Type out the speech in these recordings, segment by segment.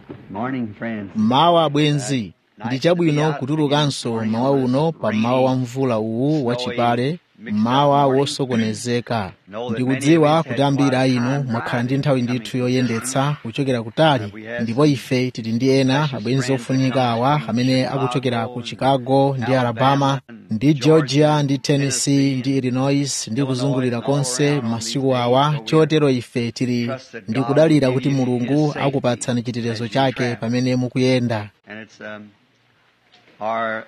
Morning, friends. mawa abwenzi ndi chabwino kutulukanso mawa uno pa mawa wa mvula uwu wachipale mawa wosokonezeka ndikudziwa kuti ambiri a inu mwakhala ndi nthawi ndithu yoyendetsa kuchokera kutali ndipo ife tili ndi ena abwenzi ofunika awa amene akuchokera ku chicago ndi alabama ndi georgia ndi tennessee ndi illinois ndi kuzungulira konse masiku awa chotero ife tili ndi kudalira kuti mulungu akupatsani chitetezo chake pamene mukuyenda And it's um, our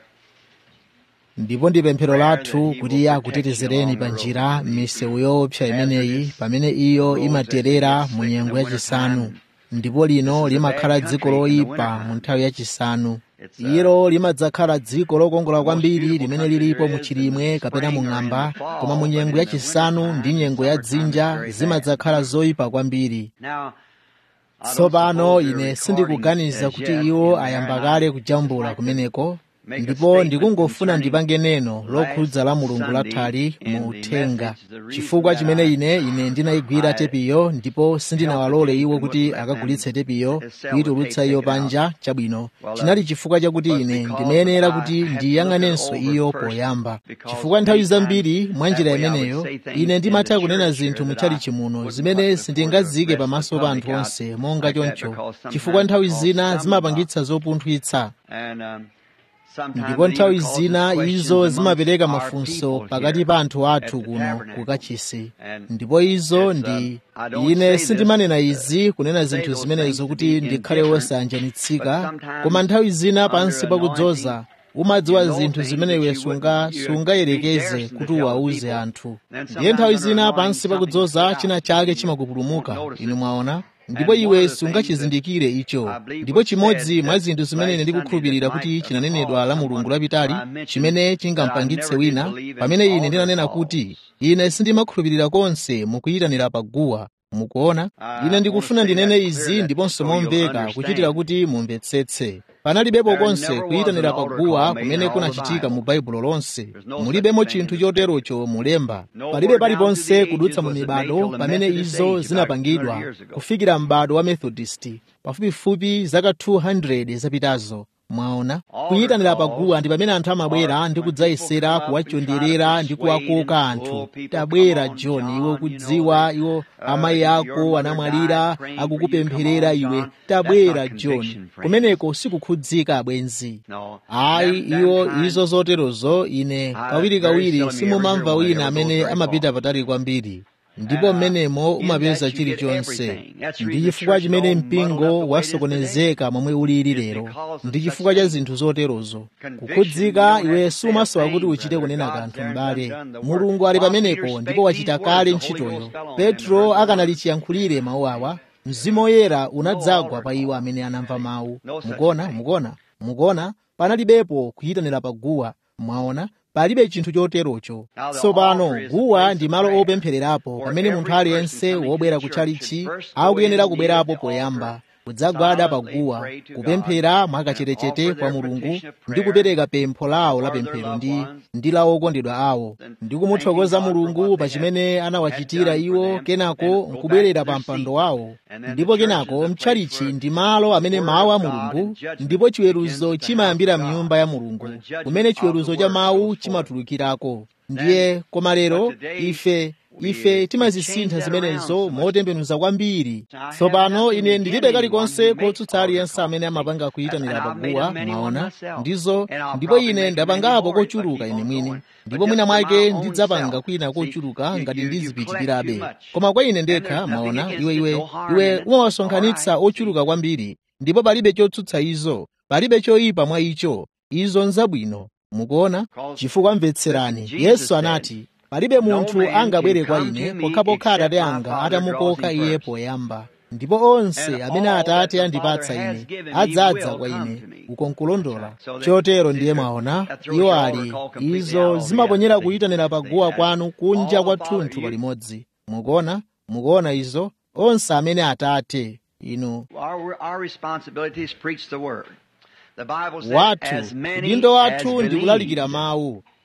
ndipo ndi pemphero lathu kuti iye akutetezereni pa njira m'misewu yoopsa imeneyi pamene iyo imaterera mu nyengo yachisanu ndipo lino limakhala dziko loyipa mu nthawi yachisanu ilo limadzakhala dziko lokongola kwambiri limene lilipo mu chilimwe kapena mu ng'amba koma mu nyengo yachisanu ndi nyengo ya dzinja zimadzakhala zoyipa kwambiri now. I don't tsopano suppose they're ine recording sindikuganiza as kuti yet iwo in ayamba there, kale and I kujambula like to kumeneko make a ndipo statement ndikungofuna concerning ndipange neno last lokhudza la mulungu Sunday lathali in mu the uthenga message, the reason chifukwa that chimene I- ine ine ndinayigwira I tepiyo ndipo sindinawalole helped iwo them kuti with them akagulitse tepiyo and sell the kuyitulutsa tape iyo taken out. panja chabwino Well, uh, chinali chifukwa chakuti but ine because ndimayenera I kuti had to ndiyang'anenso look it over iyo first, poyamba because chifukwa nthawi many times zambiri mwa njira that way I would imeneyo say things ine in ndimatha the kunena church zinthu here mu that I chalichi muno wouldn't zimene put before the sindingazike rest of pamaso the pa public anthu out onse monga like that choncho because sometimes chifukwa nthawi it zina causes zimapangitsa zopunthwitsa And, um, sometimes ndipo it nthawi even causes zina questions izo amongst zimapereka our mafunso people pakati here pa anthu at athu the kuno tabernacle. ku kachisi And ndipo izo it's, ndi um, I don't ine say this, sindimanena uh, izi kunena say zinthu those zimenezo things to kuti be ndikhale indifferent, wosayanjanitsika but sometimes koma nthawi zina pansi under pakudzoza anointing, umadziwa you know zinthu things zimene that iwe you sunga wouldn't- you- sungayerekeze you kuti daresn't uwauze tell anthu Then ndiye nthawi sometimes zina under pansi anointing, pakudzoza something china sticks chake out. You chimakupulumuka won't notice inu it. mwaona ndipo And one iwe of the things sungachizindikire icho I believe ndipo was chimodzi said mwa that zinthu zimene last ndikukhulupirira Sunday kuti that might chinanenedwa have la caused mulungu someone lapitali I mentioned chimene that I chingampangitse never did wina believe in pamene ine altar ndinanena calls. kuti ine sindimakhulupirira konse mukuyitanira paguwa mukuona I ine ndikufuna wanna say ndinene that izi clear, ndiponso so you'll momveka understand. kuchitira kuti mumvetsetse panalibepo There konse never was kuyitanira an altar paguwa call made in kumene all the kunachitika mu Bible. baibulo lonse There's no mulibemo such thing chinthu in the choterocho mulemba Nowhere palibe down paliponse through the kudutsa ages mu was it made mibado till the pamene Methodist izo age about 200 zinapangidwa years ago. kufikira m'bado wa methodist pafupifupi zaka 200 zapitazo mwaona kuyitanira paguwa ndi pamene anthu amabwera ndi kudzayesera kuwachonderera ndi kuwakoka anthu tabwera john iwo kudziwa iwo amayi ako anamwalira akukupempherera iwe tabwera john kumeneko sikukhudzika abwenzi No. ayi Them- them iwo kind- izo zoterozo ine kawirikawiri simumamva wina amene amapita patali kwambiri ndipo mmenemo umapeza chilichonse ndi chifukwa chimene mpingo wasokonezeka momwe ulili lero ndi chifukwa cha zinthu zoterozo kukhudzika iwe sumasowa kuti uchite kunena kanthu m'bale mulungu ali pamenepo ndipo wachita kale ntchitoyo petro akanali chiyankhulire mawu awa mzimu woyera unadzagwa pa iwo amene anamva mawu mukuona mukuona mukuona panalibepo kuyitanira paguwa mwaona palibe chinthu choterocho tsopano guwa ndi malo opemphererapo pamene munthu aliyense wobwera kutchalichi akuyenera kubwerapo poyamba kudzagwada paguwa kupemphera mwakachetechete kwa mulungu ndi kupereka pempho lawo la pemphero ndi ndi la okondedwa awo ndi kumuthokoza mulungu pa chimene anawachitira iwo kenako nkubwerera pa mpando wawo ndipo kenako mtchalichi ndi malo amene mawu a mulungu ndipo chiweruzo chimayambira mnyumba ya mulungu kumene chiweruzo cha mawu chimatulukirako ndiye koma lero ife ife timazisintha zimenezo motembenuza kwambiri tsopano ine ndilibe kalikonse kotsutsa aliyense amene amapanga kuyitanira paguwa mwaona ndizo ndipo ine ndapangapo kochuluka ine mwini ndipo mwina mwake ndidzapanga kwina kochuluka ngati ndizipitirirabe koma kwa ine ndekha mwaona iwe iwe iwe umawasonkhanitsa ochuluka kwambiri ndipo palibe chotsutsa izo palibe choyipa mwa icho izo nzabwino mukuona chifukwa mvetserani yesu anati palibe munthu angabwere kwa ine pokhapokha atate anga atamukoka iye poyamba ndipo onse amene atate andipatsa ine adzadza kwa ine uko nkulondola chotero ndiye mwaona iwo ali izo zimaponyera kuyitanira paguwa kwanu kunja kwa thunthu palimodzi mukuona mukuona izo onse amene atate inu Our, our responsibility is preach the word. The Bible says, wathu as many udindo as wathu ndi believe. kulalikira mawu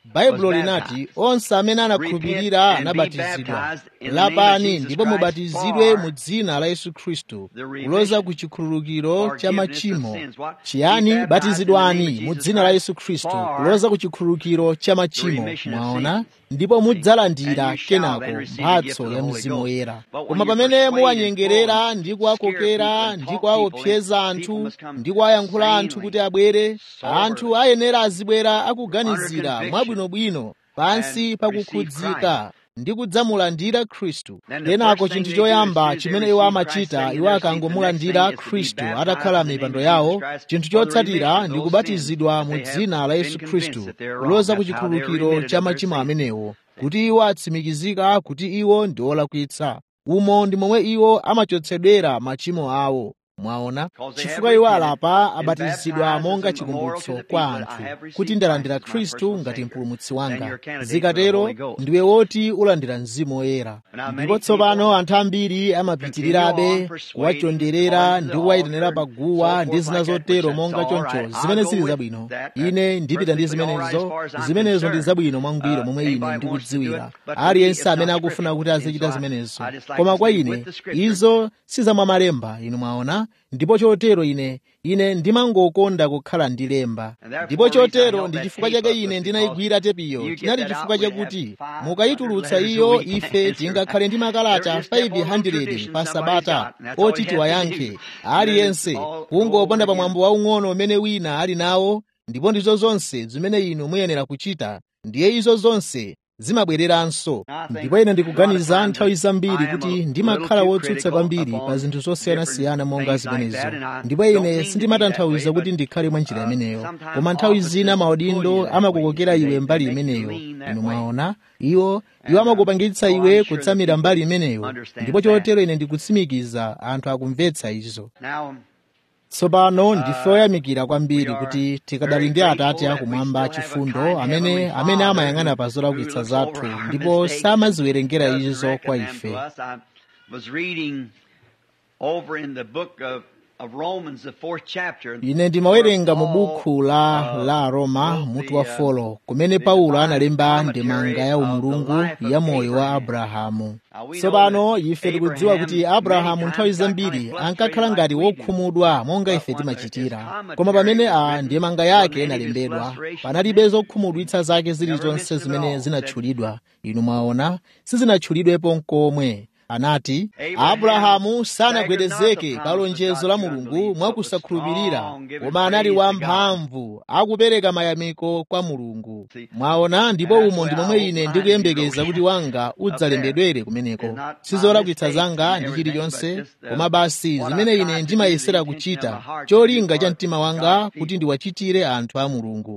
baibulo linati onse amene anakhulupirira anabatizidwa lapani ndipo mubatizidwe mu dzina la yesu khristu kuloza ku chikhululukiro cha machimo chiyani batizidwani mu dzina la yesu khristu kuloza ku chikhululukiro cha machimo mwaona ndipo mudzalandira kenako mphatso ya mzimu woyera koma pamene muwanyengerera ndi kuwakokera ndi kuwaopseza anthu ndi kuwayankhula anthu kuti abwere anthu ayenera azibwera akuganizira mwabwinobwino pansi pakukhudzika ndi kudzamulandira khristu kenako chinthu choyamba chimene iwo amachita iwo akangomulandira khristu atakhala mipando yawo chinthu chotsatira ndi kubatizidwa mu dzina la yesu khristu kuloza ku chikhululukiro cha machimo amenewo kuti iwo atsimikizika kuti iwo ndi olakwitsa umo ndi momwe iwo amachotsedwera machimo awo mwaona chifukwa iwo alapa abatizidwa monga chikumbutso kwa anthu kuti ndalandira khristu ngati mpulumutsi wanga zikatero ndiwe woti ulandira mzimu woyera ndipo tsopano anthu ambiri amapitirirabe kuwachonderera ndi kuwayitanira paguwa ndi zina zotero monga choncho zimene zili zabwino ine ndipita ndi zimenezo zimenezo ndi zabwino mwangwiro momwe ine ndikudziwira aliyense amene akufuna kuti azichita zimenezo koma kwa ine izo sizamwamalemba inu mwaona ndipo chotero ine ine ndimangokonda kukhala ndi lemba ndipo chotero ndi chifukwa chake ine ndinayigwira tepiyo chinali chifukwa chakuti mukayitulutsa iyo ife tingakhale ndi makalata 500 pa sabata oti tiwayankhe aliyense kungoponda pamwambo waung'ono umene wina ali nawo ndipo ndizo zonse zimene inu muyenera kuchita ndiye izo zonse zimabwereranso ndipo ine ndikuganiza nthawi zambiri kuti ndimakhala wotsutsa kwambiri pa zinthu zosiyanasiyana monga zimenezo ndipo ine sindimatanthauza kuti ndikhale mwa njira imeneyo koma nthawi zina maudindo amakukokera iwe mbali imeneyo inu mwaona iwo iwo amakupangitsa iwe kutsamira mbali imeneyo ndipo chotero ine ndikutsimikiza anthu akumvetsa izo tsopano ndife oyamikira kwambiri kuti tikadali ndi atate akumwamba chifundo amene amene amayang'ana pa zolakwitsa zathu ndipo samaziwerengera izo kwa ife ine ndimawerenga mu bukhu la la roma mutu wa folo kumene paulo analemba ndemanga ya umulungu ya moyo wa abrahamu tsopano ife tikudziwa kuti abrahamu nthawi zambiri ankakhala ngati wokhumudwa monga ife timachitira koma pamene a ndemanga yake inalembedwa panalibe zokhumudwitsa zake zilizonse zimene zinatchulidwa inu mwaona sizinatchulidwepo nkomwe anati abrahamu sanagwedezeke pa lonjezo la mulungu mwakusakhulupirira koma anali wamphamvu akupereka mayamiko kwa mulungu mwaona ndipo umo ndi momwe ine ndikuyembekeza kuti wanga udzalembedwere kumeneko sizolakwitsa zanga ndi chilichonse koma basi zimene ine ndimayesera kuchita cholinga cha mtima wanga kuti ndiwachitire anthu a mulungu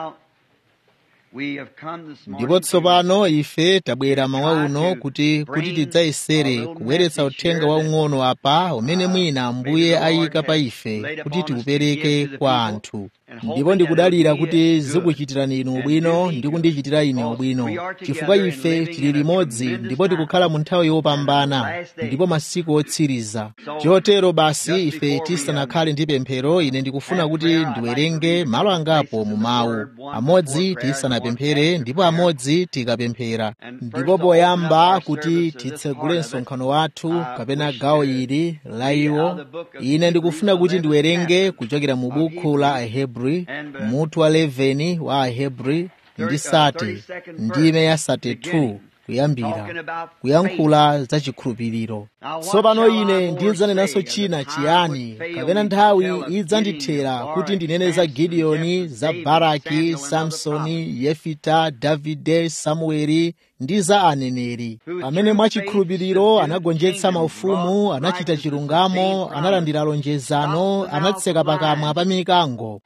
ndipo tsopano ife tabwera mawa uno kuti kuti tidzayesere kubweretsa uthenga waung'ono apa umene mwina ambuye ayika pa ife kuti tiupereke kwa anthu ndipo ndikudalira kuti zikuchitirani inu ubwino ndi kundichitira ine ubwino chifukwa ife tili limodzi ndipo tikukhala mu nthawi yopambana ndipo masiku otsiriza chotero basi ife tisanakhale ndi pemphero ine ndikufuna kuti ndiwerenge malo angapo mu mawu amodzi tisanapemphere ndipo amodzi tikapemphera ndipo poyamba kuti titsegule msonkhano wathu kapena gawo ili la iwo ine ndikufuna kuti ndiwerenge kuchokera mu buku la ahebri mutu wa 11 wa ahebri ndi sate ndime ya sate 2 kuyambira kuyankhula za chikhulupiriro tsopano ine ndidzanenanso china chiyani kapena nthawi idzandithera kuti ndinene za gidiyoni za baraki samsoni yefita davide samueli ndi za aneneri amene mwachikhulupiriro anagonjetsa maufumu anachita chilungamo analandira lonjezano anatseka pakamwa pa mikango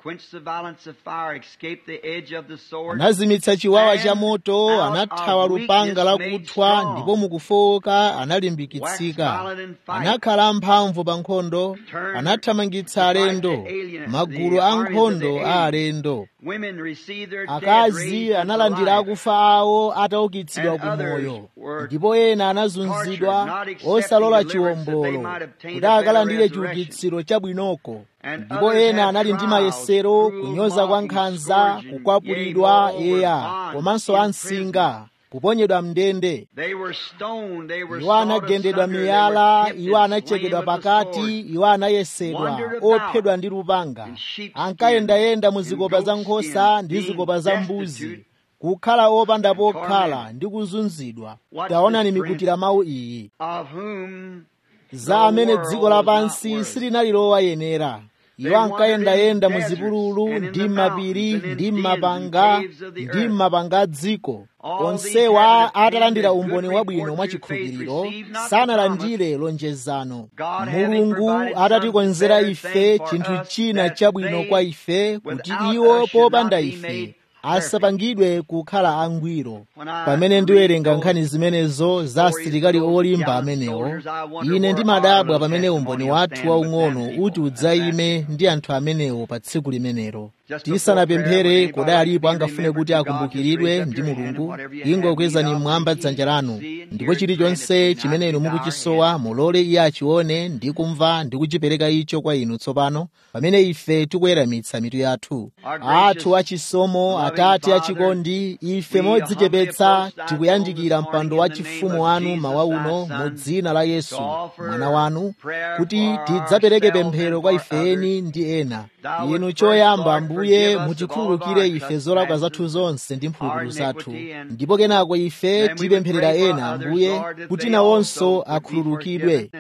anazimitsa chiwawa cha moto anathawa lupanga lakuthwa ndipo mukufowoka analimbikitsika anathamanga anakhala amphamvu pa nkhondo anathamangitsa alendo magulu a nkhondo a alendo akazi analandira akufa awo ataukitsidwa ku moyo ndipo ena anazunzidwa osalola chiwombolo kuti akalandire chiukitsiro chabwinoko ndipo ena anali ndi mayesero kunyoza kwa nkhanza kukwapulidwa eya komanso ansinga kuponyedwa mndende iwo anagendedwa miyala iwo anachekedwa pakati iwo anayesedwa ophedwa ndi lupanga ankayendayenda mu zikopa za nkhosa ndi zikopa za mbuzi kukhala opanda pokhala ndi kuzunzidwa taonani mikutira mawu iyi za amene dziko lapansi silinali lowayenera iwo ankayendayenda mu zipululu ndi m'mapiri ndi m'mapanga ndi m'mapanga a dziko onsewa atalandira umboni wabwino mwachikhulupiriro sanalandire lonjezano mulungu atatikonzera ife chinthu china chabwino kwa ife kuti iwo popanda ife asapangidwe kukhala angwiro pamene ndiwerenga nkhani zimenezo za asilikali olimba amenewo ine ndimadabwa pamene umboni wathu waung'ono uti udzayime ndi anthu amenewo pa tsiku limenelo tisanapemphere kodi alipo angafune kuti akumbukiridwe ndi mulungu ingokwezani mmwamba dzanja lanu ndipo chilichonse chimene inu mukuchisowa mulole iye achione ndi kumva ndi kuchipereka icho kwa inu tsopano pamene ife tikuweramitsa mitu yathu athu achisomo atate achikondi ife modzichepetsa tikuyandikira mpando wa chifumu wanu mawa uno mu dzina la yesu mwana wanu kuti tidzapereke pemphero kwa ifeni ndi ena inu choyamba ambuye mutikhululukire ife zolakwa zathu zonse ndi mphulupulu zathu ndipo kenako ife tipempherera ena ambuye kuti nawonso akhululukidwe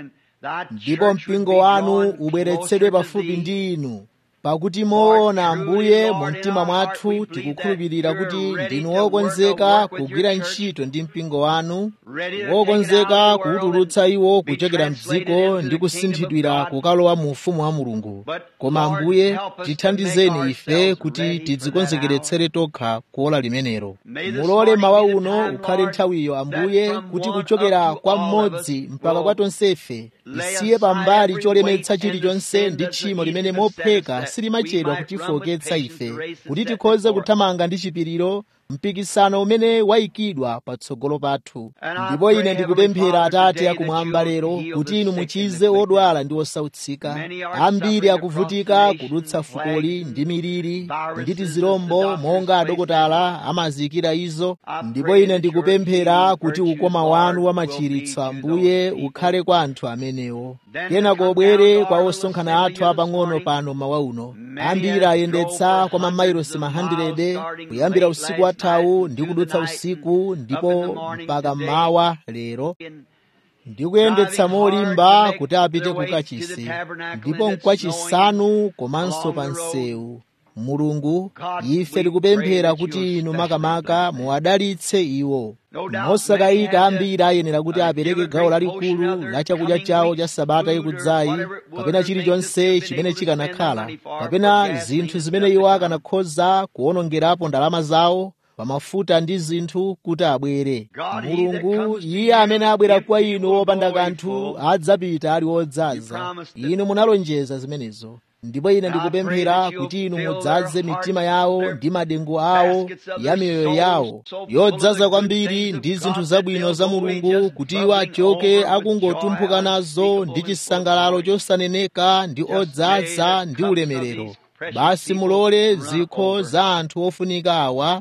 ndipo mpingo wanu ubweretsedwe pafupi ndi inu pakuti moona ambuye mu mtima mwathu tikukhulupirira kuti ndinu wokonzeka kugwira ntchito ndi mpingo wanu wokonzeka kuwutulutsa iwo kuchokera mdziko ndi kusinthidwira kukalowa mu ufumu wa mulungu koma ambuye tithandizeni ife kuti tidzikonzekeretsere tokha kuola limenelo mulole mawa uno ukhale nthawiyo ambuye kuti kuchokera kwa mmodzi mpaka kwa tonsefe isiye pambali cholemetsa chilichonse ndi tchimo limene mopheka silimachedwa kutifoketsa ife kuti tikhoze kuthamanga ndi chipiriro mpikisano umene wayikidwa patsogolo pathu ndipo ine ndikupemphera atate akumwamba lero kuti inu muchize odwala ndi osautsika ambiri akuvutika kudutsa fukoli ndi miliri ndi tizilombo monga adokotala amaziyikira izo ndipo ine ndikupemphera kuti ukoma wanu wamachiritso ambuye ukhale kwa anthu amenewo kenako ubwere kwa osonkhana athu apang'ono pano mawa uno ambiri ayendetsa kwa mamayilosi 100 kuyambira usiku wathawu ndi kudutsa usiku ndipo mpaka mmawa lero ndikuyendetsa molimba kuti apite kukachisi ndipo mkwachisanu komanso pa msewu mulungu ife tikupemphera kuti inu makamaka muwadalitse iwo mosakayika ambiri ayenera kuti apereke gawo lalikulu la chakudya chawo cha sabata ikudzayi kapena chilichonse chimene chikanakhala kapena zinthu zimene iwo akanakhoza kuwonongerapo ndalama zawo pamafuta ndi zinthu kuti abwere mulungu iye amene abwera kwa inu wopanda kanthu adzapita ali wodzaza inu munalonjeza zimenezo ndipo ine ndikupemphera kuti inu mudzaze mitima yawo ndi madengu awo ya miyoyo yawo yodzaza kwambiri ndi zinthu zabwino za mulungu kuti iwo achoke akungotumphuka nazo ndi chisangalalo chosaneneka ndi odzaza ndi ulemerero basi mulole zikho za anthu ofunika awa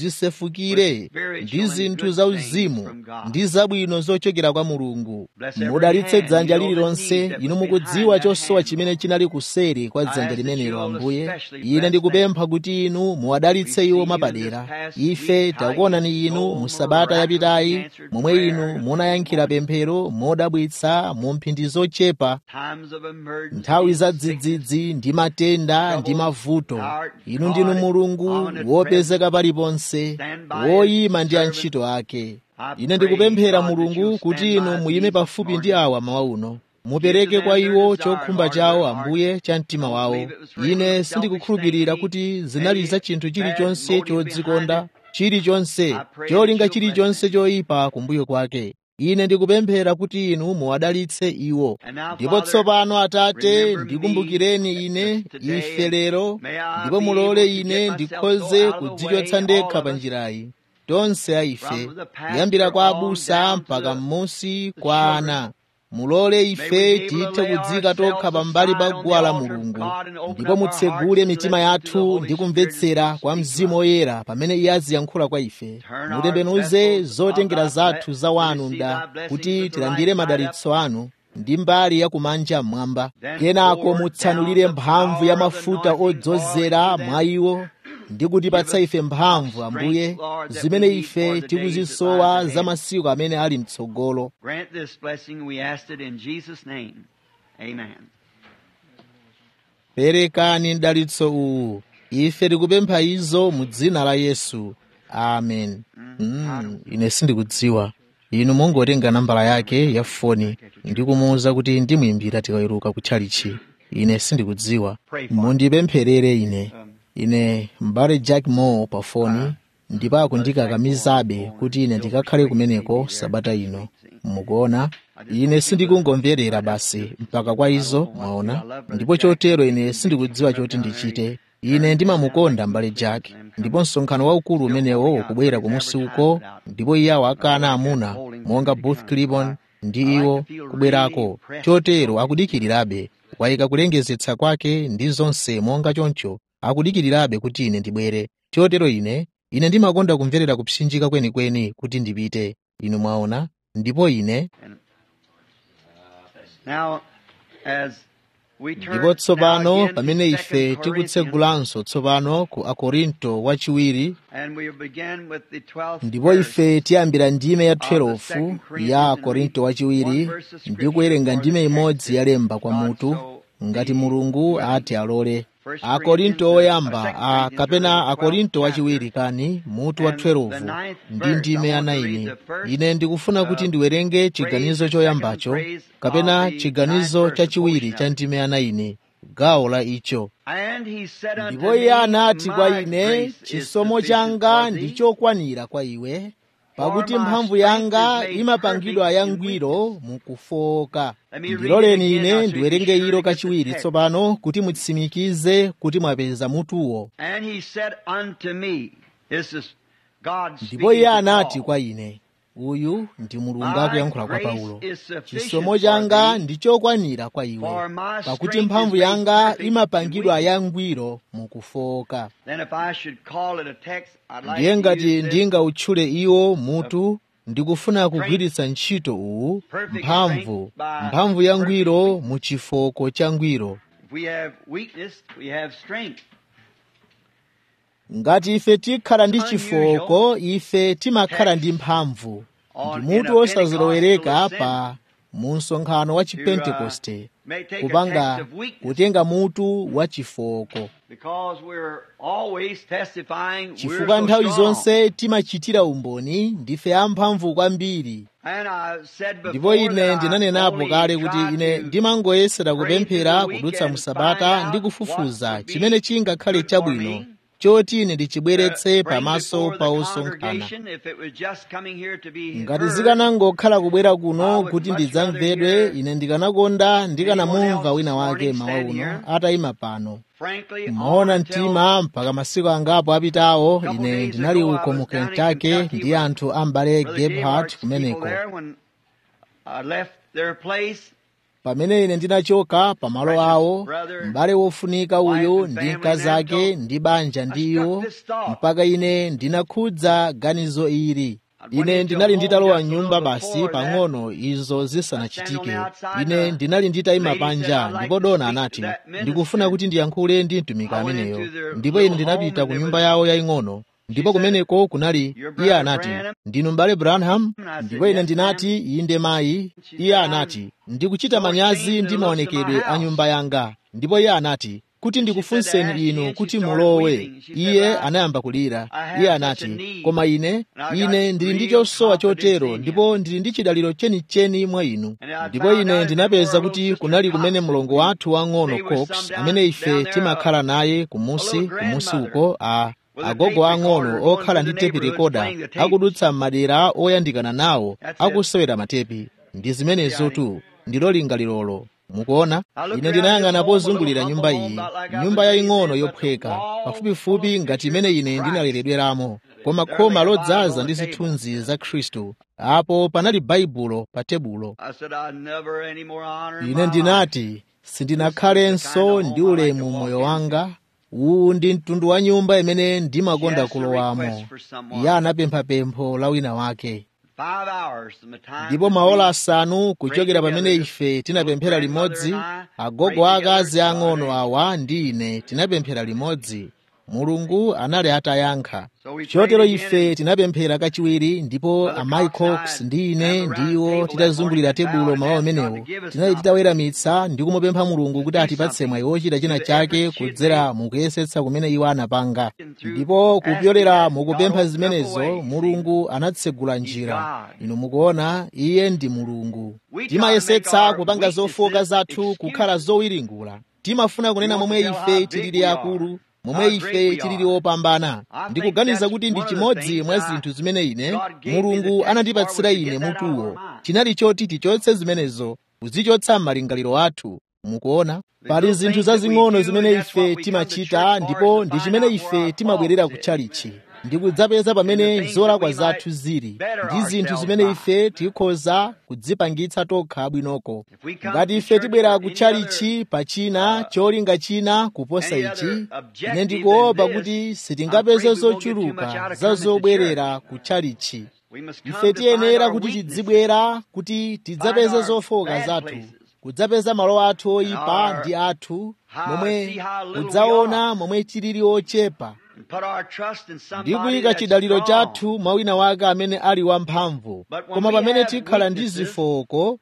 zisefukire ndi zinthu zauzimu ndi zabwino zochokera kwa mulungu mudalitse dzanja lililonse inu mukudziwa chosowa chimene chinali kuseri kwa dzanja limenelo ambuye ine ndikupempha kuti inu muwadalitse iwo mwapadera ife takuonani inu mu sabata yapitayi momwe inu munayankhira pemphero modabwitsa mu mphindi zochepa nthawi za dzidzidzi ndi matenda ndi mavuto inu ndinu mulungu wopezeka paliponse woyima ndi antchito ake ine ndikupemphera mulungu kuti inu muyime pafupi ndi awa mawa uno mupereke kwa iwo chokhumba chawo ambuye cha mtima wawo ine sindikukhulupirira kuti zinali za chinthu chilichonse chodzikonda chilichonse cholinga chilichonse choyipa kumbuyo kwake ine ndikupemphera kuti inu muwadalitse iwo ndipo tsopano atate ndikumbukireni ine ife lero ndipo mulole ine ndikhoze kudzichotsa ndekha pa njirayi tonse a ife kuyambira kwa abusa mpaka m'munsi kwa ana mulole ife tithe kudzika tokha pambali pa guwa la mulungu ndipo mutsegule mitima yathu ndi kumvetsera kwa mzimu woyera pamene iye aziyankhula kwa ife mutembenuze zotengera zathu za wanu mda kuti tilandire madalitso anu ndi mbali ya kumanja mmwamba kenako mutsanulire mphamvu ya mafuta odzozera mwa iwo ndi kutipatsa ife mphamvu ambuye zimene ife tikuzisowa za masiku amene ali mtsogolo Grant this blessing, we asked it in Jesus' name. Amen. perekani mdalitso uwu ife tikupempha izo mu dzina la yesu amen mm, ine sindikudziwa inu mungotenga nambala yake ya foni ndi kumuwuza kuti ndimuyimbira tikaweruka kutchalichi ine sindikudziwa mundipempherere ine ine mbale jack moore pa foni ndipo akundikakamizabe kuti ine ndikakhale kumeneko sabata ino mukuona ine sindikungomverera basi mpaka kwa izo mwaona ndipo chotero ine sindikudziwa choti ndichite ine ndimamukonda mbale jack ndipo msonkhano waukulu umenewo ukubwera kumusi uko ndipo iye akana amuna monga booth clibon ndi iwo kubwerako chotero akudikirirabe wayika kulengezetsa kwake ndi zonse monga choncho akudikirirabe kuti ine ndibwere chotero ine ine ndimakonda kumverera kupsinjika kwenikweni kuti ndipite inu mwaona ndipo ine Now, as we turn ndipo tsopano now again pamene to ife 2 Corinthians, tikutsegulanso tsopano ku akorinto wachiwiri and we begin with the 12th ndipo verse. ife tiyambira ndime ya 12 ya akorinto wachiwiri ndi kuwerenga ndime imodzi yalemba kwa mutu ngati mulungu ati alole akorinto oyamba a kapena akorinto wachiwiri kani mutu wa 12 ndi ndime ya 9 ine ndikufuna kuti ndiwerenge chiganizo choyambacho kapena chiganizo chachiwiri cha ndime ya 9 gawo la icho And he said unto ndipo iye me, anati kwa My ine grace is chisomo sufficient changa for ndi thee, chokwanira kwa iwe pakuti For my mphamvu strength yanga is made imapangidwa perfect in yangwiro mukufoka Let me read ndiloleni it again, ine now, so ndiwerenge you be sure ilo to get the kachiwiri text. tsopano kuti mutsimikize kuti mwapeza mutuwo And he said unto me, This is God ndipo speaking iye to anati Paul. kwa ine uyu ndi mulungu My akuyankhula kwa grace paulo is sufficient chisomo for changa thee, ndi chokwanira kwa iwe for my pakuti strength mphamvu is made yanga perfect in imapangidwa weakness. yangwiro mukufoka Then if I should call it a text, I'd like ndiye to ngati use this. ndingautchule iwo mutu ndikufuna kugwiritsa ntchito uwu mphamvu mphamvu yangwiro mu chifoko cha ngwiro If we have weakness, we have strength. ngati ife tikhala ndi chifoko ife timakhala ndi mphamvu ndi mutu wosazilowereka pa mu msonkhano wa chipentekoste May take a kupanga text of weakness kutenga mutu wa chifoko because we're always testifying we're chifukwa so nthawi strong. zonse timachitira umboni ndife amphamvu kwambiri And I said ndipo before ine that I ndinanenapo only kale kuti try ine to ndimangoyesera pray kupemphera through the kudutsa weekend, mu sabata find ndi out kufufuza what would be chimene chingakhale good for chabwino me. choti ine ndichibweretse bring pamaso before pa the osonkhana congregation if it was just coming here to be ngati heard, zikanangokhala kubwera I kuno would kuti much ndidzamvedwe rather ine ndikanakonda anyone ndikanamumva else wina this wake morning mawa stand uno here. atayima pano frankly, maona until mtima mpaka masiku angapo apitawo a couple ine days ndinali ago, I uko was mu down in kentucky Kentucky ndi with anthu ambale Brother gebhart Gebhardt's people kumeneko there when I left their place. pamene ine ndinachoka pamalo Precious awo brother, m'bale wofunika uyu wife and ndi family mkazi man ake told- ndi banja I ndiyo struck this thought. mpaka ine ndinakhudza ganizo ili I'd went ine into ndinali a home nditalowa just a nyumba little basi before that. pang'ono izo zisanachitike I stand on the outside, ine the ndinali nditayima lady said, panja "I'd like ndipo to dona speak to anati that minister." ndikufuna kuti ndiyankhule ndi mtumiki I went ameneyo into their ndipo ine little ndinapita home ku and nyumba there yawo was- yaying'ono ndipo said, kumeneko kunali "Your iye brother anati Branham?" ndinu m'bale branham And I said, ndipo ine "Yes, ndinati inde mayi She iye said, anati "I'm ndikuchita so manyazi ashamed ndi of the looks of maonekedwe my a house." nyumba yanga ndipo iye anati kuti said, ndikufunseni "Ask inu me," kuti she started mulowe weeping. She said, iye "I- anayamba kulira I have iye such anati a need, koma ine and I ine got ndili ndi real chosowa confidence chotero in ndipo ndili ndi chidaliro chenicheni mwa inu And I ndipo found ine out ndinapeza that kuti little kunali sister kumene Cox, mlongo wathu wang'ono they were cox some down- amene ife down there, timakhala naye a kumusi little kumusi grandmother. uko a agogo ang'ono okhala ndi tepi rekoda akudutsa m'madera oyandikana nawo akusewera matepi ndi zimenezotu ndilo lingalirolo mukuona ine ndinayang'ana pozungulira nyumba iyi nyumba yaying'ono yophweka pafupifupi ngati imene ine ndinaleredweramo koma khoma lodzaza ndi zithunzi za khristu apo panali baibulo pa tebulo ine ndinati sindinakhalenso ndi ulemu moyo wanga uwu ndi mtundu wa nyumba imene ndimakonda kulowamo iye anapempha pempho la wina wake ndipo maola asanu kuchokera pamene ife tinapemphera limodzi agogo akazi ang'ono awa ndi ine tinapemphera limodzi mulungu anali atayankha chotero ife tinapemphera kachiwiri ndipo amayi cox ndi ine ndiwo titazungulira tebulo mawu amenewo tinali titaweramitsa ndi kumupempha mulungu kuti atipatse mwayi wochita china chake kudzera mukuyesetsa kumene iwo anapanga ndipo kupyolera mukupempha zimenezo mulungu anatsegula njira inu mukuona iye ndi mulungu timayesetsa kupanga zofoka zathu kukhala zowiringula timafuna kunena momwe ife tilili akulu momwe ife tilili opambana ndikuganiza kuti ndi chimodzi mwa zinthu zimene ine mulungu anandipatsira ine mutuwo chinali choti tichotse zimenezo kuzichotsa m'malingaliro athu mukuona pali zinthu zazing'ono zimene ife timachita ndipo ndi chimene ife timabwerera kutchalichi ndikudzapeza pamene zolakwa zathu zili ndi zinthu zimene ife tikhoza kudzipangitsa tokha bwinoko ngati ife tibwera kutchalichi pa china cholinga china kuposa ichi ine ndikuopa kuti sitingapeze zochuluka za zobwerera kutchalichi ife tiyenera kuti tidzibwera kuti tidzapeze zofoka zathu kudzapeza malo athu oyipa ndi athu momwe kudzaona momwe tilili ochepa ndi kuyika chidaliro chathu mwa wina wake amene ali wamphamvu koma pamene tikhala ndi zifoko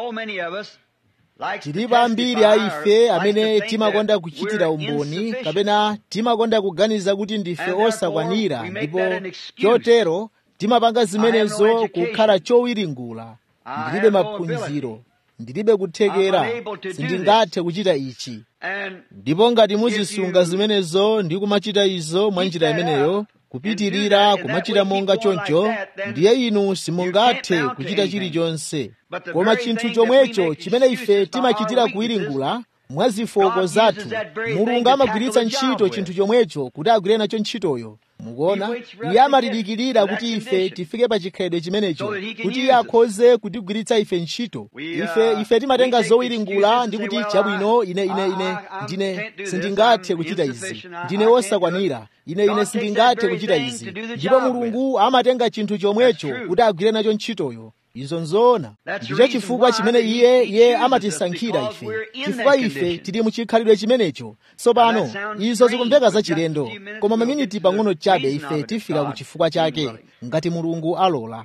tilipo ambiri a ife amene timakonda kuchitira umboni kapena timakonda kuganiza kuti ndife osakwanira ndipo chotero timapanga zimenezo kukhala chowiringula ndilibe maphunziro ndilibe kuthekera sindingathe kuchita ichi ndipo ngati muzisunga zimenezo ndi kumachita izo mwa njira imeneyo kupitirira kumachita monga choncho ndiye inu simungathe kuchita chilichonse koma chinthu chomwecho chimene ife timachitira kuwiringula mwa zifoko zathu mulungu amagwiritsa ntchito chinthu chomwecho kuti agwire nacho ntchitoyo mukuona iye amatidikirira kuti ife tifike pa chikhalidwe chimenecho kuti iye akhoze kutigwiritsa ife ntchito ife ife timatenga zowiringula ndi kuti chabwino ine ine ine ndine sindingathe kuchita izi ndine wosakwanira ine ine sindingathe kuchita izi ndipo mulungu amatenga chinthu chomwecho kuti agwire nacho ntchitoyo izo nzoona ndicho chifukwa chimene iye iye amatisankhira ife chifukwa ife tili muchikhalidwe chimenecho tsopano izo zikumveka zachilendo koma maminiti pang'ono chabe ife tifika ku chifukwa chake ngati mulungu alola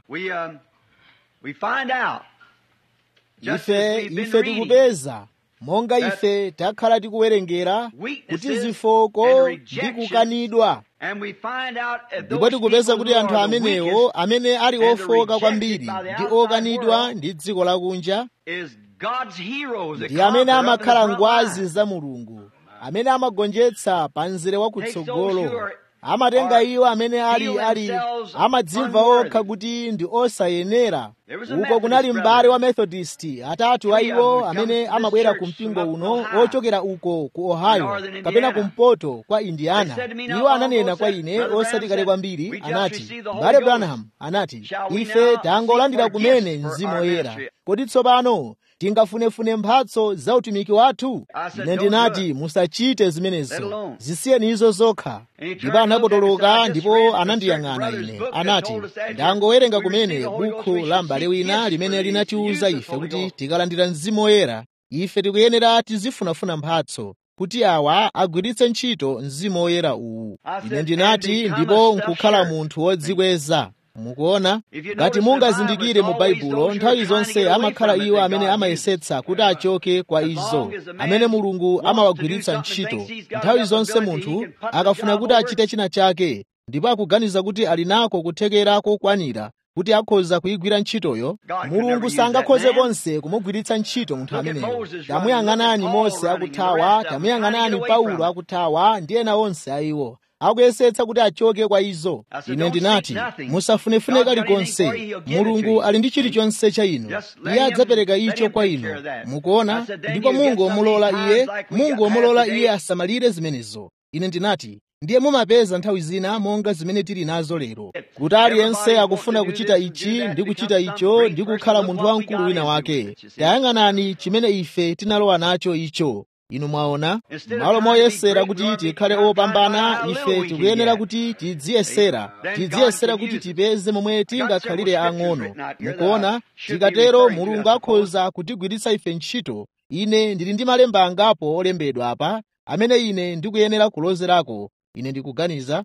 ife ife tikupeza monga ife takhala tikuwerengera kuti zifoko ndi kukanidwa ndipo tikupeza kuti anthu amenewo amene ali ofoka kwambiri ndi okanidwa ndi dziko lakunja ndi amene amakhala ngwazi za mulungu amene amagonjetsa pa mzere wakutsogolo amatenga iwo amene ali ali amadzimva okha kuti ndi osayenera uko kunali m'bale wa methodist atatu a iwo amene amabwera ku mpingo uno ochokera uko ku ohio kapena kumpoto kwa indiana iwo ananena kwa ine osati kale kwambiri anati m'bale branham anati ife tangolandira kumene mzimu woyera kodi tsopano tingafunefune mphatso za utumiki wathu ine ndinati musachite zimenezo zisiyeni izo zokha ndipo anapotoloka ndipo anandiyang'ana ine anati ndangowerenga kumene bukhu la m'bale wina limene linatiwuza ife kuti tikalandira mzimu woyera ife tikuyenera tizifunafuna mphatso kuti awa agwiritse ntchito mzimu woyera uwu ine ndinati ndipo nkukhala munthu wodzikweza mukuona ngati mungazindikire mu baibulo nthawi zonse amakhala iwo amene amayesetsa kuti achoke kwa izo amene mulungu amawagwiritsa ntchito nthawi zonse munthu akafuna kuti achite china chake ndipo akuganiza kuti ali nako kuthekera kokwanira kuti akhoza kuyigwira ntchitoyo mulungu sangakhoze konse kumugwiritsa ntchito munthu ameneyo tamuyang'anani mose akuthawa tamuyang'anani paulo akuthawa ndi ena onse a iwo akuyesetsa kuti achoke kwa izo ine ndinati musafunefune kalikonse mulungu ali ndi chilichonse cha inu iye adzapereka icho kwa inu mukuona ndipo mungomulola iye mungomulola iye asamalire zimenezo ine ndinati ndiye mumapeza nthawi zina monga zimene tili nazo lero kuti aliyense akufuna kuchita ichi ndi kuchita icho ndi kukhala munthu wamkulu wina wake tayang'anani chimene ife tinalowa nacho icho inu mwaona malo moyesera kuti tikhale opambana ife tikuyenera kuti tidziyesera tidziyesera kuti tipeze momwe tingakhalire ang'ono mukuona tikatero mulungu akhoza kutigwiritsa ife ntchito ine ndili ndi malemba angapo olembedwa apa amene ine ndikuyenera kulozerako ine ndikuganiza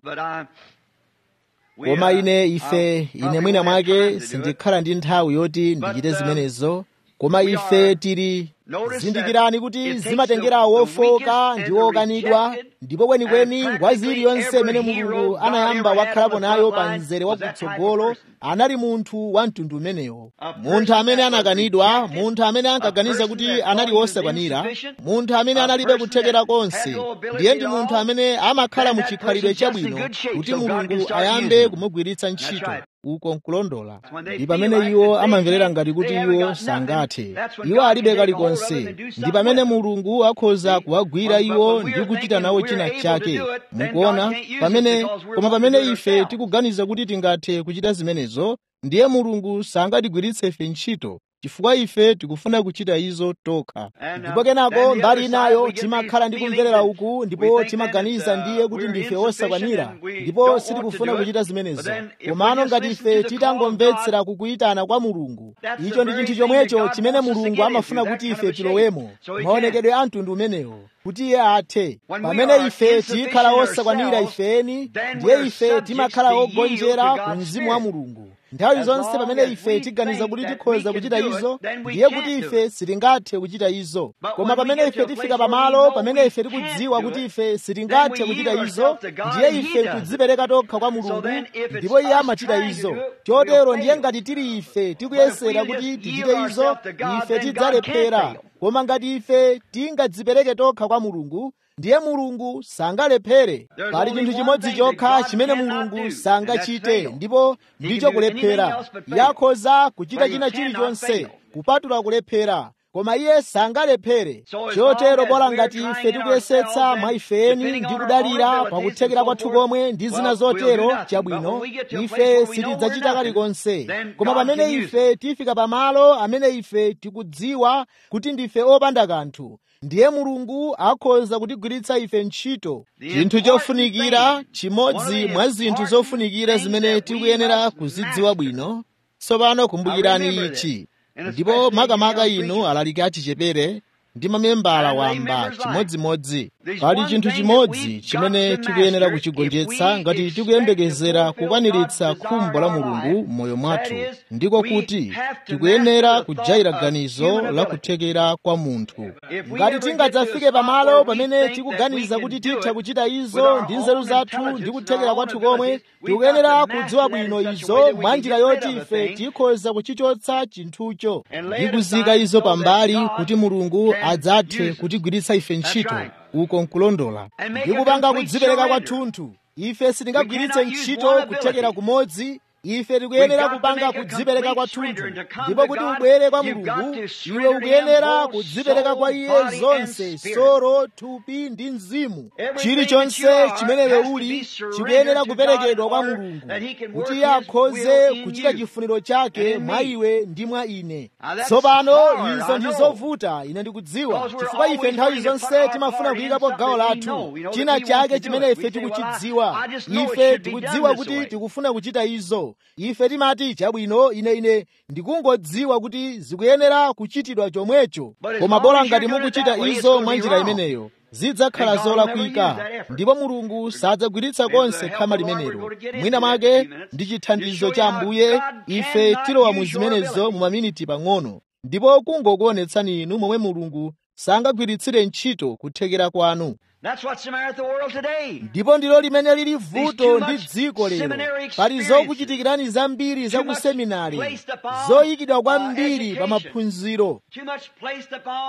koma ine ife ine mwina mwake sindikhala ndi nthawi yoti ndichite zimenezo koma ife tili zindikirani kuti zimatengera wofoka ndi wokanidwa ndipo kwenikweni ngwazi iliyonse imene mulungu anayamba wakhalapo nayo pa mzere wakutsogolo anali munthu wa mtundu umenewo munthu amene anakanidwa munthu amene ankaganiza kuti anali wosakwanira munthu amene analibe kuthekera konse ndiye ndi munthu amene amakhala mu chikhalidwe chabwino kuti mulungu ayambe kumugwiritsa ntchito uko nkulondola ndi pamene iwo amamverera ngati kuti iwo sangathe iwo alibe kalikonse ndi pamene mulungu akhoza kuwagwira iwo ndi kuchita nawo china chake mukuona pamene koma pamene ife tikuganiza kuti tingathe kuchita zimenezo ndiye mulungu sangatigwiritse ife ntchito chifukwa ife tikufuna kuchita izo tokha ndipo kenako mbali inayo timakhala ndi kumverera uku ndipo timaganiza ndiye kuti ndife osakwanira ndipo sitikufuna kuchita zimenezo komano ngati ife titangomvetsera kukuyitana kwa mulungu icho ndi chinthu chomwecho chimene mulungu amafuna kuti ife tilowemo maonekedwe a mtundu umenewo kuti iye athe pamene ife tikhala osakwanira ifeni ndiye ife timakhala ogonjera ku mzimu wa mulungu nthawi zonse pamene ife tiganiza kuti tikhoza kuchita izo ndiye kuti ife sitingathe kuchita izo koma pamene ife tifika pamalo pamene ife tikudziwa kuti ife sitingathe kuchita izo ndiye ife kudzipereka tokha kwa mulungu ndipo iye amachita izo chotero ndiye ngati tili ife tikuyesera kuti tichite izo ife tidzalephera koma ngati ife tingadzipereke tokha kwa mulungu ndiye mulungu sangalephere pali chinthu chimodzi chokha chimene mulungu sangachite ndipo ndicho kulephera yakhoza kuchita china chilichonse kupatula kulephera koma iye sangalephere chotero bola ngati ife tikuyesetsa mwa ifeni ndi kudalira pakuthekera kwathu komwe ndi zina zotero chabwino ife sitidzachita kalikonse koma pamene ife tifika pamalo amene ife tikudziwa kuti ndife opanda kanthu ndiye mulungu akhoza kutigwiritsa ife ntchito chinthu chofunikira chimodzi mwa zinthu zofunikira zimene tikuyenera kuzidziwa bwino tsopano kumbukirani ichi ndipo makamaka inu alaliki achichepere ndi mamembala wamba chimodzimodzi pali chinthu chimodzi chimene tikuyenera kuchigonjetsa ngati tikuyembekezera kukwaniritsa khumbo la mulungu m'moyo mwathu ndiko kuti tikuyenera kujaira ganizo la kuthekera kwa munthu ngati tingadzafike pamalo pamene tikuganiza kuti titha kuchita izo ndi nzeru zathu ndi kuthekera kwathu komwe tikuyenera kudziwa bwino izo mwa njira yoti ife tikhoza kuchichotsa chinthucho ndi kuzika izo pambali kuti mulungu adzathe kutigwiritsa ife ntchito uko nkulondola ndi kupanga kudzipereka kwathunthu ife sitingagwiritse ntchito kuthekera kumodzi ife tikuyenera kupanga kudzipereka kwathunthu ndipo kuti ubwere kwa mulungu iwe ukuyenera kudzipereka kwa iye zonse soro thupi ndi mzimu chilichonse chimene iwe uli chikuyenera kuperekedwa kwa mulungu kuti iye akhoze kuchita chifuniro chake mwa iwe ndi mwa ine tsopano izo ndi zovuta ine ndikudziwa chifukwa ife nthawi zonse timafuna kuyikapo gawo lathu china chake chimene ife tikuchidziwa ife tikudziwa kuti tikufuna kuchita izo ife timati chabwino ine ine ndikungodziwa kuti zikuyenera kuchitidwa chomwecho koma bola ngati mukuchita izo mwa njira imeneyo zidzakhala zolakwika ndipo mulungu sadzagwiritsa konse khama limenelo mwina mwake ndi chithandizo cha ambuye ife tilowa mu zimenezo mu maminiti pang'ono ndipo kungokuonetsani inu momwe mulungu sangagwiritsire ntchito kuthekera kwanu That's what's the matter with the world today. ndipo ndilo limene lili There's vuto too ndi much dziko lero seminary pali experiences. zokuchitikirani zambiri za Too ku much seminari placed upon, zoyikidwa uh, kwambiri pa education. maphunziro Too much placed upon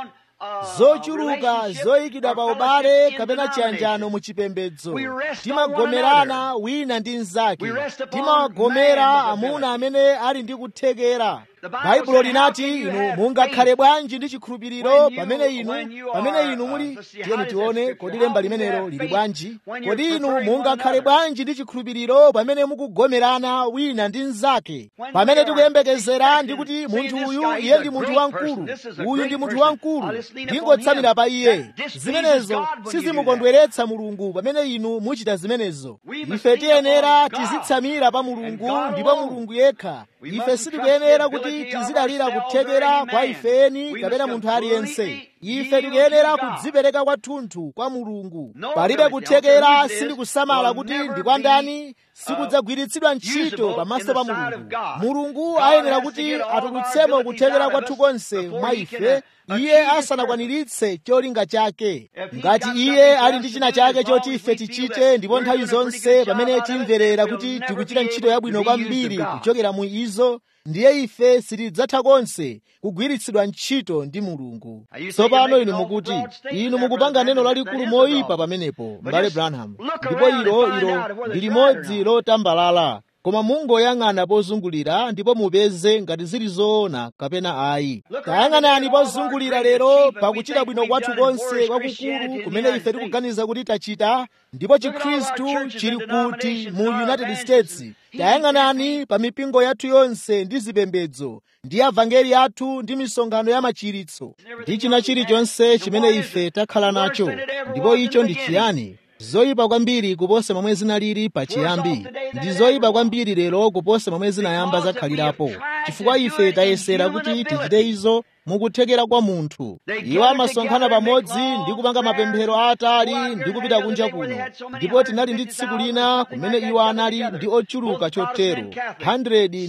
zochuluka zoyikidwa pa ubale kapena chiyanjano mu chipembedzo timagomerana wina ndi mnzake timawagomera amuna amene ali ndi kuthekera baibulo linati inu mungakhale bwanji ndi chikhulupiriro pamene inu pamene inu muli tiyeni tione kodi lemba limenelo lili bwanji kodi inu mungakhale bwanji ndi chikhulupiriro pamene mukugomerana wina ndi mnzake pamene tikuyembekezera ndi kuti munthu uyu iye ndi munthu wamkulu uyu ndi munthu wamkulu ndingotsamira pa iye zimenezo sizimukondweretsa mulungu pamene inu muchita zimenezo ife tiyenera tizitsamira pa mulungu ndipo mulungu yekha ife sitikuyenera kuti tizidalira kuthekera kwa ifeni kapena munthu aliyense ife tikuyenera kudzipereka kwathunthu kwa mulungu palibe kuthekera sindikusamala kuti ndi kwa ndani sikudzagwiritsidwa ntchito pamaso pa mulungu mulungu ayenera kuti atulutsemo kuthekera kwathu konse mwa ife iye asanakwaniritse cholinga chake ngati iye ali ndi china chake choti ife tichite ndipo nthawi zonse pamene timverera kuti tikuchita ntchito yabwino kwambiri kuchokera mu izo ndiye ife sitidzatha konse kugwiritsidwa ntchito ndi mulungu tsopano inu mukuti inu mukupanga neno lalikulu moyipa pamenepo mbale branham ndipo ilo ilo ndi limodzi lotambalala koma mungoyang'ana pozungulira ndipo mupeze ngati zili zoona kapena ayi tayang'anani pozungulira lero pakuchita bwino kwathu konse kwakukulu kumene ife tikuganiza kuti tachita ndipo chikhristu chili kuti mu united states tayang'anani pa mipingo yathu yonse ndi zipembedzo ndi avangeli athu ndi misonkhano ya machiritso ndi china chilichonse chimene ife takhala nacho ndipo icho ndi chiyani zoyipa kwambiri kuposa momwe zinalili pachiyambi ndi zoyipa kwambiri lero kuposa momwe zinayamba zakhalirapo chifukwa ife tayesera kuti tichite izo mukuthekera kwa munthu iwo amasonkhana pamodzi ndi kupanga mapemphero aatali ndi kupita kunja kuno ndipo tinali ndi tsiku lina kumene iwo anali ndi ochuluka chotero 100 ndi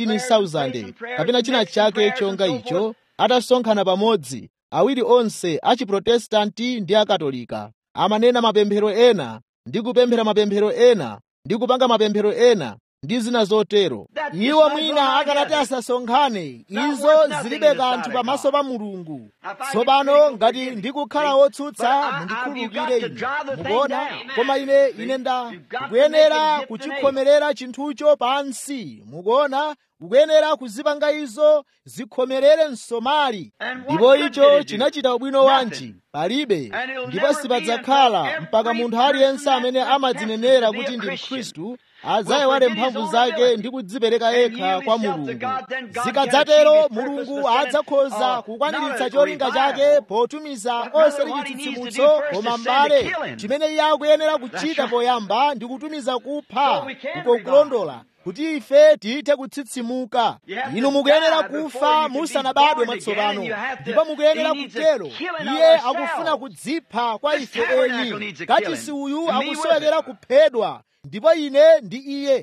15,000 kapena china chake chonga icho atasonkhana pamodzi awiri onse achiprotestanti ndi akatolika amanena mapemphero ena ndi kupemphera mapemphero ena ndi kupanga mapemphero ena ndi zina zotero iwo mwina akanati asasonkhane izo zilibe kanthu pamaso pa mulungu tsopano ngati ndikukhala wotsutsa mundikhululukire ine mukuona koma ine ine nda kuyenera kuchikhomerera chinthucho pansi mukuona ukuyenera kuzipanga izo zikhomerere msomali ndipo icho chinachita ubwino wanji palibe ndipo sipadzakhala mpaka munthu aliyense amene amadzinenera kuti ndi mkhristu adzayiwale mphamvu zake ndi kudzipereka yekha kwa mulungu zikadzatero mulungu adzakhoza kukwaniritsa cholinga chake potumiza osati chitsitsimutso koma mbale chimene iye akuyenera kuchita poyamba ndi kutumiza kupha kukulondola kuti ife tithe kutsitsimuka inu mukuyenera kufa musanabadwe mwatsopano ndipo mukuyenera kutero iye akufuna kudzipha kwa ife eni kachisi uyu akusowekera kuphedwa ndipo ine ndi iye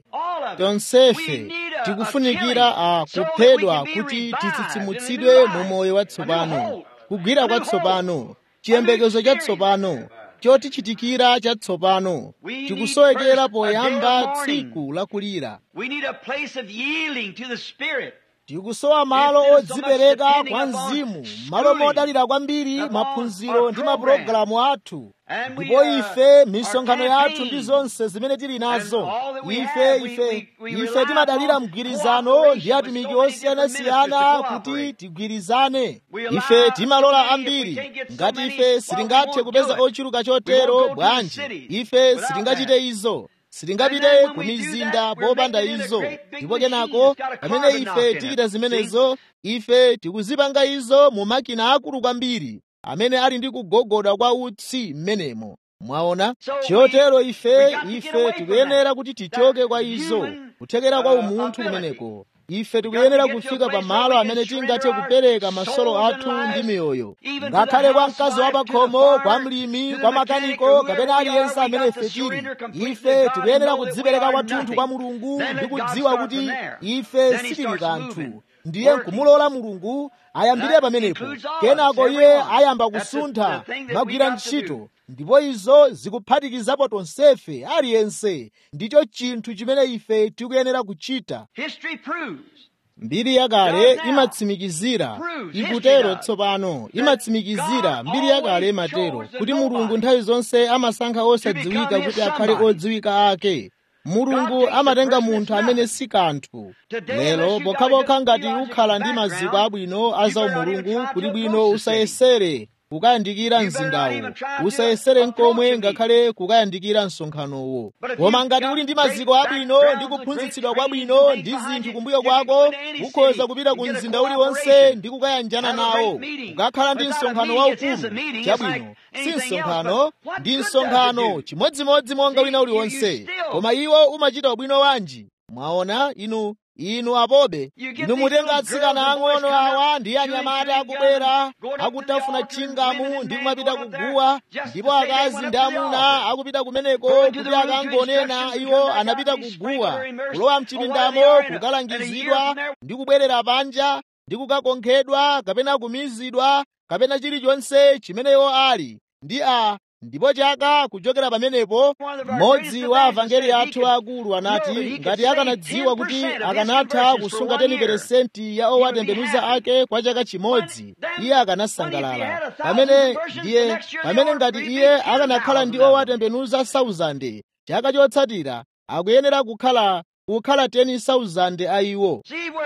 tonsefe tikufunikira a kuphedwa kuti titsitsimutsidwe mu moyo watsopano kugwira kwatsopano chiyembekezo chatsopano chotichitikira chatsopano tikusowekera poyamba tsiku lakulira tikusowa malo odzipereka kwa mzimu malo modalira kwambiri maphunziro ndi mapulogalamu athu ndipo ife misonkhano yathu ndi zonse zimene tili nazo ife ife ife timadalira mgwirizano ndi atumiki osiyanasiyana kuti tigwirizane ife timalola ambiri ngati ife sitingathe kupeza ochuluka chotero bwanji ife sitingachite izo sitingapite ku mizinda popanda izo ndipo kenako pamene ife tichita zimenezo ife tikuzipanga izo mu makina akulu kwambiri amene ali ndi kugogoda kwa utsi m'menemo mwaona chotero ife ife tikuyenera kuti tichoke kwa izo kuthekera kwa umunthu kumeneko ife tikuyenera kufika pa malo amene tingathe kupereka masolo athu ndi miyoyo ngakhale kwa mkazi wa pakhomo kwa mlimi kwa makaniko kapena aliyense amene ife tili ife tikuyenera kudzipereka kwathunthu kwa mulungu ndi kudziwa kuti ife sitili kanthu ndiye nkumulola mulungu ayambire pamenepo kenako iye ayamba kusuntha magwira ntchito ndipo izo zikuphatikizapo tonsefe aliyense ndicho chinthu chimene ife tikuyenera kuchita mbiri yakale imatsimikizira ikutero tsopano imatsimikizira mbiri yakale imatero kuti mulungu nthawi zonse amasankha osadziwika kuti akhale odziwika ake mulungu amatenga munthu amene si kanthu lero pokhapokha ngati ukhala ndi maziko abwino a zaumulungu kuti bwino usayesere kukayandikira mzindawo usayesere nkomwe ngakhale kukayandikira msonkhanowo koma ngati uli ndi maziko abwino ndi kuphunzitsidwa kwabwino ndi zinthu kumbuyo kwako ukhoza kupita ku mzinda uliwonse ndi kukayanjana nawo kukakhala ndi msonkhano waukulu chabwino si msonkhano ndi msonkhano chimodzimodzi monga wina uliwonse koma iwo umachita ubwino wanji mwaona inu inu apobe inu mutenga atsikana ang'ono awa ndi anyamata akubwera akutafuna chingamu ndi kumapita kuguwa ndipo akazi ndi amuna akupita kumeneko kuti akangonena iwo anapita kuguwa kulowa mchipindamo kukalangizidwa ndi kubwerera panja ndi kukakonkhedwa kapena kumizidwa kapena chilichonse chimene iwo ali ndi a ndipo chaka kuchokera pamenepo mmodzi wa avangeli athu akulu anati ngati akanadziwa kuti akanatha kusunga 10% ya owatembenuza ake kwa chaka chimodzi iye akanasangalala pamene ndiye pamene ngati iye akanakhala ndi owatembenuza 1000 chaka chotsatira akuyenera kukhala kukhala 10,000 a iwo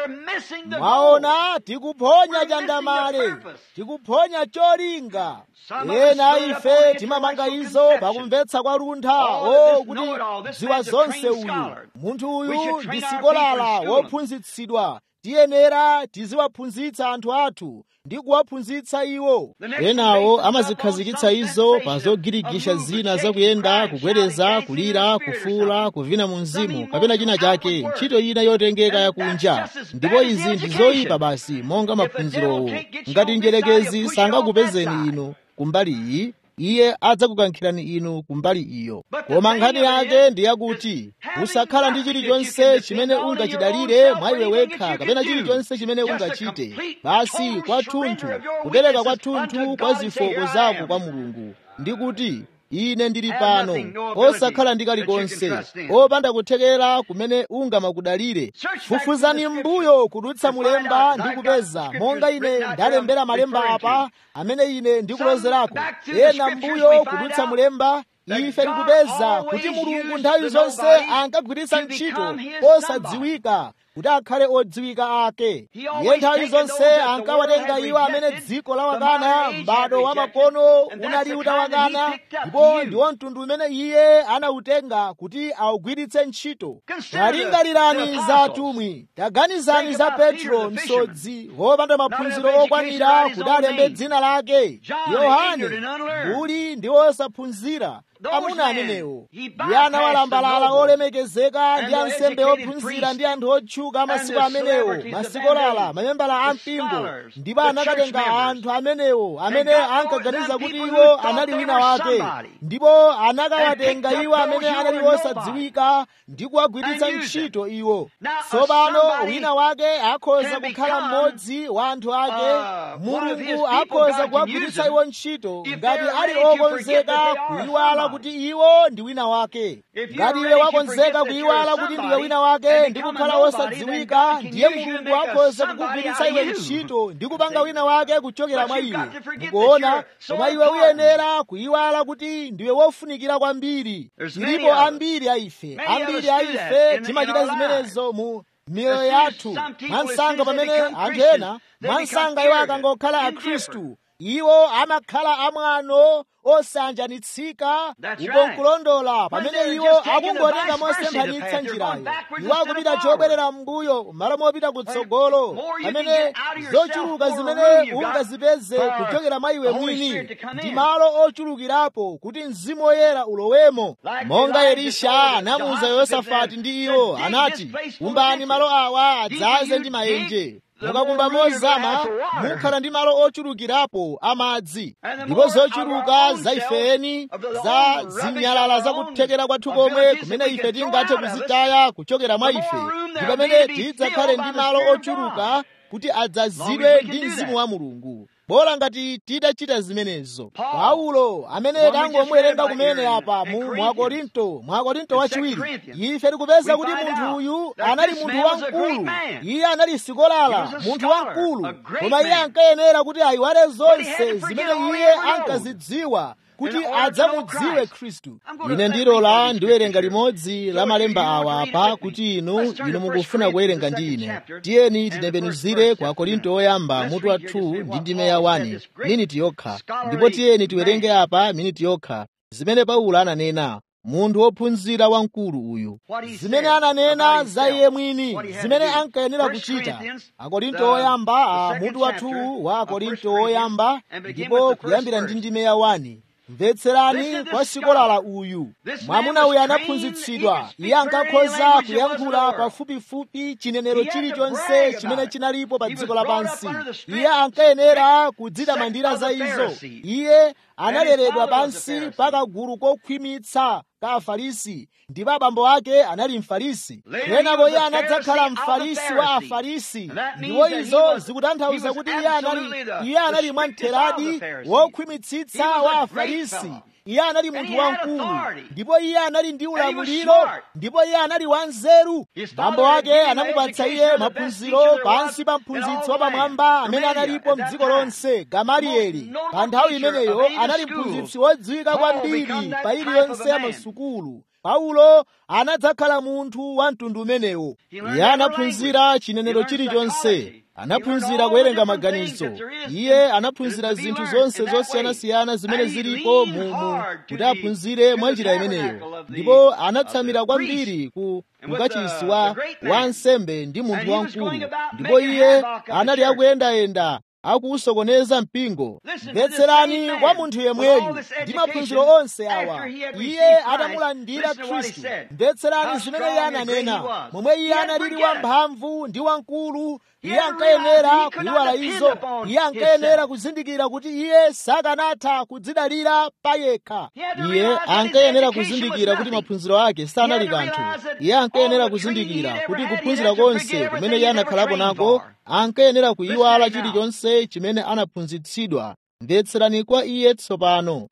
mwaona tikuphonya chandamale tikuphonya cholinga ena ife timamanga izo pakumvetsa kwa luntha o kuti dziwa zonse uyu munthu uyu ndi sikolala wophunzitsidwa tiyenera tiziwaphunzitsa anthu athu ndi kuwaphunzitsa iwo enawo amazikhazikitsa izo pa zogirigisha zina zakuyenda kugwereza kulira kufuula kuvina mu mzimu kapena china chake ntchito ina yotengeka yakunja ndipo izi ndi zoyipa basi monga maphunzirowo ngati njerekezi sangakupezeni inu kumbali iyi iye adzakukankhirani inu kumbali iyo koma nkhani yake ndi yakuti usakhala ndi chilichonse chimene ungachidalire mwa iwe wekha kapena chilichonse chimene ungachite basi kwathunthu kupereka kwathunthu kwa zofooka zako kwa mulungu ndi kuti ine ndili pano osakhala ndi kalikonse opanda kuthekera kumene ungamakudalire fufuzani m'mbuyo kudutsa mulemba ndi kupeza monga ine ndalembera malemba apa amene ine ndikulozerako ena m'mbuyo kudutsa mulemba ife tikupeza kuti mulungu nthawi zonse ankagwiritsa ntchito osadziwika kuti akhale odziwika ake iye nthawi zonse ankawatenga iwo amene dziko lawakana m'bado wa makono unali utawakana ndipo ndiwo mtundu umene iye anawutenga kuti awugwiritse ntchito talingalirani za atumwi taganizani za petro msodzi wopanda maphunziro okwanira kuti alembe dzina lake yohane mbuli ndi osaphunzira amuna amenewo ndi ana walambalala olemekezeka ndi ansembe ophunzira ndi anthu otchuka masiku amenewo masikolala mamembala a mpingo ndipo anakatenga anthu amenewo amene ankaganiza kuti iwo anali wina wake ndipo anakawatenga iwo amene anali osadziwika ndi kuwagwiritsa ntchito iwo tsopano wina wake akhoza kukhala mmodzi wa anthu ake mulungu akhoza kuwagwiritsa iwo ntchito ngati ali okonzeka kuyiwala kuti iwo ndi wina wake ngati iwe wakonzeka kuyiwala kuti ndiwe wina wake ndi kukhala wosadziwika ndiye mulungu akhoza kukugwiritsa iwe ntchito ndi kupanga wina wake kuchokera mwa iwe mukuona koma iwe uyenera kuyiwala kuti ndiwe wofunikira kwambiri tilipo ambiri a ife ambiri a ife timachita zimenezo mu miyoyo yathu mwansanga pamene anthu ena mwansanga iwo akangokhala akhristu iwo amakhala amwano osanjanitsika uko nkulondola pamene iwo akungotenga mosemphanitsa njirayo iwo akupita chobwerera m'mbuyo malo mopita kutsogolo pamene zochuluka zimene ungazipeze kuchokera mwa iwe mwini ndi malo ochulukirapo kuti mzimu woyera ulowemo monga elisha anamuwuza yosafati ndi iwo anati kumbani malo awa adzaze ndi maenje mukakumba mozama mukhala ndi malo ochulukirapo amadzi ndipo zochuluka za ifeni za zinyalala zakuthekera kwathu komwe kumene ife tingathe kuzitaya kuchokera mwa ife ndi pamene tidzakhale ndi malo ochuluka kuti adzazidwe ndi mzimu wa mulungu bola ngati titachita zimenezo paulo amene tangomuwerenga kumene apa mu mwakorinto mwakorinto wachiwiri ife tikupeza kuti munthu uyu anali munthu wamkulu iye anali sikolala munthu wamkulu koma iye ankayenera kuti ayiwale zonse zimene iye ankazidziwa kuti adzamudziwe khristu ine ndilola ndiwerenga limodzi la malemba awa apa kuti inu inu mukufuna kuwerenga ndi ine tiyeni titembenuzire kwa korinto oyamba mutu wa 2 ndi ndime ya 1 miniti yokha ndipo tiyeni tiwerenge apa miniti yokha zimene paulo ananena munthu wophunzira wamkulu uyu zimene ananena za iye mwini zimene ankayenera kuchita akorinto oyamba a mutu wa 2 wa akorinto oyamba ndipo kuyambira ndi ndime ya 1 mvetserani kwa sikolala uyu mwamuna uyu anaphunzitsidwa iye ankakhoza kuyankhula pafupifupi chinenero chilichonse chimene chinalipo pa dziko lapansi iye ankayenera kudzitamandira za izo iye analeredwa pansi pa kagulu kokhwimitsa ka afarisi ndipo abambo ake anali mfarisi kenako iye anadzakhala mfarisi wa afarisi ndipo izo zikutanthauza kuti iye anali iye anali mwamtheradi wokhwimitsitsa wa afarisi iye anali munthu wamkulu ndipo iye anali ndi ulamuliro ndipo iye anali wanzeru bambo ake anamupatsa iye maphunziro pansi pa mphunzitsi wapamwamba amene analipo mdziko lonse gamalieli pa nthawi imeneyo anali mphunzitsi wodziwika kwambiri pa iliyonse ya masukulu paulo anadzakhala munthu wa mtundu umenewo iye anaphunzira chinenero chilichonse anaphunzira kuwerenga maganizo iye anaphunzira zinthu zonse zosiyanasiyana zimene zilipo mumu kuti aphunzire mwa njira imeneyo ndipo anatsamira kwambiri ku mkachisi wa wansembe ndi munthu wamkulu ndipo iye anali akuyendayenda akuusokoneza mpingo mvetserani kwa munthu yemweyu ndi maphunziro onse awa iye atamulandira khristu mvetserani zimene iye ananena momwe iye analili wamphamvu ndi wamkulu iye ankayenera kuyiwala izo iye ankayenera kuzindikira kuti iye sakanatha kudzidalira pa yekha iye ankayenera kuzindikira kuti maphunziro ake sanali kanthu iye ankayenera kuzindikira kuti kuphunzira konse kumene iye anakhalapo nako ankayenera kuyiwala chilichonse chimene anaphunzitsidwa mvetserani kwa iye tsopano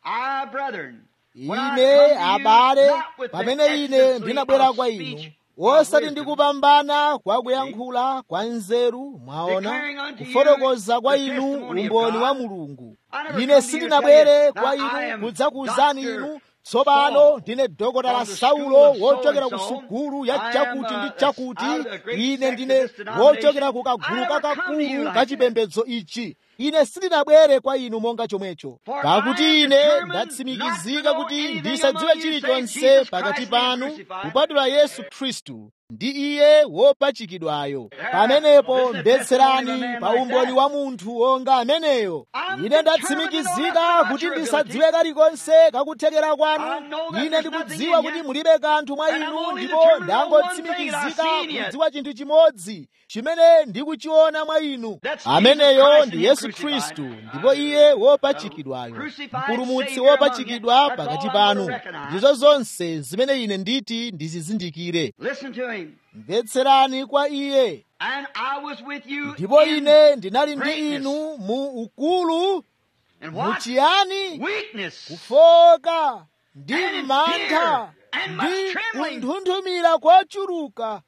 ine abale pamene ine ndinabwera kwa inu osati ndikupambana kwa kuyankhula kwa nzeru mwaona kufotokoza kwa inu umboni wa mulungu ine sindinabwere kwa inu kudzakuwuzani inu tsopano ndine dokotala saulo wochokera ku sukulu ya chakuti ndi chakuti ine ndine wochokera ku kagulu kakakulu kachipembedzo ichi ine sindinabwere kwa inu monga chomwecho pakuti ine ndatsimikizika kuti ndisadziwe chilichonse pakati panu kupatula yesu khristu ndi iye wopachikidwayo pamenepo mvetserani pa umboni wa munthu wonga ameneyo ine ndatsimikizika kuti ndisadziwe kalikonse kakuthekera kwanu ine ndikudziwa kuti mulibe kanthu mwa inu ndipo ndangotsimikizika kudziwa chinthu chimodzi chimene ndikuchiona mwa inu ameneyo ndi yesu khristu ndipo iye wopachikidwayo mpulumutsi wopachikidwa pakati panu ndizo zonse zimene ine nditi ndizizindikire mvetserani kwa iye ndipo ine ndinali ndi inu mu ukulu muchiyani kufoka ndi mantha ndi kunthunthumira kochuluka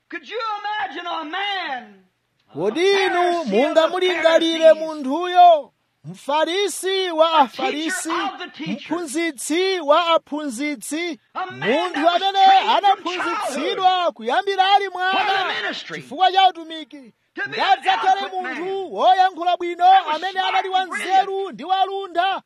kodi inu mungamulingalire munthuyo mfarisi wa afarisi mphunzitsi wa aphunzitsi munthu amene anaphunzitsidwa kuyambira ali mwana chifukwa cha utumiki ngadzakhale munthu woyankhula bwino amene anali wanzeru ndi walunda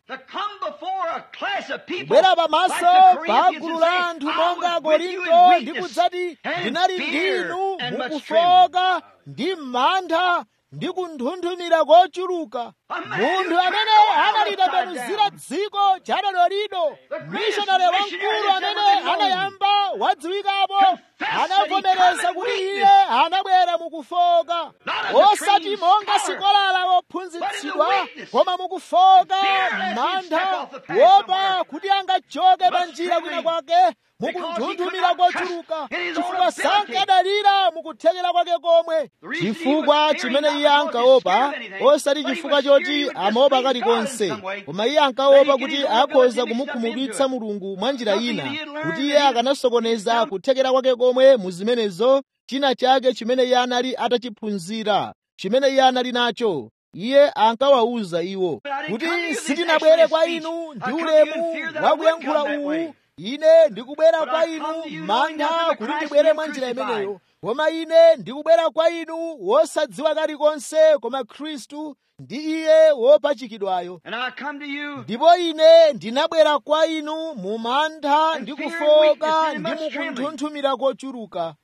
kubwera pamaso pa gulu la anthu monga korinto ndi kudzati ndinali ndinu mukufoka ndi mantha ndi kunthunthumira kochuluka munthu amene analitembenuzira dziko chadalo lino mishonale wamkulu amene anayamba wadziwikapo anavomereza kuti iye anabwera mukufoka osati monga sikolala wophunzitsidwa koma mukufoka mantha wopa kuti angachoke pa njira kwina kwake mukunthunthumira kochuluka chifukwa sankadalira mukuthekera kwake komwe chifukwa chimene iye ankaopa osati chifukwa choti amaopa kalikonse koma iye ankaopa kuti akhoza kumukhumudwitsa mulungu mwa njira ina kuti iye akanasokoneza kuthekera kwake komwe mu zimenezo china chake chimene iye anali atachiphunzira chimene iye anali nacho iye ankawawuza iwo kuti sindinabwere kwa inu ndi ulemu wakuyankhula uwu ine ndikubwera kwa inu mantha kuti ndibwere mwa njira imeneyo koma ine ndikubwera kwa inu wosadziwa kalikonse koma khristu ndi iye wopachikidwayo ndipo ine ndinabwera kwa inu mu mantha ndi kufoka ndi mukunthunthumira kochuluka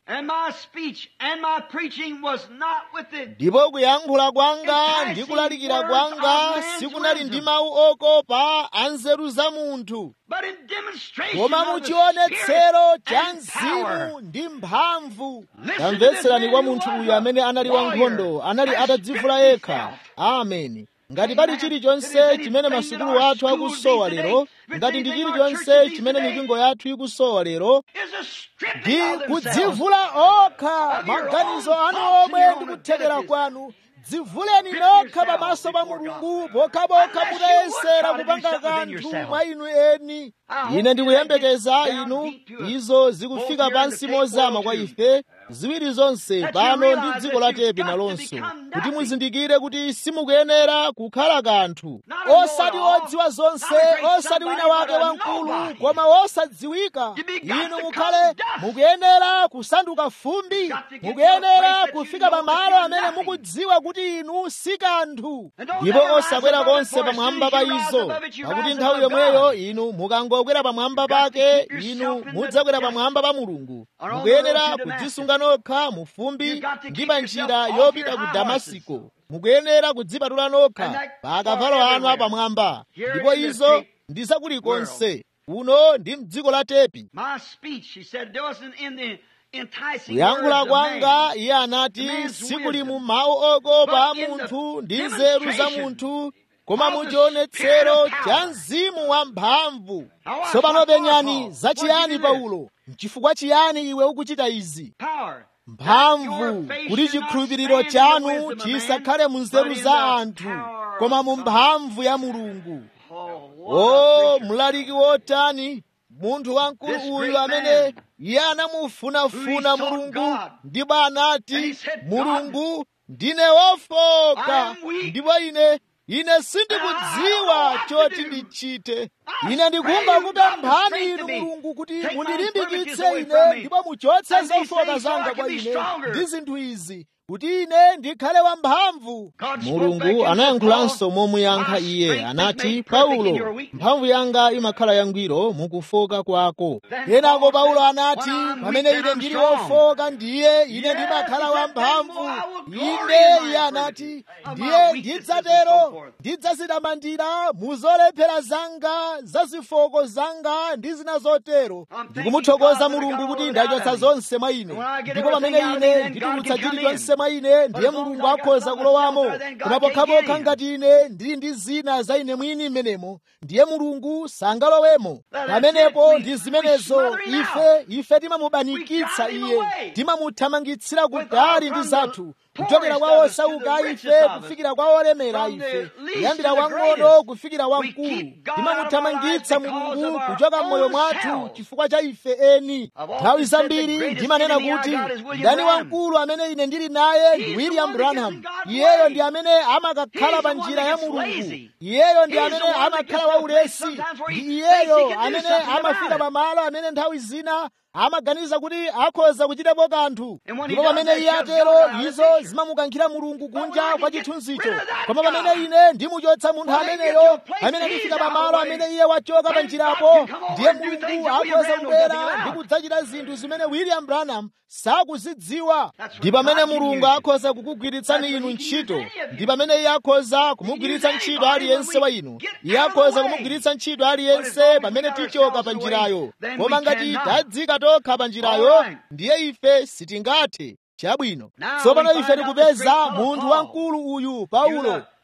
ndipo kuyankhula kwanga ndi kulalikira kwanga sikunali ndi mawu okopa a nzeru za munthu koma muchionetsero cha mzimu ndi mphamvu tamvetserani kwa munthu uyu amene anali wankhondo anali atadzivula yekha ameni ngati pali chilichonse chimene masukulu athu akusowa lero ngati ndi chilichonse chimene mipingo yathu ikusowa lero ndi kudzivula okha maganizo anu omwe ndi kuthekera kwanu dzivuleni nokha pamaso pa mulungu pokhapokha mutayesera kupanga kanthu mwa inu eni ine ndikuyembekeza inu izo zikufika pansi mozama kwa ife ziwiri zonse pano ndi dziko la tepi nalonso kuti muzindikire kuti simukuyenera kukhala kanthu osati odziwa zonse osati wina wake wamkulu koma wosadziwika inu mukhale mukuyenera kusanduka fumbi mukuyenera kufika pamalo amene mukudziwa kuti inu si kanthu ndipo osakwera konse pamwamba pa izo pakuti nthawi yomweyo inu mukangokwera pamwamba pake inu mudzakwera pamwamba pa mulungu mukuyenera kudzisunga nokha mu fumbi ndi pa njira yopita ku damasiko mukuyenera kudzipatula nokha pa akavalo anu apamwamba ndipo izo ndi zakulikonse uno ndi mdziko la tepi kuyankhula kwanga iye anati sikuli mu mawu okopa a munthu ndi nzeru za munthu koma muchionetsero cha mzimu wamphamvu tsopano penyani zachiyani paulo mchifukwa chiyani iwe ukuchita izi mphamvu kuti chikhulupiriro chanu chisakhale mu nzeru za anthu koma mu mphamvu ya mulungu o mlaliki wotani munthu wamkulu uyu amene iye anamufunafuna mulungu ndipo anati mulungu ndine wofoka ndipo ine ine sindikudziwa choti ndichite ine ndikumba kupemphani inu mulungu kuti mundilimbikitse ine ndipo muchotse zofoka zanga kwa ine ndi zinthu izi kuti ine ndikhale wamphamvu mulungu anayankhulanso momuyankha iye anati paulo mphamvu yanga imakhala yangwiro mukufoka kwako kenako paulo anati pamene ine ndili wofoka ndiye ine ndimakhala wamphamvu inde iye anati ndiye ndidzatero ndidzazitamandira mu zolephera zanga za zifoko zanga ndi zina zotero ndikumuthokoza mulungu kuti ndachotsa zonse mwa ine ndipo pamene ine nditulutsa chilichonse mwa ine ndiye mulungu akhoza kulowamo koma pokhapokha ngati ine ndili ndi zina za ine mwini mmenemo ndiye mulungu sangalowemo pamenepo ndi zimenezo ife ife timamubanikitsa iye timamuthamangitsira kutali ndi zathu kuchokera kwa osauka ife kufikira kwa olemera ife kuyambira wang'ono kufikira wamkulu timamuthamangitsa mulungu kuchoka m'moyo mwathu chifukwa cha ife eni nthawi zambiri ndimanena kuti ndani wamkulu amene ine ndili naye ndi william branham iyeyo ndi amene amakakhala pa njira ya mulungu iyeyo ndi amene amakhala waulesi ndi iyeyo amene amafika pamalo amene nthawi zina amaganiza kuti akhoza kuchitapo kanthu ndipo pamene iye atero izo zimamukankhira mulungu kunja kwa chithunzicho koma pamene ine ndimuchotsa munthu ameneyo amene ndifika pamalo amene iye wachoka pa njirapo ndiye mulungu akhoza kubwera ndi kudzachita zinthu zimene william branham sakuzidziwa ndi pamene mulungu akhoza kukugwiritsani inu ntchito ndi pamene iye akhoza kumugwiritsa ntchito aliyense wa inu iye akhoza kumugwiritsa ntchito aliyense pamene tichoka pa njirayo koma ngati tadzika tokha pa njirayo ndiye ife sitingathe chabwino tsopano ife tikupeza munthu wamkulu uyu paulo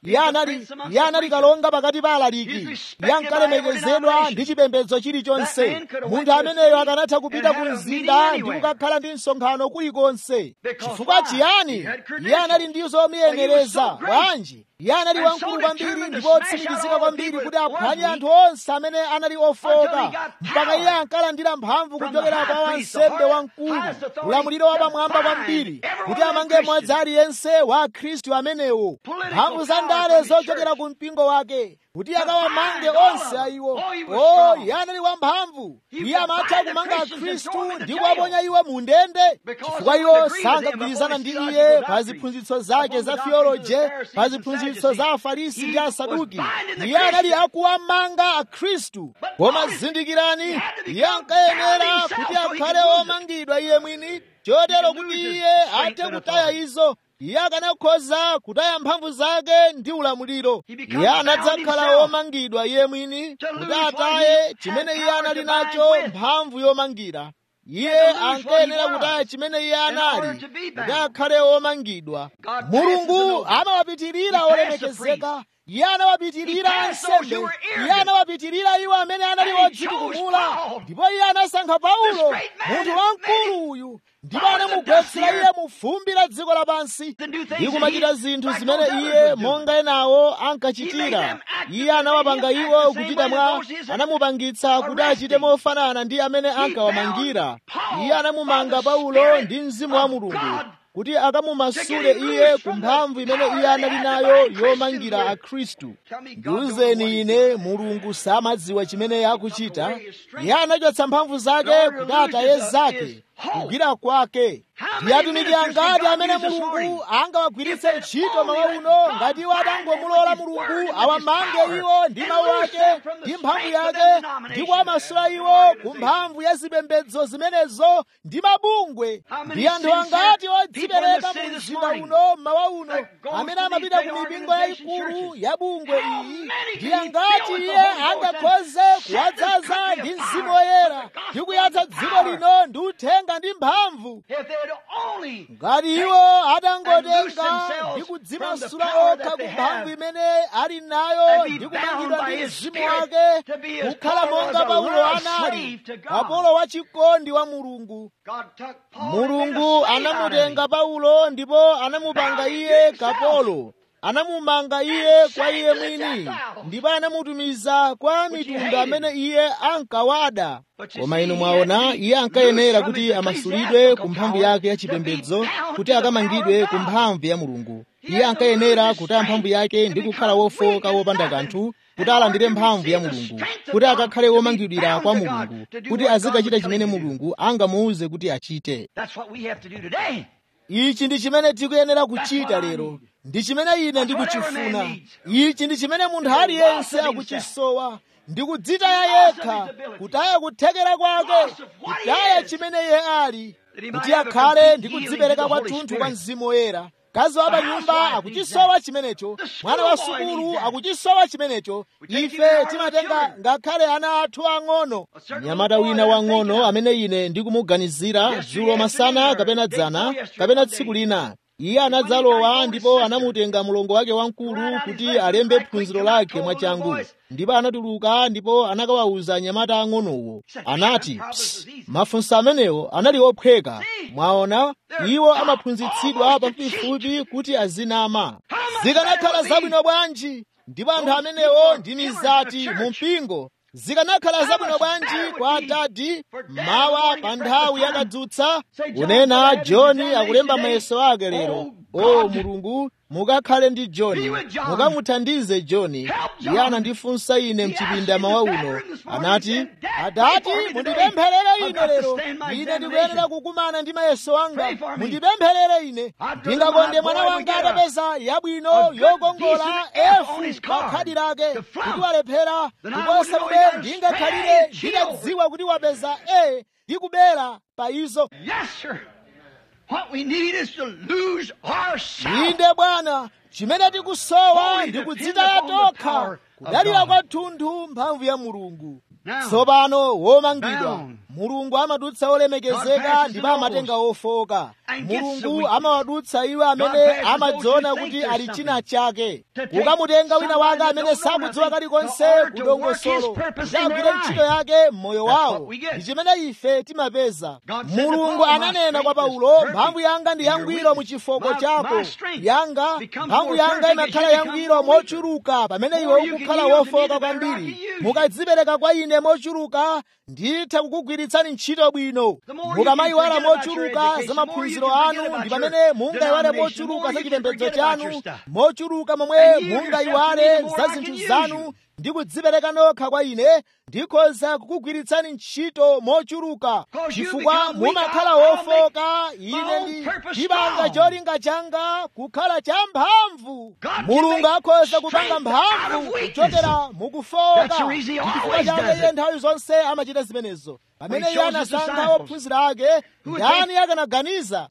iye anali iye anali kalonga pakati pa alaliki iye ankalemekezedwa ndi chipembedzo chilichonse munthu ameneyo akanatha kupita ku mzinda ndi kukakhala ndi msonkhano kulikonse chifukwa chiyani iye anali ndi zomuyenereza bwanji iye anali wamkulu kwambiri ndipo otsimikizika kwambiri kuti aphwanye anthu onse amene anali ofoka mpaka iye ankalandira mphamvu kuchokera kwa wansembe wamkulu ulamuliro wapamwamba kwambiri kuti amange mmodzi aliyense wa akhristu amenewo mphamvu za ndale zochokera ku mpingo wake kuti akawamange onse ayiwo o iye anali wamphamvu iye amatha kumanga akhristu ndi kuwaponya iwo mu ndende chifukwa iwo sankagwirizana ndi iye pa ziphunzitso zake za theoloje pa ziphunzitso za afarisi ndi asaduki iye anali akuwamanga akhristu koma zindikirani iye ankayenera kuti akhale omangidwa iye mwini chotero kuti iye athe kutaya izo iye akanakhoza kutaya mphamvu zake ndi ulamuliro iye anadzakhala womangidwa iye mwini kuti ataye chimene iye anali nacho mphamvu yomangira iye ankayenera kutaya chimene iye anali kuti akhale womangidwa mulungu amawapitirira olemekezeka iye anawapitirira ansembe iye anawapitirira iwo amene anali odzitukumula ndipo iye anasankha paulo munthu wamkulu uyu ndipo anamugwetsera iye mu fumbi la dziko lapansi ndi kumachita zinthu zimene iye monga enawo ankachitira iye anawapanga iwo kuchita mwa anamupangitsa kuti achite mofanana ndi amene ankawamangira iye anamumanga paulo ndi mzimu wa mulungu kuti akamumasule iye ku mphamvu imene iye anali nayo yomangira akhristu ndiwuzeni ine mulungu samadziwa chimene akuchita iye anachotsa mphamvu zake kuti ataye zake kugwira kwake ndi atumiki angati amene mulungu angawagwiritse ntchito mawa uno ngati iwo atangomulola mulungu awamange iwo ndi mawu ake ndi mphamvu yake ndi kuwamasula iwo ku mphamvu ya zipembedzo zimenezo ndi mabungwe ndi anthu angati odzipereka mu mzinda uno mawa uno amene amapita ku mipingo yayikulu ya bungwe iyi ndi angati iye angakhoze kuwadzaza ndi mzimu woyera ndi kuyatsa dziko lino ndi uthenga ndi mphamvu ngati iwo atangotenga ndi kudzimasula okha ku mphamvu imene ali nayo ndi kumangidwa ndi mzimu wake kukhala monga paulo anali kapolo wachikondi wa mulungu mulungu anamutenga paulo ndipo anamupanga iye kapolo anamumanga iye kwa iye mwini ndipo anamutumiza kwa mitundu amene iye ankawada koma inu mwaona iye ankayenera kuti amasulidwe ku mphamvu yake ya chipembedzo kuti akamangidwe ku mphamvu ya mulungu iye ankayenera kutaya mphamvu yake ndi kukhala wofoka wopanda kanthu kuti alandire mphamvu ya mulungu kuti akakhale womangidwira kwa mulungu kuti azikachita chimene mulungu angamuuze kuti achite ichi ndi chimene tikuyenera kuchita lero ndi chimene ine ndikuchifuna ichi ndi chimene munthu aliyense akuchisowa ndi kudzitaya yekha kutaya kuthekera kwake kutaya chimene iye ali kuti akhale ndi kudzipereka kwathunthu kwa mzimu woyera mkazi wa panyumba akuchisowa chimenecho mwana wa sukulu akuchisowa chimenecho ife timatenga ngakhale ana athu ang'ono mnyamata wina wang'ono amene ine ndikumuganizira dzulo masana kapena dzana kapena tsiku lina iye anadzalowa ndipo anamutenga mlongo wake wamkulu kuti alembe phunziro lake mwachangu ndipo anatuluka ndipo anakawawuza anyamata ang'onowo anati mafunso amenewo anali ophweka mwaona iwo amaphunzitsidwa pafupifupi kuti azinama zikanakhala zabwino bwanji ndipo anthu amenewo ndi mizati mu mpingo zikanakhala zabwino bwanji kwa atati mawa pa nthawi yakadzutsa kunena johni akulemba mayeso ake lero o mulungu mukakhale ndi johni mukamuthandize johni iye anandifunsa ine mchipinda mawa uno anati adati mundipempherere ine lero ine ndikuyenera kukumana ndi mayeso anga mundipempherere ine ndingakonde mwana wanga atapeza yabwino yokongola efu pa khadi lake kuti walephera kuposa momwe ndingakhalire nditadziwa kuti wapeza e ndi kubera pa izo What we need is to lose ourselves. inde bwana chimene tikusowa ndi kudzitaya tokha kudalira kwathunthu mphamvu ya mulungu tsopano womangidwa mulungu amadutsa olemekezeka ndipo amatenga ofoka mulungu amawadutsa iwo amene amadziona kuti ali china chake kukamutenga wina wake amene sakudziwa kalikonse kudongosolo kuti agwire ntchito yake m'moyo wawo ndi chimene ife timapeza mulungu ananena kwa paulo mphamvu yanga ndi yangwiro mu chifoko chako yanga mphamvu yanga imakhala yangwiro mochuluka pamene iwe ukukhala wofoka kwambiri mukadzipereka kwa ine mochuluka nditha kukugwiritsani ntchito bwino mukamayiwala mochuluka za maphunziro anu ndi pamene mungayiwale mochuluka za chipembedzo chanu mochuluka momwe mungayiwale za zinthu zanu ndi kudzipereka nokha kwa ine ndikhoza kukugwiritsani ntchito mochuluka chifukwa mumakhala wofoka ine ndi ndipanga cholinga changa kukhala champhamvu mulungu akhoza kupanga mphamvu kuchokera mukufoka chifukwa chake iye nthawi zonse amachita zimenezo pamene iye anasankha ophunzira ake ndani akanaganiza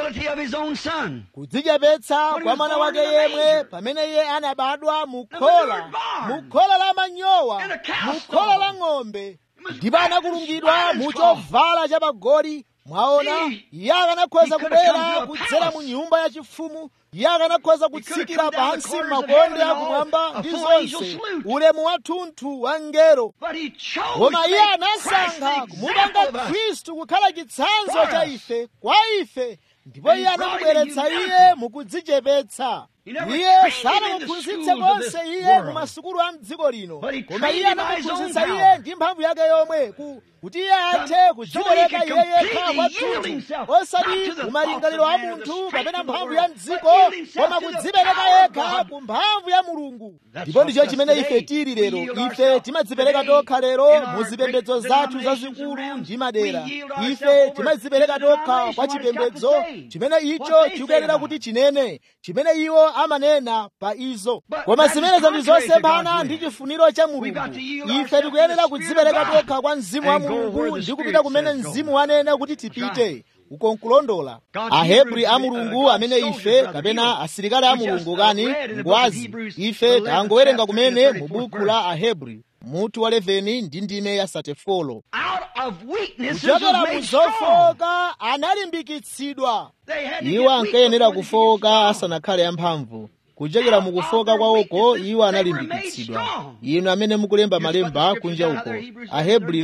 kudzichepetsa kwa mwana wake yemwe pamene iye anabadwa mukhola mukhola la manyowa mukhola la ng'ombe ndipo anakulungidwa mu chovala cha pagoli mwaona iye akanakhoza kubwera kudzera mu nyumba yachifumu iye akanakhoza kutsikira pansi m'makonde akumwamba ndi zonse ulemu wathunthu wa ngero koma iye anasankha kumupanga khristu kukhala chitsanzo cha ife kwa ife ndipo iye anamubweretsa iye mukudzichepetsa iye sanamuphunzitse konse iye mu masukulu a mdziko lino koma iye anamuphunzitsa iye ndi mphamvu yake yomwe kuti iye athe kudzipereka iye yekha kwathunthu osati kumalingaliro a munthu kapena mphamvu ya mdziko koma kudzipereka yekha ku mphamvu ya mulungu ndipo ndicho chimene ife tili lero ife timadzipereka tokha lero mu zipembedzo zathu zazikulu ndi madera ife timadzipereka tokha kwa chipembedzo chimene icho chikuyenera kuti chinene chimene iwo amanena pa izo koma zimenezo ndi zosemphana ndi chifuniro cha mulungu ife tikuyenera kudzipereka tokha kwa mzimu wa mulungu ndi kupita kumene mzimu wanena kuti tipite uko nkulondola ahebri a mulungu amene ife kapena asilikali a mulungu kani ngwazi ife tangowerenga kumene mu buku la ahebri mutu wa 11 ndi ndime ya 34 kuchokera mu zofoka analimbikitsidwa iwo ankayenera kufoka asanakhale amphamvu kuchokera mukufoka kwawoko iwo analimbikitsidwa inu amene mukulemba malemba kunja uko ahebri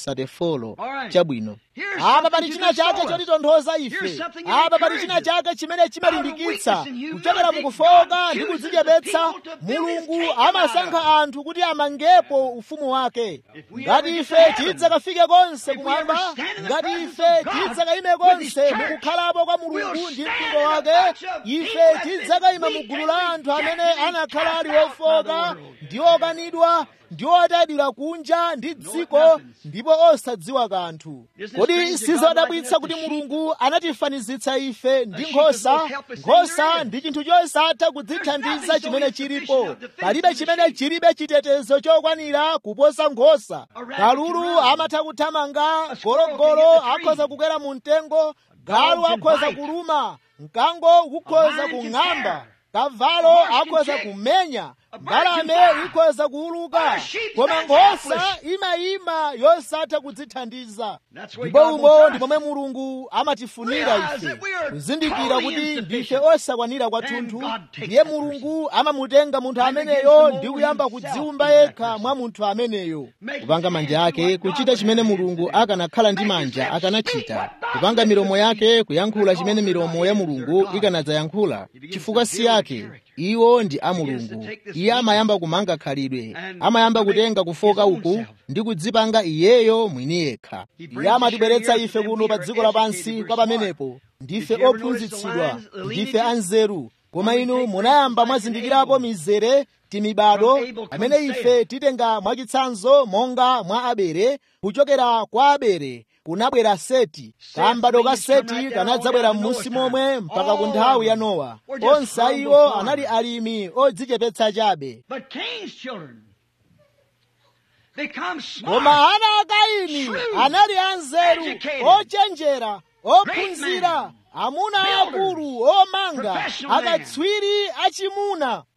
11:34 chabwino apa pali china chake chotitonthoza ife apa pali china chake chimene chimalimbikitsa kuchokera mukufoka ndi kudzichepetsa mulungu amasankha anthu kuti amangepo ufumu wake ngati ife tidzakafike konse kumwamba ngati ife tidzakayime konse mukukhalapo kwa mulungu ndi mpingo wake ife tidzakayima mu gulu la anthu amene anakhala ali ofoka ndi okanidwa ndi otadira kunja ndi dziko ndipo osadziwa kanthu kodi sizodabwitsa kuti mulungu anatifanizitsa ife ndi nkhosa nkhosa ndi chinthu chosatha kudzithandiza chimene chilipo palibe chimene chilibe chitetezo chokwanira kuposa nkhosa kalulu amatha kuthamanga gologolo akhoza kukwera mu mtengo galu akhoza kuluma mkango ukhoza kung'amba kavalo akhoza kumenya mbalame ikhoza kuuluka koma nkhosa imayima yosatha kudzithandiza ndipo umo ndi momwe mulungu amatifunira ife kuzindikira kuti ndife osakwanira kwathunthu ndiye mulungu amamutenga munthu ameneyo ndi kuyamba kudziwumba yekha mwa munthu ameneyo kupanga manja ake kuchita chimene mulungu akanakhala ndi manja akanachita kupanga milomo yake kuyankhula chimene milomo ya mulungu ikanadzayankhula chifukwa si yake iwo ndi a mulungu iye amayamba kumanga khalidwe amayamba kutenga kufoka uku ndi kudzipanga iyeyo mwini yekha iye amatibweretsa ife kuno pa dziko lapansi kwa pamenepo ndife ophunzitsidwa ndife anzeru koma inu munayamba mwazindikirapo mizere timibado amene ife titenga mwachitsanzo monga mwa abere kuchokera kwa abere kunabwera seti kambado ka seti kanadzabwera m'munsi momwe mpaka ku nthawi ya nowa onse iwo anali alimi odzichepetsa chabe koma ana a kaini anali anzeru ochenjera ophunzira amuna akulu omanga akatswiri achimuna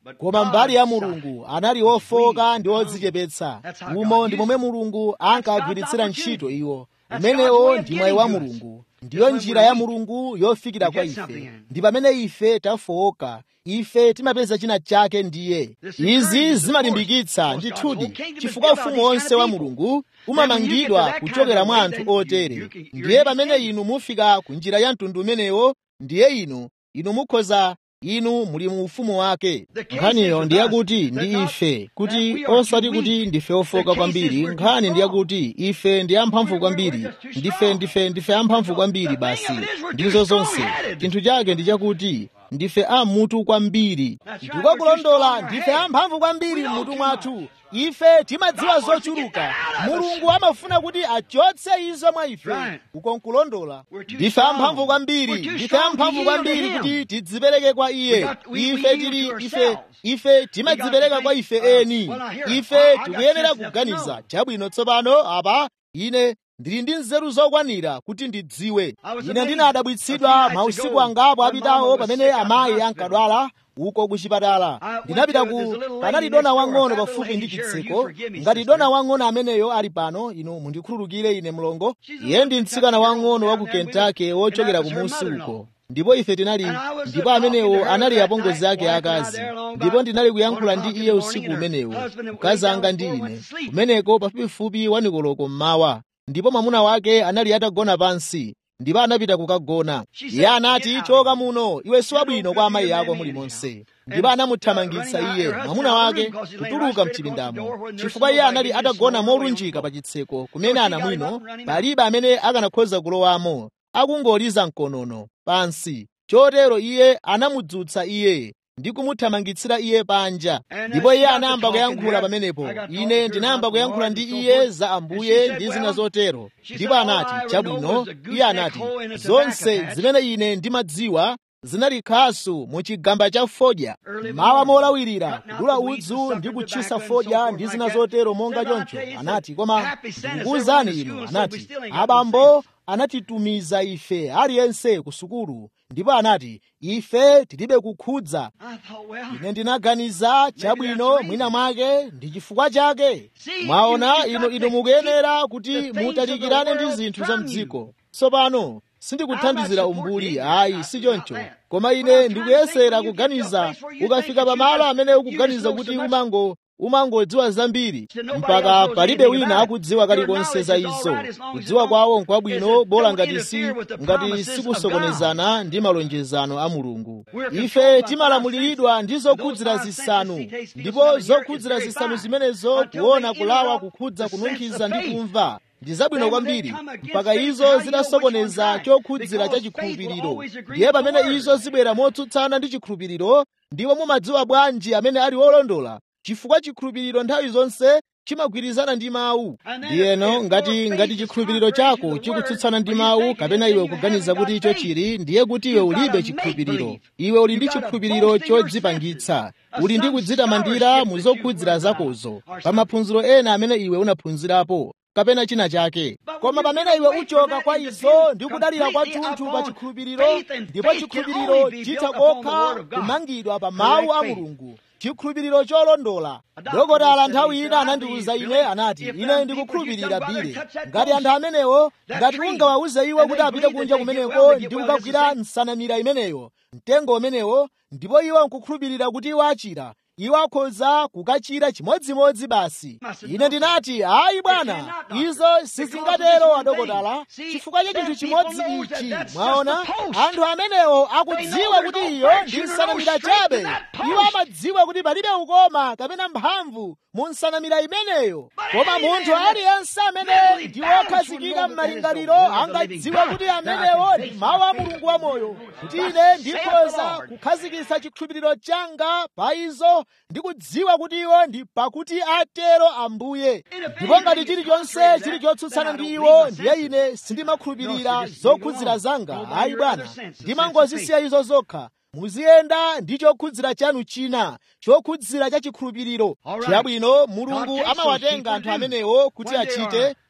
koma mbali ya mulungu anali ofoka ndi odzichepetsa umo ndi momwe mulungu ankagwiritsira ntchito iwo umenewo ndi mwayi wa mulungu ndiyo njira ya mulungu yofikira kwa ife ndi pamene ife tafowoka ife timapeza china chake ndiye izi zimalimbikitsa ndithudi chifukwa ufumu wonse wa mulungu umamangidwa kuchokera mwa anthu otere ndiye pamene inu mufika ku njira ya mtundu umenewo ndiye inu inu mukhoza inu muli mu ufumu wake nkhaniyo ndi yakuti ndi ife kuti osati kuti ndife ofoka kwambiri nkhani ndi yakuti ife ndi amphamvu kwambiri ndife ndife ndife amphamvu kwambiri basi ndizo zonse chinthu chake ndi chakuti ndife amutu kwambiri ndikokulondola ndife amphamvu kwambiri m'mutu mwathu ife timadziwa zochuluka mulungu amafuna kuti achotse izo mwa ife uko nkulondola ndife amphamvu kwambiri ndife amphamvu kwambiri kuti tidzipereke kwa iye ife tili ife ife timadzipereka kwa ife eni ife tikuyenera kuganiza chabwino tsopano apa ine ndili ndi nzeru zokwanira kuti ndidziwe ine ndinadabwitsidwa mausiku angapo apitawo pamene amayi ankadwala uko ku chipatala ndinapita ku panali dona wang'ono pafupi ndi chitseko ngati dona wang'ono ameneyo ali pano inu mundikhululukire ine mlongo iye ndi mtsikana wang'ono wa ku kentucky wochokera kumusi uko ndipo ife tinali ndipo amenewo anali apongozi ake akazi ndipo ndinali kuyankhula ndi iye usiku umenewo mkazi anga ndi ine kumeneko pafupifupi wanikoloko mmawa ndipo mwamuna wake anali atagona pansi ndipo anapita kukagona iye anati choka muno iwe siwabwino kwa amayi ako mulimonse ndipo anamuthamangitsa iye mwamuna wake kutuluka mchipindamo chifukwa iye anali atagona molunjika pa chitseko kumene anamwino palibe amene akanakhoza kulowamo akungoliza mkonono pansi chotero iye anamudzutsa iye ndi kumuthamangitsira iye panja ndipo iye anayamba kuyankhula pamenepo ine ndinayamba kuyankhula ndi iye za ambuye ndi zina zotero ndipo anati chabwino iye anati zonse zimene ine ndimadziwa zinali khasu mu chigamba cha fodya mawa molawirira kudula udzu ndi kutchisa fodya ndi zina zotero monga choncho anati koma ndikukuwuzani inu anati abambo anatitumiza ife aliyense ku sukulu ndipo anati ife tilibe kukhudza ine ndinaganiza chabwino mwina mwake ndi chifukwa chake mwaona inu inu mukuyenera kuti mutalikirane ndi zinthu za mdziko tsopano sindikuthandizira umbuli ayi si choncho koma ine ndikuyesera kuganiza ukafika pamalo amene ukuganiza kuti umango umangodziwa zambiri mpaka palibe wina akudziwa kalikonse za izo kudziwa kwawo nkwabwino bola ngati si ngati sikusokonezana ndi malonjezano a mulungu ife timalamuliridwa ndi zokhudzira zisanu ndipo zokhudzira zisanu zimenezo kuona kulawa kukhudza kununkhiza ndi kumva ndi zabwino kwambiri mpaka izo zitasokoneza chokhudzira cha chikhulupiriro ndiye pamene izo zibwera motsutsana ndi chikhulupiriro ndipo mumadziwa bwanji amene ali wolondola chifukwa chikhulupiriro nthawi zonse chimagwirizana ndi mawu ndiyeno ngati ngati chikhulupiriro chako chikutsutsana ndi mawu kapena iwe kuganiza kuti icho chili ndiye kuti iwe ulibe chikhulupiriro iwe uli ndi chikhulupiriro chodzipangitsa uli ndi kudzitamandira mu zokhudzira zakozo pa maphunziro ena amene iwe unaphunzirapo kapena china chake koma pamene iwe uchoka kwa izo ndi kudalira kwathunthu pa chikhulupiriro ndipo chikhulupiriro chitha kokha kumangidwa pa mawu a mulungu chikhulupiriro cholondola dokotala nthawi ina anandiwuza ine anati ine ndikukhulupirira bile ngati anthu amenewo ngati ungawawuze iwo kuti apite kunja kumeneko ndi kukagwira nsanamira imeneyo mtengo umenewo ndipo iwo nkukhulupirira kuti iwo achira iwo akhoza kukachira chimodzimodzi basi ine ndinati ayi bwana izo sizingatero adokotala chifukwa cha chinthu chimodzi ichi mwaona anthu amenewo akudziwa kuti iyo ndi nsanamira chabe iwo amadziwa kuti palibe ukoma kapena mphamvu mu nsanamira imeneyo koma munthu aliyense amene ndi wokhazikika m'malingaliro angadziwa kuti amenewo ndi mawu a mulungu wamoyo kuti ine ndikhoza kukhazikitsa chikhulupiriro changa pa izo ndi kudziwa kuti iwo ndi pakuti atero ambuye ndipo ngati chilichonse chili chotsutsana ndi iwo ndiye ine sindimakhulupirira zokhudzira zanga ayi bwana ndimangozisiya izo zokha muziyenda ndi chokhudzira chanu china chokhudzira cha chikhulupiriro chabwino mulungu amawatenga anthu amenewo kuti achite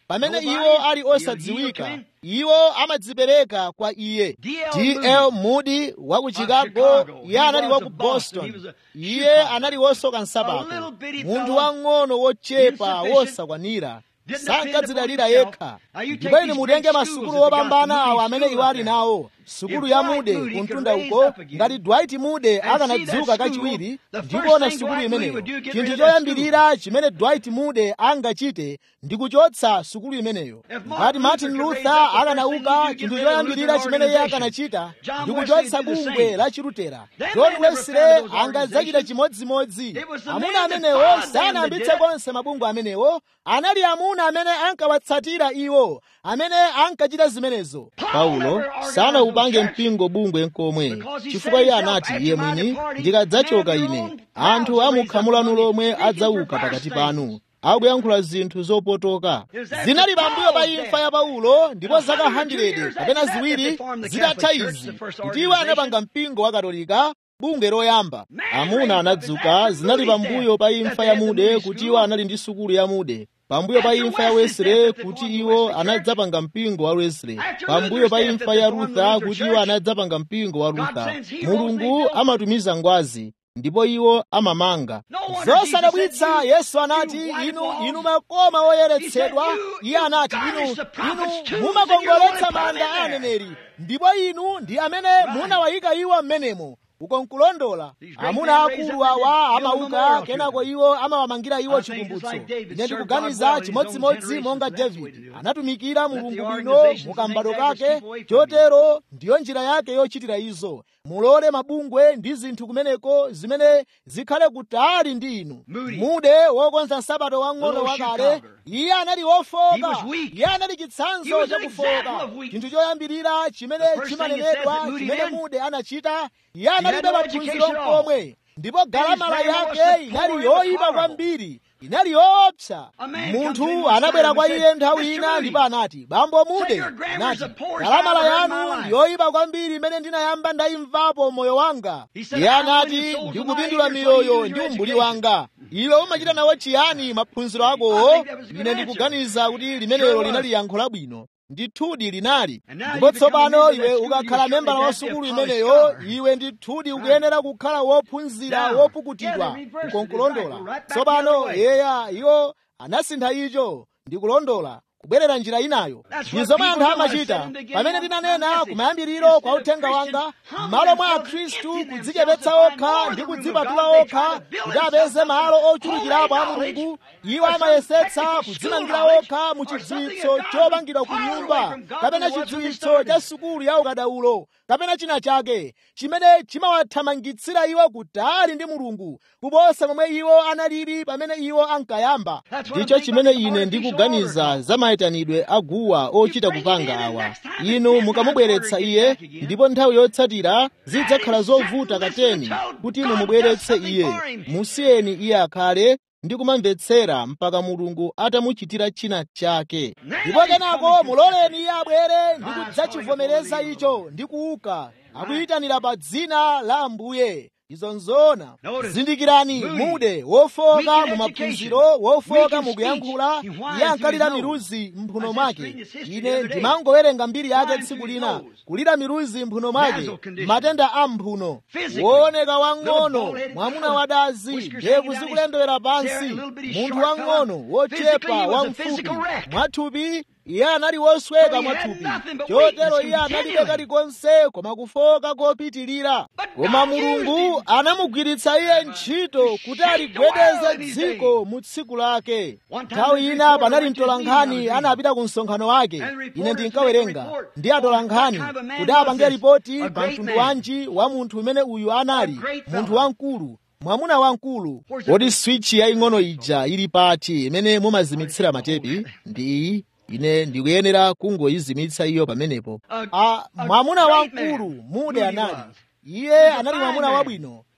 pamene iwo ali osadziwika iwo amadzipereka kwa iye dl moody wa ku chicago iye anali wa ku boston iye anali wosoka nsapato munthu wang'ono wochepa wosakwanira sankadzidalira yekha ndipo ine mutenge masukulu opambana awo amene iwo ali nawo sukulu ya mude kumtunda uko ngati dwight mude akanadzuka kachiwiri ndikuona sukulu imeneyo chinthu choyambirira chimene dwight mude angachite ndi kuchotsa sukulu imeneyo ngati martin luther akanauka chinthu choyambirira chimene iye akanachita ndi kuchotsa bungwe la chilutera john wesley angadzachita chimodzimodzi amuna amenewo sanayambitse konse mabungwe amenewo anali amuna amene ankawatsatira iwo amene ankachita zimenezo paulo sanaupange mpingo bungwe nkomwe chifukwa iye anati iye mwini ndikadzachoka ine anthu amukhamulano lomwe adzauka pakati panu akuyankhula zinthu zopotoka zinali pambuyo pa imfa ya paulo ndipo zaka 100 kapena ziwiri zitatha izi kuti iwo anapanga mpingo wa katolika bungwe loyamba amuna anadzuka zinali pambuyo pa imfa ya mude kuti iwo anali ndi sukulu ya mude pambuyo pa imfa ya wesley kuti iwo anadzapanga mpingo wa wesley pambuyo pa imfa ya rutha kuti iwo anadzapanga mpingo wa rutha mulungu amatumiza ngwazi ndipo iwo amamanga zosadabwitsa yesu anati inu inu makoma oyeretsedwa iye anati inu inu mumakongoletsa manda a aneneri ndipo inu ndi amene munawayika iwo m'menemo uko nkulondola amuna akulu awa amauka kenako iwo amawamangira iwo chikumbutso ine ndikuganiza chimodzimodzi monga davidi anatumikira mulungu bwino mukambado kake chotero ndiyo njira yake yochitira izo mulole mabungwe ndi zinthu kumeneko zimene zikhale kutali ndi inu mude wokonza nsapato wang'ono wakale iye anali wofoka iye anali chitsanzo chakufoka chinthu choyambirira chimene chimanenedwa chimene mude anachita iye analibe maphunziro nkomwe ndipo galamala yake inali yoyipa kwambiri inali yoopsa munthu anabwera kwa iye nthawi ina ndipo anati bambo mude anati galamala yanu ndi yoyipa kwambiri imene ndinayamba ndayimvapo moyo wanga iye anati ndikupindula miyoyo ndi umbuli wanga iwe umachita nawo chiyani maphunziro akowo ine ndikuganiza kuti limenelo linali yankho labwino ndithudi linali ndipo tsopano iwe ukakhala membala wa sukulu imeneyo iwe ndithudi ukuyenera kukhala wophunzira wopukutidwa ukonkulondola tsopano yeya iwo anasintha icho ndikulondola kubwerera njira inayo ndi zomwe anthu amachita pamene ndinanena kumayambiriro kwa uthenga wanga m'malo mwa akhristu kudzichepetsa okha ndi kudzipatula okha kuti apeze malo ochulukirapo a mulungu iwo amayesetsa kudzimangira okha mu chidziwitso chopangidwa ku nyumba kapena chidziwitso cha sukulu ya ukadaulo kapena china chake chimene chimawathamangitsira iwo kutali ndi mulungu kuposa momwe iwo analili pamene iwo ankayamba ndicho chimene ine ndikuganiza za mayitanidwe aguwa ochita kupanga awa inu mukamubweretsa iye ndipo nthawi yotsatira zidzakhala zovuta kateni kuti inu mubweretse iye musiyeni iye akhale ndi kumamvetsera mpaka mulungu atamuchitira china chake ndipo kenako muloleni iye abwere ndi kudzachivomereza icho ndi kuuka akuyitanira pa dzina la ambuye izo nzoona zindikirani mude wofoka mu maphunziro wofoka mu kuyankhula iye ankalira miruzi mphuno mwake ine ndimangowerenga mbiri yake tsiku lina kulira miruzi mphuno mwake matenda a mphuno wooneka wang'ono mwamuna wadazi mbewu zikulendewera pansi munthu wang'ono wochepa wamfupi mwathupi iye anali wosweka mwathupi chotero iye analibe kalikonse koma kufoka kopitilira koma mulungu anamugwiritsa iye ntchito kuti aligwedeze dziko mu tsiku lake nthawi ina panali mtolankhani anapita ku msonkhano wake ine ndinkawerenga ndi atolankhani kuti apange ripoti pa mtundu wanji wa munthu umene uyu anali munthu wamkulu mwamuna wamkulu kodi switchi yaying'ono ija ili pati imene mumazimitsira matepi ndi iyi ine ndikuyenera kungoyizimitsa iyo pamenepo a mwamuna wamkulu mude anali iye anali mwamuna wabwino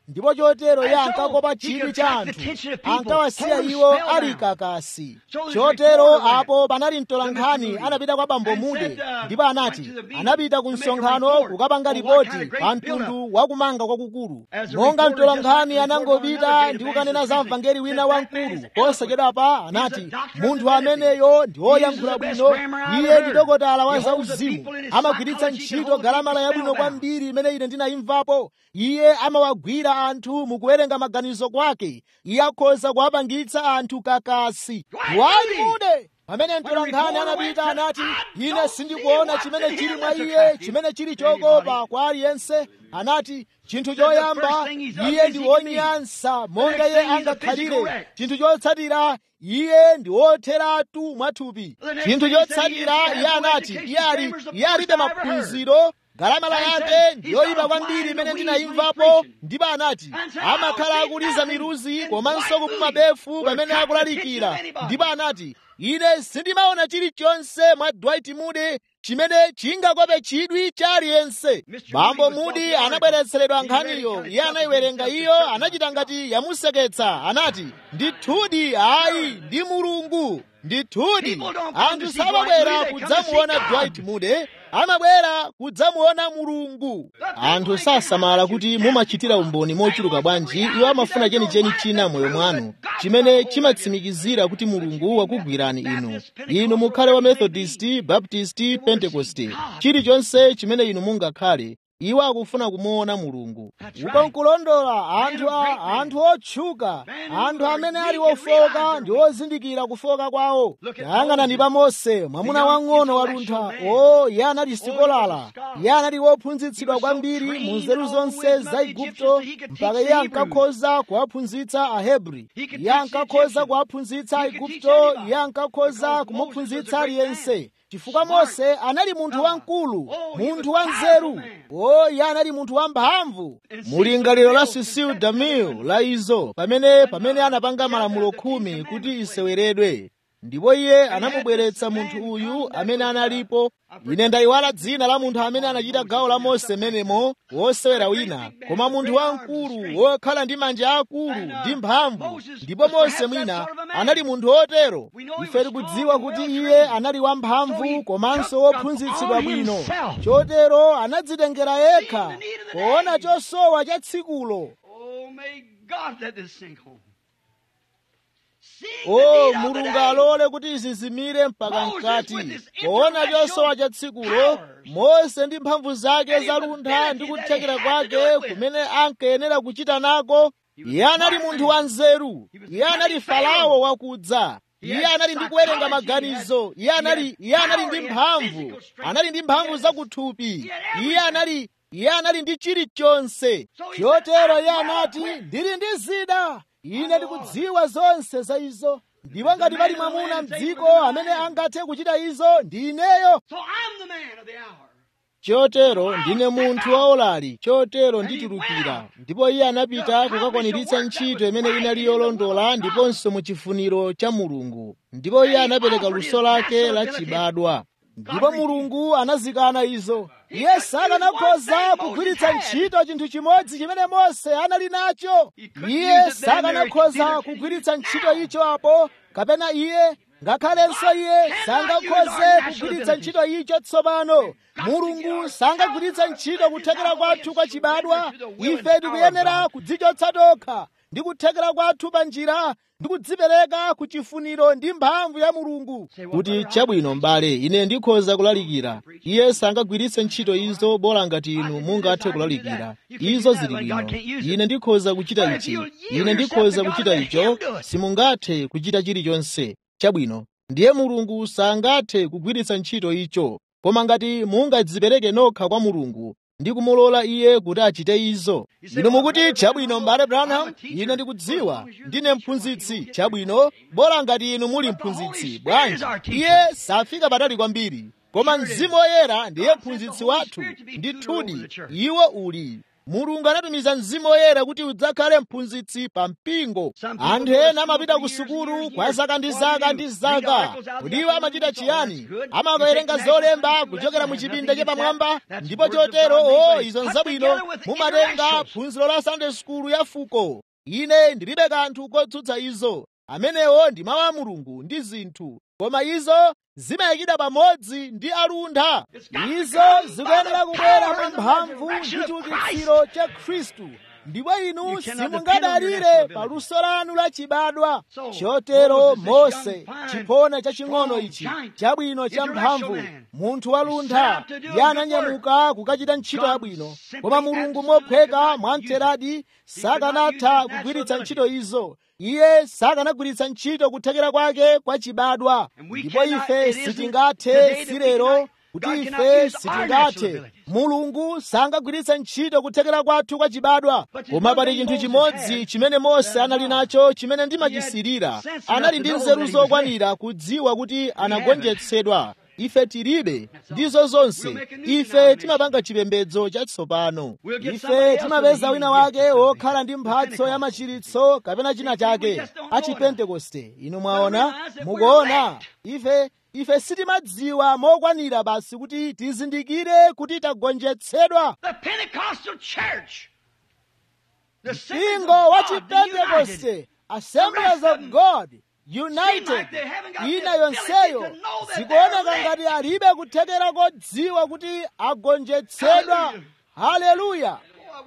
ndipo chotero iye ankakopa chidwi cha anthu ankawasiya iwo ali kakasi chotero apo panali mtolankhani anapita kwa bambo mude ndipo anati anapita ku msonkhano kukapanga ripoti pa mtundu wakumanga kwakukulu monga mtolankhani anangopita ndi kukanena za mvangeli wina wamkulu posachedwapa anati munthu ameneyo ndi woyankhula bwino iye ndi dokotala wa zauzimu amagwiritsa ntchito galamala yabwino kwambiri imene ine ndinayimvapo iye amawagwira anthu mukuwerenga maganizo kwake iye akhoza kuwapangitsa anthu kakasi wayimude pamene mtolankhani anapita anati ine sindikuona chimene chili mwa iye chimene chili chokopa kwa aliyense anati chinthu choyamba iye ndi wonyansa monga iye angakhalire chinthu chotsatira iye ndi wotheratu mwathupi chinthu chotsatira iye anati iye alibe maphunziro galamala yake ndiyoyipa kwambiri imene ndinayimvapo ndipo anati amakhala akuliza miruzi komanso kupuma befu pamene akulalikira ndipo anati ine sindimaona chilichonse mwa dwight moody chimene chingakope chidwi cha aliyense bambo moody anabweretseredwa nkhaniyo iye anayiwerenga iyo anachita ngati yamuseketsa anati ndithudi ayi ndi mulungu ndithudi anthu samabwera kudzamuona dwight moody amabwera kudzamuona mulungu anthu sasamala kuti mumachitira umboni mochuluka bwanji iwo amafuna chenicheni china moyo mwanu chimene chimatsimikizira kuti mulungu wakugwirani inu inu mukhale wa methodist baptist pentekoste chilichonse chimene inu mungakhale iwo akufuna kumuona mulungu uko nkulondola anthu a anthu otchuka anthu amene ali ofoka ndi ozindikira kufoka kwawo tayang'anani pa mose mwamuna wang'ono waluntha o iye anali sikolala iye anali wophunzitsidwa kwambiri mu nzeru zonse za igupto mpaka iye ankakhoza kuwaphunzitsa ahebri iye ankakhoza kuwaphunzitsa aigupto iye ankakhoza kumuphunzitsa aliyense chifukwa mose anali munthu wamkulu munthu wanzeru o iye anali munthu wamphamvu mulingaliro la sisiu damil la izo pamene pamene anapanga malamulo khumi kuti iseweredwe ndipo iye anamubweretsa munthu uyu amene analipo ine ndayiwala dzina la munthu amene anachita gawo la mose menemo wosewera wina koma munthu wamkulu wokhala ndi manja akulu ndi mphamvu ndipo mose mwina anali munthu wotero ife tikudziwa kuti iye anali wamphamvu komanso wophunzitsidwa bwino chotero anadzitengera yekha poona chosowa cha tsikulo o mulungu alole kuti izizimire mpaka mkati poona chosowa cha tsikulo mose ndi mphamvu zake zaluntha ndi kuthekera kwake kumene ankayenera kuchita nako iye anali munthu wanzeru iye anali farao wakudza iye anali ndi kuwerenga maganizo iye anali iye anali ndi mphamvu anali ndi mphamvu zakuthupi iye anali iye anali ndi chilichonse chotero iye anati ndili ndi zida ine ndikudziwa zonse za izo ndipo ngati pali mwamuna mdziko amene angathe kuchita izo ndi ineyo chotero ndine munthu waolali chotero nditulukira ndipo iye anapita kukakwaniritsa ntchito imene inali yolondola ndiponso mu chifuniro cha mulungu ndipo iye anapereka luso lake la chibadwa ndipo mulungu anazikana izo iye sakanakhoza kugwiritsa ntchito chinthu chimodzi chimene mose anali nacho iye sakanakhoza kugwiritsa ntchito icho apo kapena iye ngakhalenso iye sangakhoze kugwiritsa ntchito icho tsopano mulungu sangagwiritsa ntchito kuthekera kwathu kwa chibadwa ife tikuyenera kudzichotsa tokha ndi kuthekera kwathu pa njira ndi kudzipereka ku chifuniro ndi mphamvu ya mulungu kuti chabwino m'bale ine ndikhoza kulalikira iye sangagwiritse ntchito izo bola ngati inu mungathe kulalikira izo zili bwino ine ndikhoza kuchita ichi ine ndikhoza kuchita icho simungathe kuchita chilichonse chabwino ndiye mulungu sangathe kugwiritsa ntchito icho koma ngati mungadzipereke nokha kwa mulungu ndi kumulola iye kuti achite izo inu mukuti chabwino m'bale branham ine ndikudziwa ndine mphunzitsi chabwino bola ngati inu muli mphunzitsi bwanji iye safika patali kwambiri koma mzimu woyera ndiye mphunzitsi wathu ndithudi iwo uli mulungu anatumiza mzimu woyera kuti udzakhale mphunzitsi pa mpingo anthu ena amapita ku sukulu kwa zaka ndi zaka ndi zaka kuti iwo amachita chiyani amakawerenga zolemba kuchokera mu chipinda chapamwamba ndipo chotero o izo nzabwino mumatenga phunziro la sunday school ya fuko ine ndilibe kanthu kotsutsa izo amenewo ndi mawu a mulungu ndi zinthu koma izo zimayikidwa pamodzi ndi aluntha izo zikuyenera kubwera mwa mphamvu ndi chiukitsiro cha khristu ndipo inu simungadalire pa luso lanu lachibadwa chotero mose chiphona chaching'ono ichi chabwino cha mphamvu munthu waluntha iye ananyamuka kukachita ntchito yabwino koma mulungu mophweka mwamtheradi sakanatha kugwiritsa ntchito izo iye sakanagwiritsa ntchito kuthekera kwake kwa chibadwa ndipo ife sitingathe sirero kuti ife sitingathe mulungu sangagwiritsa ntchito kuthekera kwathu kwa chibadwa koma pali chinthu chimodzi chimene mose anali nacho chimene ndimachisirira anali ndi nzeru zokwanira kudziwa kuti anagonjetsedwa ife tilibe ndizo zonse ife timapanga chipembedzo chatsopano ife timapeza wina wake wokhala ndi mphatso ya machiritso kapena china chake achipentekoste inu mwaona mukuona ife ife sitimadziwa mokwanira basi kuti tizindikire kuti tagonjetsedwa mpingo wa chipentekoste assemblies of god united ina yonseyo zikuoneka ngati alibe kuthekera kodziwa kuti agonjetsedwa haleluya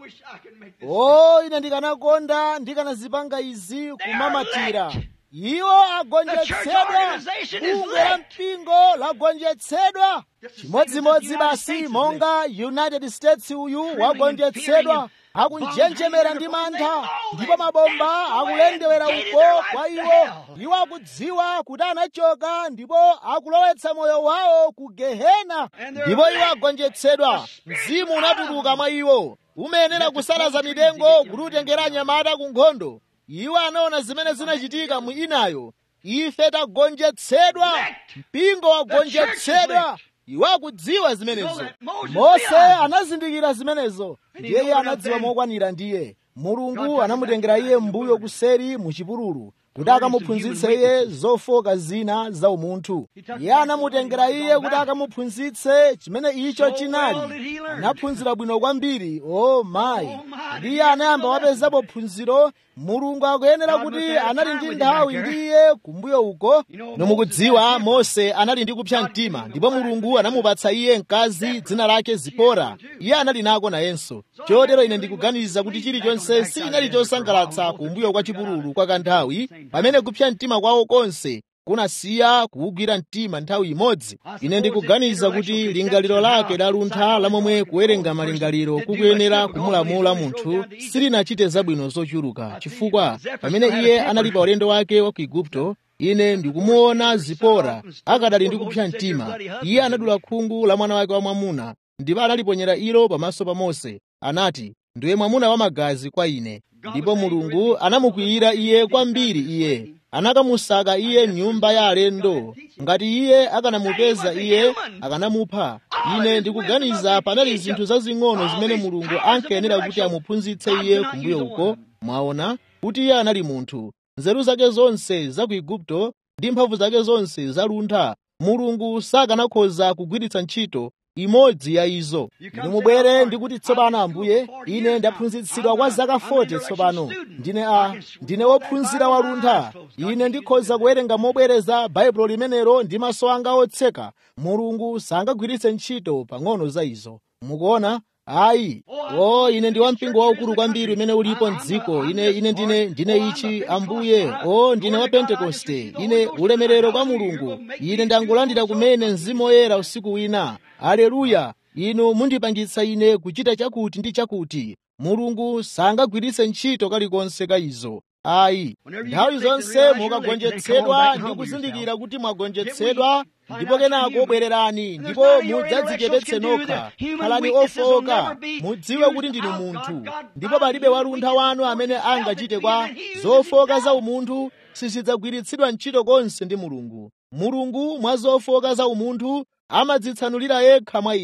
o ine ndikanakonda ndikanazipanga izi kumamatira iwo agonjetsedwa bungwe la mpingo lagonjetsedwa chimodzimodzi basi monga united states uyu wagonjetsedwa akunjenjemera ndi mantha ndipo mabomba akulendewera uko kwa iwo iwo akudziwa kuti anachoka ndipo akulowetsa moyo wawo ku gehena ndipo iwo agonjetsedwa mzimu unatuluka mwa iwo umayenera kusalaza mitengo kuti utengera anyamata ku nkhondo iwo anaona zimene zinachitika mu inayo ife tagonjetsedwa mpingo wagonjetsedwa iwo akudziwa zimenezo mose anazindikira zimenezo ndiye iye anadziwa mokwanira ndiye mulungu anamutengera iye mbuyo kuseri mu chipululu kuti akamuphunzitse iye zofoka zina za umunthu iye anamutengera iye kuti akamuphunzitse chimene icho chinali anaphunzira bwino kwambiri o mayi ndi iye anayamba wapezapo phunziro mulungu akuyenera kuti anali ndi nthawi ndi iye kumbuyo uko nomukudziwa mose anali ndi kupsa mtima ndipo mulungu anamupatsa iye mkazi dzina lake zipora iye anali nako nayenso chotero ine ndikuganiza kuti chilichonse sichinali chosangalatsa kumbuyo kwa chipululu kwa kanthawi pamene kupsa mtima kwawo konse kunasiya kuwugwira mtima nthawi imodzi ine ndikuganiza kuti lingaliro lake laluntha lamomwe kuwerenga malingaliro kukuyenera kumulamula munthu silinachite zabwino zochuluka chifukwa pamene iye anali pa ulendo wake wa ku igupto ine ndikumuona zipora akadali ndi kupsa mtima iye anadula khungu la mwana wake wamwamuna ndipo analiponyera ilo pamaso pa mose anati ndiwe mwamuna wamagazi kwa ine ndipo mulungu anamukwiyira iye kwambiri iye anakamusaka iye nyumba ya alendo ngati iye akanamupeza iye akanamupha ine ndikuganiza panali zinthu zazing'ono zimene mulungu ankayenera kuti amuphunzitse iye kumbuyo uko mwaona kuti iye anali munthu nzeru zake zonse za ku igupto ndi mphamvu zake zonse zaluntha mulungu sakanakhoza kugwiritsa ntchito imodzi ya izo inu mubwere ndikuti tsopano ambuye ine ndaphunzitsidwa kwa zaka 40 tsopano ndine a ndine wophunzira waluntha ine ndikhoza kuwerenga mobwereza baibulo limenelo ndi maso anga otseka mulungu sangagwiritse ntchito pang'ono za izo mukuona ayi o ine ndi wampingo waukulu kwambiri umene ulipo mdziko ine ine ndine ndine ichi ambuye o ndine wa pentekoste ine ulemerero kwa mulungu ine ndangolandira kumene mzimu woyera usiku wina aleluya inu mundipangitsa ine kuchita chakuti ndi chakuti mulungu sangagwiritse ntchito kalikonse ka izo ayi nthawi zonse mukagonjetsedwa ndi kuzindikira kuti mwagonjetsedwa ndipo kenako bwererani ndipo mudzadzichepetse nokha khalani ofoka mudziwe kuti ndinu munthu ndipo palibe waluntha wanu amene angachite kwa zofoka za umunthu sizidzagwiritsidwa ntchito konse ndi mulungu mulungu mwa zofoka za umunthu amadzitsanulira yekha mwa inu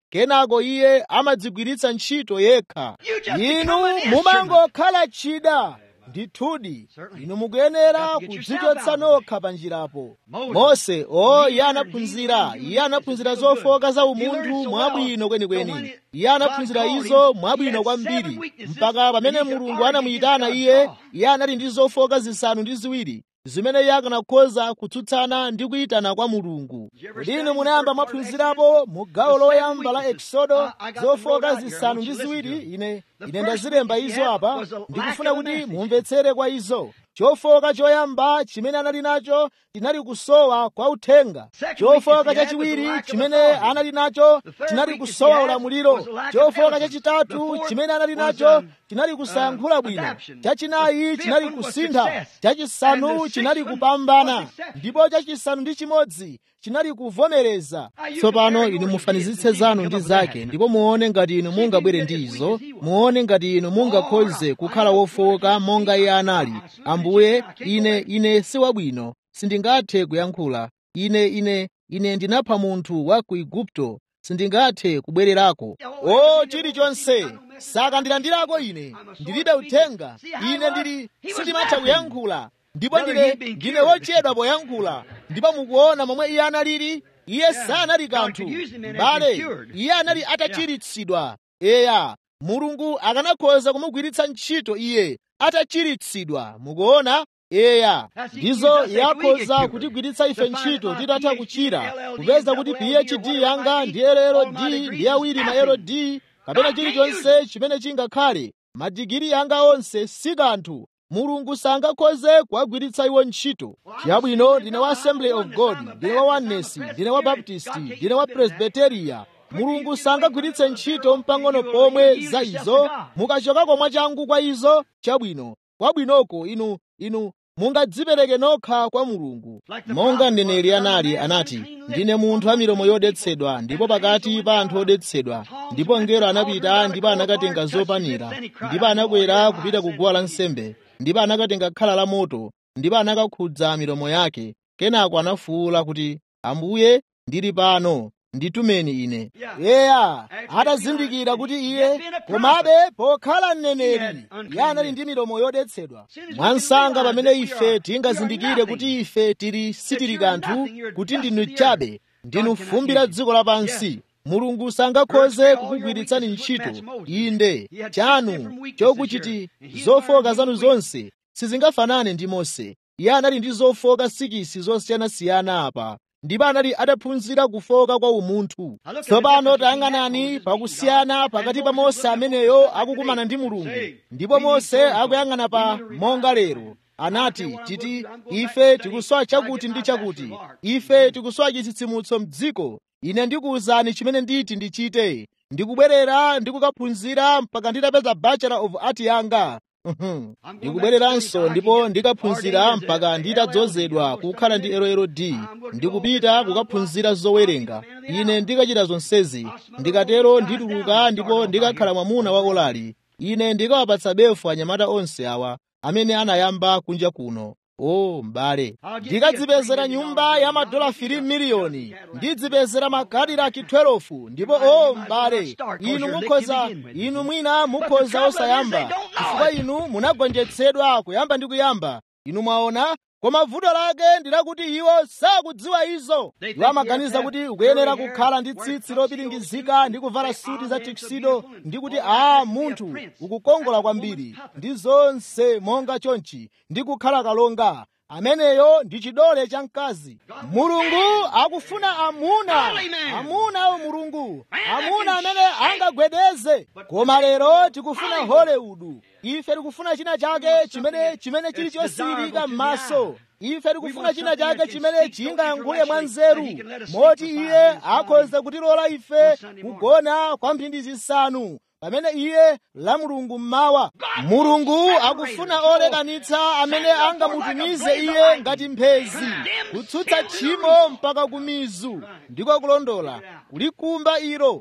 kenako iye amadzigwiritsa ntchito yekha You just inu become an instrument. mumangokhala chida ndithudi Certainly. inu mukuyenera You have to get yourself kudzichotsa out. nokha pa njirapo Moses. mose o He iye learned, anaphunzira he learned, he iye anaphunzira learned so good. zofoka za He umunthu learned so mwabwino well that kwenikweni when it- iye anaphunzira God called izo him, mwabwino he had kwambiri seven weaknesses mpaka pamene that he could mulungu argue anamuyitana against iye God. iye anali ndi zofoka zisanu ndi ziwiri zimene iye akanakhoza kutsutsana ndi kuyitana kwa mulungu Did you ever kodi study inu the munayamba first part of mwaphunzirapo mu gawo The seven loyamba la weaknesses. eksodo I- I got them wrote zofoka out here. I zisanu want ndi you to listen ziwiri to them. ine The ine first ndazilemba weakness izo he had apa was a lack ndikufuna of a kuti message. mumvetsere kwa izo chofoka choyamba chimene anali nacho chinali kusowa kwa uthenga Second chofoka weakness he had was chachiwiri the lack of chimene authority. anali nacho The third chinali weakness kusowa he had ulamuliro was the lack of chofoka eloquence. The chachitatu fourth chimene anali was, nacho um, chinali kusayankhula uh, bwino adaption. chachinayi The fifth chinali one was kusintha success. chachisanu And the chinali sixth one kupambana was exception. ndipo chachisanu ndi chimodzi chinali kuvomereza Now, you tsopano compare inu yours mufanizitse to his and zanu see if ndi you come up with zake that. ndipo muone ngati inu mungabwere ndi izo muone ngati inu mungakhoze kukhala wofoka monga iye anali ambuye ine ine si wabwino sindingathe kuyankhula ine ine ine ndinapha munthu wa ku igupto sindingathe kubwererako o chilichonse sakandilandirako ine ndilibe uthenga ine ndili sindimatha kuyankhula ndipo ndine ndine wochedwa poyankhula ndipo mukuona momwe iye analili iye sanali kanthu bale iye anali atachiritsidwa eya mulungu akanakhoza kumugwiritsa ntchito iye atachiritsidwa mukuona eya ndizo yakhoza kutigwiritsa ife ntchito titatha kuchira kupeza kuti phd yanga ndi llld ndi awiri ma ld kapena chilichonse chimene chingakhale madigiri yanga onse si kanthu mulungu sangakhoze kuwagwiritsa iwo ntchito chabwino ndine wa assembly of god ndine wa oneness ndine wa baptist ndine wa presbyteria mulungu sangagwiritse ntchito mpang'ono pomwe za izo mukachokako mwachangu kwa izo chabwino kwabwinoko inu inu mungadzipereke nokha kwa mulungu monga mneneri anali anati ndine munthu wa milomo yodetsedwa ndipo pakati pa anthu odetsedwa ndipo mngelo anapita ndipo anakatenga zopanira ndipo anakwera kupita ku guwa lansembe ndipo anakatenga khala la moto ndipo anakakhudza milomo yake kenako anafuwula kuti ambuye ndili pano nditumeni ine eya atazindikira kuti iye komabe pokhala mneneri iye anali ndi milomo yodetsedwa mwansanga pamene ife tingazindikire kuti ife tili sitili kanthu kuti ndinu chabe ndinu fumbi la dziko lapansi mulungu sangakhoze kukugwiritsani ntchito inde chanu chokuchiti zofoka zanu zonse sizingafanane ndi mose iye anali ndi zofoka sikisi zosiyanasiyana apa ndipo anali ataphunzira kufoka kwa umunthu tsopano tayang'anani pakusiyana pakati pa mose ameneyo akukumana ndi mulungu ndipo mose akuyang'ana pa monga lero anati titi ife tikusowa chakuti ndi chakuti ife tikusowa chitsitsimutso m'dziko ine ndikuwuzani chimene nditi ndichite ndikubwerera ndikukaphunzira mpaka nditapeza bachelor of art yanga ndikubwereranso ndipo ndikaphunzira mpaka nditadzozedwa kukhala ndi LLD ndikupita kukaphunzira zowerenga ine ndikachita zonsezi ndikatero ndituluka ndipo ndikakhala mwamuna wa olali ine ndikawapatsa befu anyamata onse awa amene anayamba kunja kuno o m'bale ndikadzipezera nyumba ya madola 3 miliyoni ndidzipezera makadilaki 12 ndipo o m'bale inu mukhoza inu mwina mukhoza osayamba chifukwa inu munagonjetsedwa kuyamba ndi kuyamba inu mwaona koma vuto lake ndilakuti iwo sakudziwa izo iwo amaganiza kuti ukuyenera kukhala ndi tsitsi lopiringizika ndi kuvala suti za tiksido ndi kuti aa munthu ukukongola kwambiri ndi zonse monga chonchi ndi kukhala kalonga ameneyo ndi chidole cha mkazi mulungu akufuna amuna amuna awo mulungu amuna amene angagwedeze koma lero tikufuna hollywood ife tikufuna china chake chimene chimene chili chosiyirika m'maso ife tikufuna china chake chimene chingayankhule mwa nzeru moti iye akhoza kutilola ife kugona kwa mphindi zisanu pamene iye la mulungu mmawa mulungu akufuna olekanitsa amene angamutumize iye ngati mphezi kutsutsa tchimo mpaka kumizu ndiko kulondola kulikumba ilo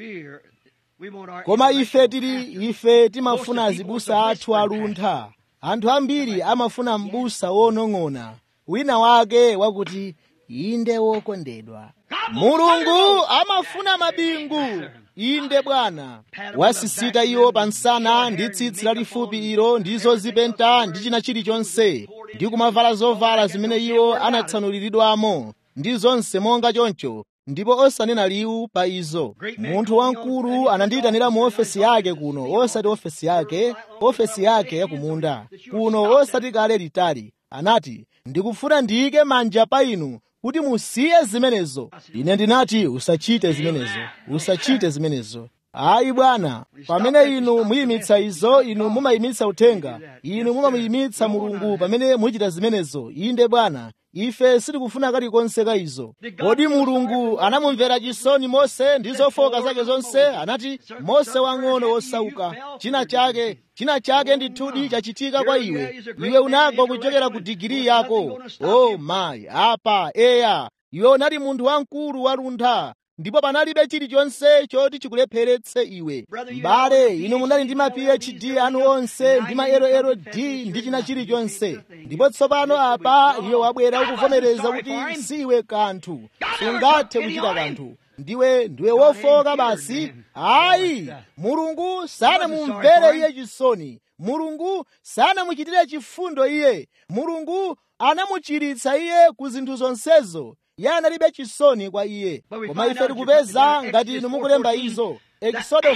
koma ife tili ife timafuna azibusa athu aluntha anthu ambiri amafuna m'busa wonong'ona wina wake wakuti inde wokondedwa mulungu amafuna mabingu inde bwana wasisita iwo pansana ndi tsitsi lalifupi ilo ndi zozipenta ndi china chilichonse ndi kumavala zovala zimene iwo anatsanuliridwamo ndi zonse monga choncho ndipo osanena liwu pa izo munthu wamkulu anandiyitanira mu ofesi yake kuno osati ofesi yake ofesi yake yakumunda kuno osati kale litali anati ndikufuna ndiyike manja pa inu kuti musiye zimenezo ine ndinati usachite zimenezo usachite zimenezo ayi bwana pamene inu muyimitsa izo inu mumayimitsa uthenga inu mumamuyimitsa mulungu pamene muchita zimenezo inde bwana ife sitikufuna kalikonse ka izo kodi mulungu anamumvera chisoni mose ndi zofoka zake zonse anati mose wang'ono wosauka china chake china chake ndithudi chachitika kwa iwe iwe unagwa kuchokera ku digiri yako o oh, mayi apa eya iwe unali munthu wamkulu waluntha ndipo panalibe chilichonse choti chikulepheretse iwe m'bale inu munali ndi ma phd anu onse ndi ma lld ndi china chilichonse ndipo tsopano apa iwe wabwera ukuvomereza kuti siwe kanthu sungathe kuchita kanthu ndiwe ndiwe wofoka basi ayi mulungu sanamumvere iye chisoni mulungu sanamuchitire chifundo iye mulungu anamuchiritsa iye ku zinthu zonsezo iye analibe chisoni kwa iye koma ife tikupeza ngati inu mukulemba izo exodo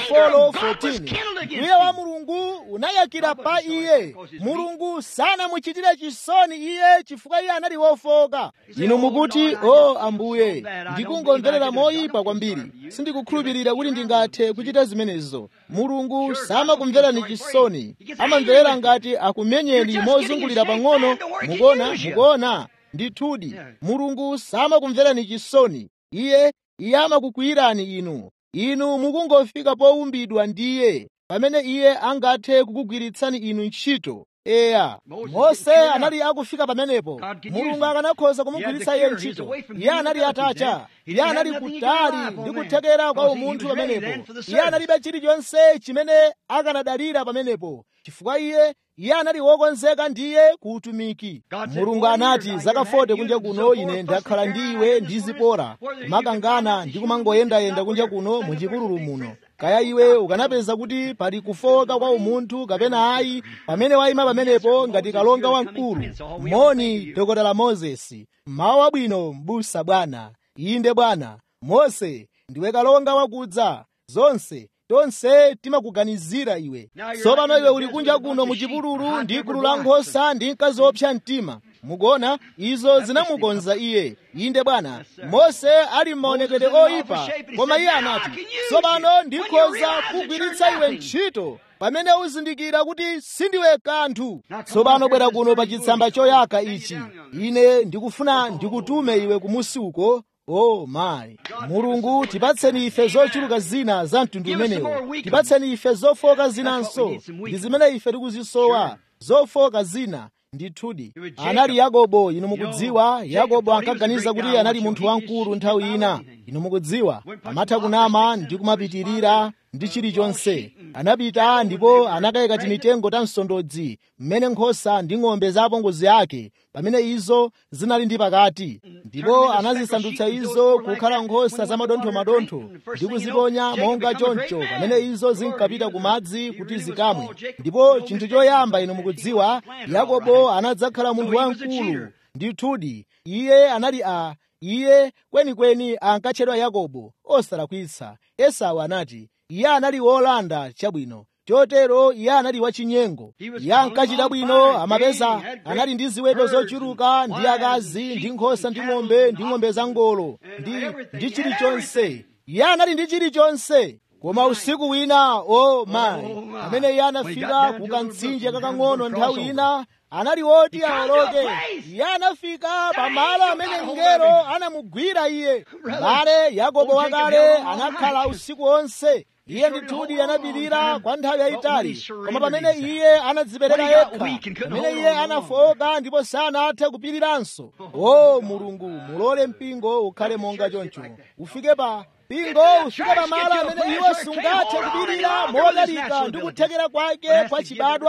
4:14 mkwiyo wa mulungu unayakira pa iye mulungu sanamuchitire chisoni iye chifukwa iye anali wofoka inu mukuti o oh, ambuye ndikungomverera moyipa kwambiri sindikukhulupirira kuti ndingathe kuchita zimenezo mulungu samakumverani chisoni amamverera ngati akumenyeni mozungulira pang'ono mukuona mukuona ndithudi mulungu samakumverani chisoni iye iye amakukwiyirani inu inu mukungofika powumbidwa ndiye pamene iye angathe kukugwiritsani inu ntchito eya mose anali akufika pamenepo mulungu akanakhoza kumugwiritsa iye ntchito iye anali atacha iye anali kutali ndi kuthekera kwa umunthu pamenepo iye analibe chilichonse chimene akanadalira pamenepo chifukwa iye iye anali wokonzeka ndiye ku utumiki mulungu anati zaka 40 kunja kuno ine ndakhala ndi iwe ndi zipora kumakangana ndi kumangoyendayenda kunja kuno muchipululu muno kaya iwe ukanapeza kuti pali kufoka kwa umunthu kapena ayi pamene wayima pamenepo ngati kalonga wamkulu moni dokotala mozesi mawu abwino m'busa bwana inde bwana mose ndiwe kalonga wakudza zonse tonse timakuganizira iwe tsopano iwe uli kunja kuno muchipululu ndi gulu la nkhosa ndi mkazi wopsa mtima mukuona izo zinamukonza iye inde bwana mose ali m'maonekedwe oyipa koma iye anati tsopano ndikhoza kugwiritsa iwe ntchito pamene uzindikira kuti sindiwe kanthu tsopano bwera kuno pa chitsamba choyaka ichi ine ndikufuna ndikutume iwe kumusi uko Oh my mulungu tipatseni ife zochuluka zina za mtundu umenewo tipatseni ife zofoka zinanso ndi zimene ife tikuzisowa zofoka zina ndithudi anali yakobo inu mukudziwa yakobo ankaganiza kuti anali munthu wamkulu nthawi ina inu mukudziwa amatha kunama ndi kumapitirira ndi chilichonse anapita ndipo anakayika timitengo ta msondodzi mmene nkhosa ndi ng'ombe za apongozi ake pamene izo zinali ndi pakati ndipo anazisandutsa izo kukhala nkhosa za madonthomadontho ndi kuziponya monga choncho pamene izo zinkapita ku madzi kuti zikamwe ndipo chinthu choyamba inu mukudziwa yakobo anadzakhala munthu wamkulu ndithudi iye anali a iye kwenikweni ankatchedwa yakobo osalakwitsa esau anati iye anali wolanda chabwino chotero iye anali wachinyengo iye ankachita bwino amapeza anali ndi ziweto zochuluka ndi akazi ndi nkhosa ndi ng'ombe ndi ng'ombe za ngolo ndi, ndi chilichonse iye anali ndi chilichonse koma usiku wina o mayi pamene iye anafika ku kamtsinje kakang'ono nthawi ina anali woti awoloke iye anafika pamalo amene mngelo anamugwira iye bale yakobo wakale anakhala usiku wonse iye ndithudi anapirira kwa nthawi yayitali koma pamene iye anadzipereka yekha pamene iye anafoka ndipo sanathe kupiriranso o mulungu mulole mpingo ukhale monga choncho ufike pa mpingo ufike pamalo amene iwo sungathe kupirira modalika ndi kuthekera kwake kwa chibadwa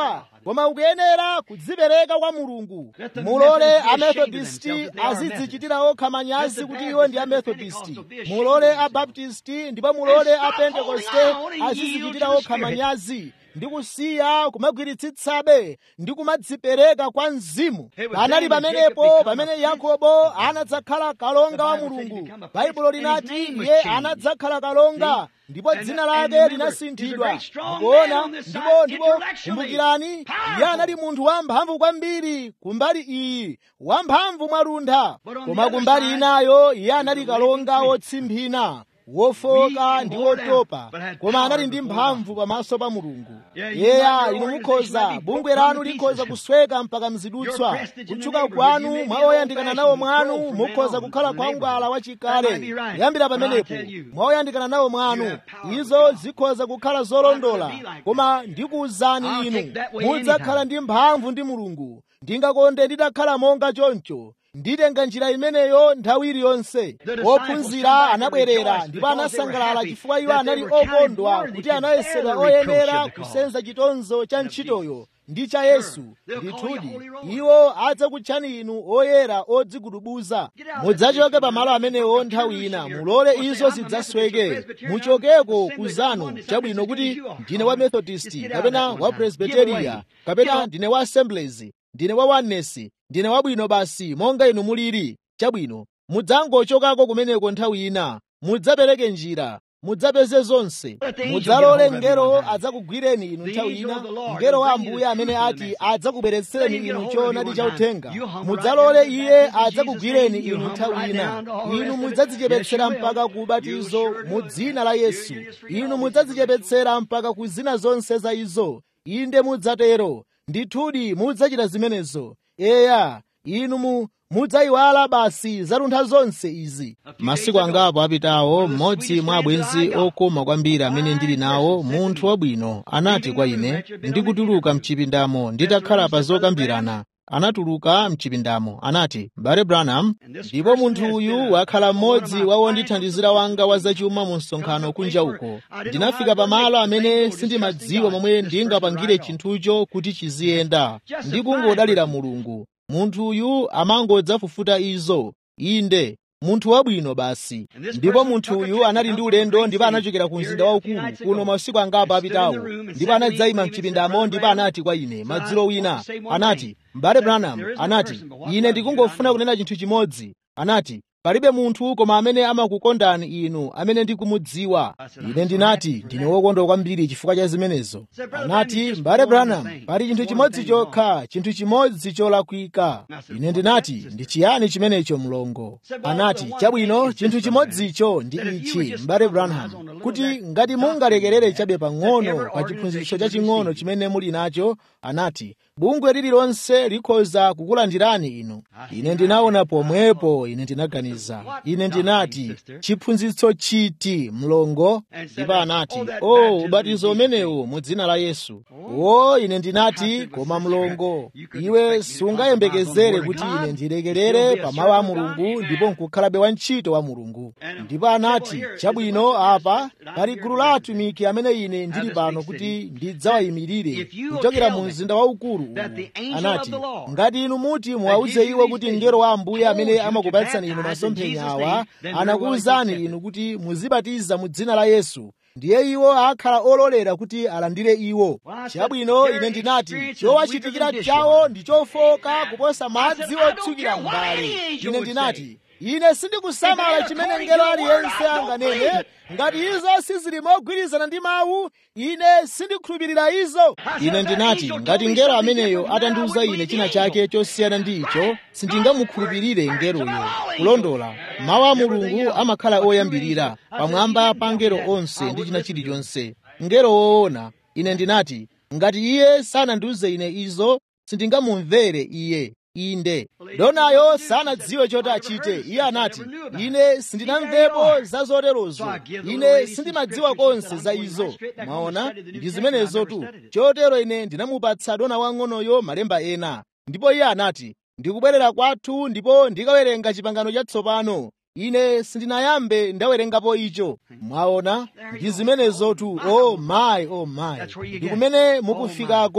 koma ukuyenera kudzipereka kwa mulungu mulole amethodisti azidzichitira okha manyazi kuti iwo ndi amethodisti mulole abaptisti ndipo mulole apentekoste azidzichitira okha manyazi ndi kusiya kumagwiritsitsabe ndi kumadzipereka kwa mzimu panali pamenepo pamene yakobo anadzakhala kalonga wa mulungu baibulo linati iye anadzakhala kalonga ndipo dzina lake linasinthidwa mukuona ndipo ndipo kumbukirani iye anali munthu wamphamvu kwambiri kumbali iyi wamphamvu mwaluntha koma kumbali inayo iye anali kalonga wotsimphina wofoka ndi wotopa koma anali ndi mphamvu pamaso pa mulungu yeya inu mukhoza bungwe lanu likhoza kusweka mpaka mzidutswa kutchuka kwanu mwa oyandikana nawo mwanu mukhoza kukhala khwangwala wachikale kuyambira pamenepo mwa oyandikana nawo mwanu izo zikhoza kukhala zolondola koma ndikuwuzani inu mudzakhala ndi mphamvu ndi mulungu ndingakonde nditakhala monga choncho nditenga njira imeneyo nthawi iliyonse ophunzira anabwerera ndipo anasangalala chifukwa iwo anali okondwa kuti anayesedwa oyenera kusenza chitonzo cha ntchitoyo ndi cha yesu ndithudi iwo adzakutchani inu oyera odzigudubuza mudzachoke pamalo amenewo nthawi ina mulole izo zidzasweke muchokeko kuzanu chabwino kuti ndine wa methodisti kapena wa presbiteriya kapena ndine wa assemblies ndine wa oneness ndine wabwino basi monga inu muliri chabwino mudzangochokako kumeneko nthawi ina mudzapereke njira mudzapeze zonse mudzalole mngelo adzakugwireni inu nthawi ina mngelo wa ambuye amene ati adzakubweretsereni inu choonadi cha uthenga mudzalole iye adzakugwireni inu nthawi ina inu mudzadzichepetsera mpaka ku ubatizo mu dzina la yesu inu mudzadzichepetsera mpaka ku zina zonse za izo inde mudzatero ndithudi mudzachita zimenezo eya inu mu mudzayiwala basi zaluntha zonse izi masiku angapo apitawo mmodzi mwa abwenzi okoma kwambiri amene ndili nawo munthu wabwino anati kwa ine ndikutuluka mchipindamo nditakhala pa zokambirana anatuluka mchipindamo anati mbale branham ndipo munthu uyu wakhala mmodzi wa wondithandizira wanga wa zachuma mu msonkhano kunja uko ndinafika pamalo amene sindimadziwa momwe ndingapangire chinthucho kuti chiziyenda ndikungodalira mulungu munthu uyu amangodzafufuta izo inde munthu wabwino basi ndipo munthu uyu anali ndi ulendo ndipo anachokera ku mzinda waukulu kuno masiku angapo apitawo ndipo anadzayima mchipindamo ndipo anati kwa ine madzulo wina anati mbale branham anati ine ndikungofuna kunena chinthu chimodzi anati palibe munthu koma amene amakukondani inu amene ndikumudziwa ine ndinati ndine wokondwa kwambiri chifukwa cha zimenezo anati mbale branham pali chinthu chimodzi chokha chinthu chimodzi cholakwika ine ndinati ndi chiyani chimenecho mlongo anati chabwino chinthu chimodzicho ndi ichi mbale branham kuti ngati mungalekerere chabe pang'ono pa chiphunzitso chaching'ono chimene muli nacho anati bungwe lililonse likhoza kukulandirani inu ine ndinaona pomwepo ine ndinaganiza ine ndinati chiphunzitso chiti mlongo ndipo anati o oh, ubatizo umenewu mu dzina la yesu o ine ndinati koma mlongo iwe sungayembekezere kuti ine ndilekerere pa mawu a mulungu ndipo nkukhalabe wantchito wa mulungu ndipo anati chabwino apa pali gulu la atumiki amene ine ndili pano kuti ndidzawayimirire kuchokera mu mzinda waukulu uwu anati ngati inu muti muwawuze iwo kuti mngelo wa ambuye amene amakupatsani inu masomphenya awa anakuwuzani inu kuti muzibatiza mu dzina la yesu ndiye iwo akhala ololera kuti alandire iwo chabwino ine ndinati chowachitikira chawo ndi chofoka kuposa madzi otsukira mbale ine ndinati ine sindikusamala chimene mngelo aliyense anganene ngati izo sizili mogwirizana ndi mawu ine sindikhulupirira izo ine ndinati ngati mngelo ameneyo atandiuza ine china chake chosiyana ndi icho sindingamukhulupirire mngeloyo kulondola mawu a mulungu amakhala oyambirira pamwamba pa mngelo onse ndi china chilichonse mngelo woona ine ndinati ngati iye sanandiuze ine izo sindingamumvere iye inde donayo sanadziwe choti achite iye anati ine sindinamvepo za zoterozo ine sindimadziwa konse za izo maona ndi zimenezo tu chotero ine ndinamupatsa dona wang'onoyo malemba ena ndipo iye anati ndikubwerera kwathu ndipo ndikawerenga chipangano chatsopano ine sindinayambe ndawerengapo icho mwaona ndi zimenezo tu o oh mayi o oh mayi ndi kumene mukufikako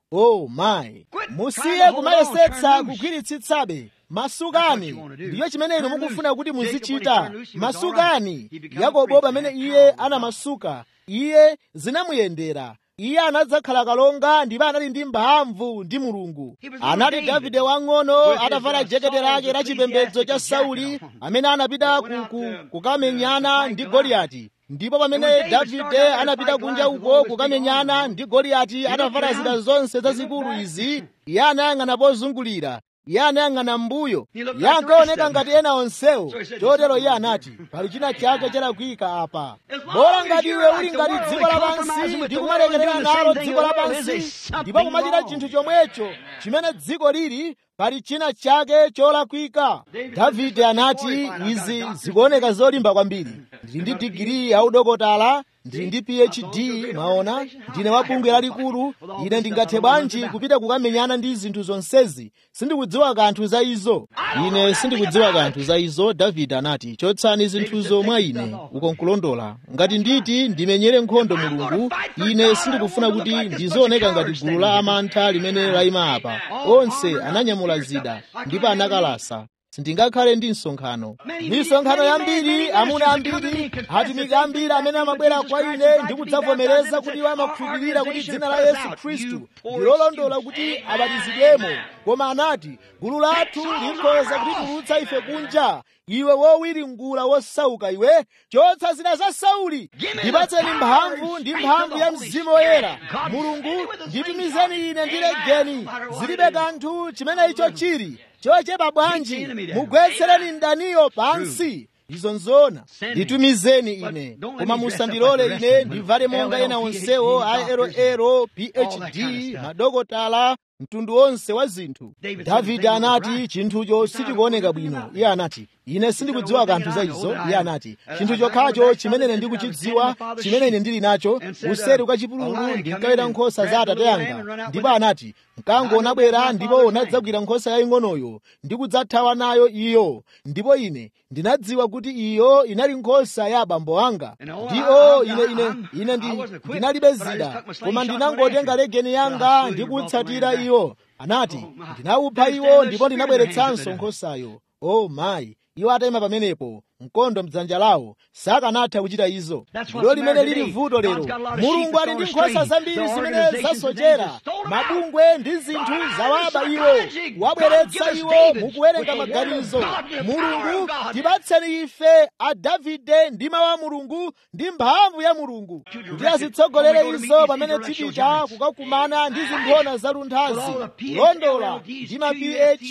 oh mayi musiye kumayesetsa kugwiritsitsabe masukani ndiyo chimene inu mukufuna kuti muzichita masukani yakobo pamene iye anamasuka iye zinamuyendera iye anadzakhala kalonga ndipo anali ndi mphamvu ndi mulungu anali davide wang'ono atavala jekete lake la chipembedzo cha sauli amene anapita kukamenyana ndi goliyati ndipo pamene davide anapita kunja uko kukamenyana ndi goliyati atavala zida zonse zazikulu izi iye anayang'ana pozungulira iye anayang'ana m'mbuyo iye ankaoneka ngati ena onsewo chotero iye anati pali china chake chalakwika apa bola ngati iwe uli ngati dziko lapansi ndi kumalekerera nalo dziko lapansi ndipo kumachita chinthu chomwecho chimene dziko lili pali china chake cholakwika davide anati izi zikuoneka zolimba kwambiri ndili ndi digiri ya udokotala ndili ndi phd maona ndine wa bungwe lalikulu ine ndingathe bwanji kupita kukamenyana ndi zinthu zonsezi sindikudziwa kanthu za izo ine sindikudziwa kanthu za izo davide anati chotsani zinthuzo mwa ine uko nkulondola ngati nditi ndimenyere nkhondo mulungu ine sindikufuna kuti ndizooneka ngati gulu la amantha limene layima apa onse ananyamula zida ndipo anakalasa sindingakhale ndi msonkhano misonkhano yambiri amuna ambiri atumiki ambiri amene amabwera kwa ine ndi kudzavomereza kuti iwo amakhulupirira kuti dzina la yesu khristu ndilolondola kuti abatizidwemo koma anati gulu lathu likhoza kutitulutsa ife kunja iwe wowiringula wosauka iwe chotsa zida za sauli ndipatseni mphamvu ndi mphamvu ya mzimu woyera mulungu nditumizeni ine ndilegeni zilibe kanthu chimene icho chili chochepa bwanji mugwetsereni mdaniyo pansi izo nzona nditumizeni ine koma musandilole ine ndivale monga ena onsewo a eroero phd madokotala mtundu wonse wa zinthu davide anati chinthucho sichikuoneka bwino iye anati ine sindikudziwa kanthu za izo iye anati chinthu chokhacho chimene ine ndikuchidziwa chimene ine ndili nacho useri kwa chipululu ndinkaweta nkhosa za atate anga ndipo anati mkango unabwera ndipo unadzagwira nkhosa yaying'onoyo ndi kudzathawa nayo iyo ndipo ine ndinadziwa kuti iyo inali nkhosa ya abambo anga ndiyo ine ine ine ndi ndinalibe zida koma ndinangotenga legeni yanga ndi kutsatira iyo anati ndinawupha iwo ndipo ndinabweretsanso nkhosayo o mayi iwo atayima pamenepo mkondo mdzanja lawo sakanatha kuchita izo ndilo limene lili vuto lero mulungu ali ndi nkhosa zambiri zimene zasochera mabungwe ndi zinthu zawaba iwo wabweretsa iwo mukuwerenga maganizo mulungu tipatseni ife a davide ndi mawu a mulungu ndi mphamvu ya mulungu kuti azitsogolere izo pamene tipita kukakumana ndi zimphona zalunthazi kulondola ndi ma ph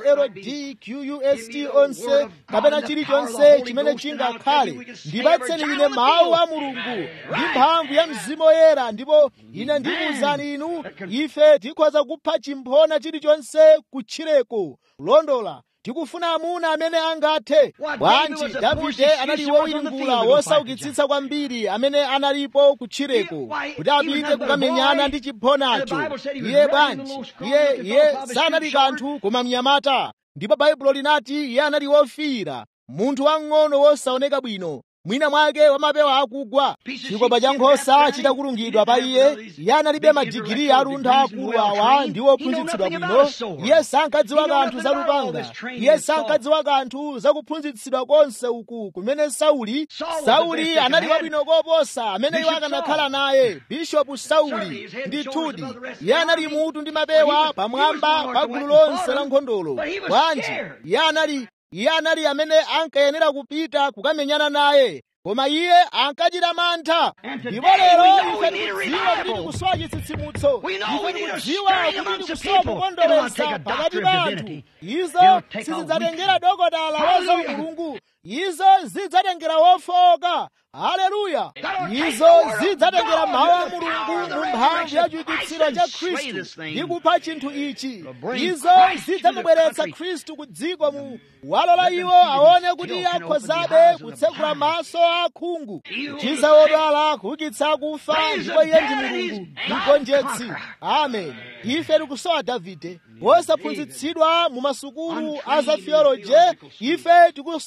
lld qust onse kapena chilichonse chimene chingakhale ndipatseni ine mawu a mulungu ndi mphamvu ya mzimu woyera ndipo ine ndikuwuzani inu ife tikhoza kupha chimphona chilichonse kutchireko kulondola tikufuna amuna amene angathe bwanji davide anali wowiringula wosaukitsitsa kwambiri amene analipo kutchireko kuti apite kukamenyana ndi chimphonacho iye bwanji iye iye sanali kanthu koma mnyamata ndipo baibulo linati iye anali wofiira munthu wang'ono wosaoneka bwino mwina mwake wamapewa akugwa chikopa cha nkhosa chitakulungidwa pa iye iye analibe madigiri aluntha akulu awa ndi wophunzitsidwa bwino iye sankadziwa kanthu za lupanga iye sankadziwa kanthu za kuphunzitsidwa konse uku kumene sauli sauli anali wabwino koposa amene iwo akanakhala naye bishopu sauli ndithudi iye anali mutu ndi mapewa pamwamba pa gulu lonse la nkhondolo bwanji iye anali iye anali amene ankayenera kupita kukamenyana naye koma iye ankachita mantha ndipo lero ife tikudziwa kuti tikusowa chitsitsimutso ife tikudziwa kuti tikusowa kukondweretsa pakati pa anthu izo sizidzatengera dokotala wa za mulungu izo zidzatengera wofowoka haleluya izo zidzatengera mawu a mulungu mu mphamvu ya chiukitsiro cha khristu ndi kupha chinthu ichi izo zidzamubweretsa khristu ku dziko mu walola iwo aone kuti akhozabe kutsekula maso a khungu kuchiza odwala kuukitsa akufa ndipo iye ndi mulungu mgonjetsi amen ife tikusowa davide wosaphunzitsidwa mu masukulu a za theoloje ife tikusowa mwamuna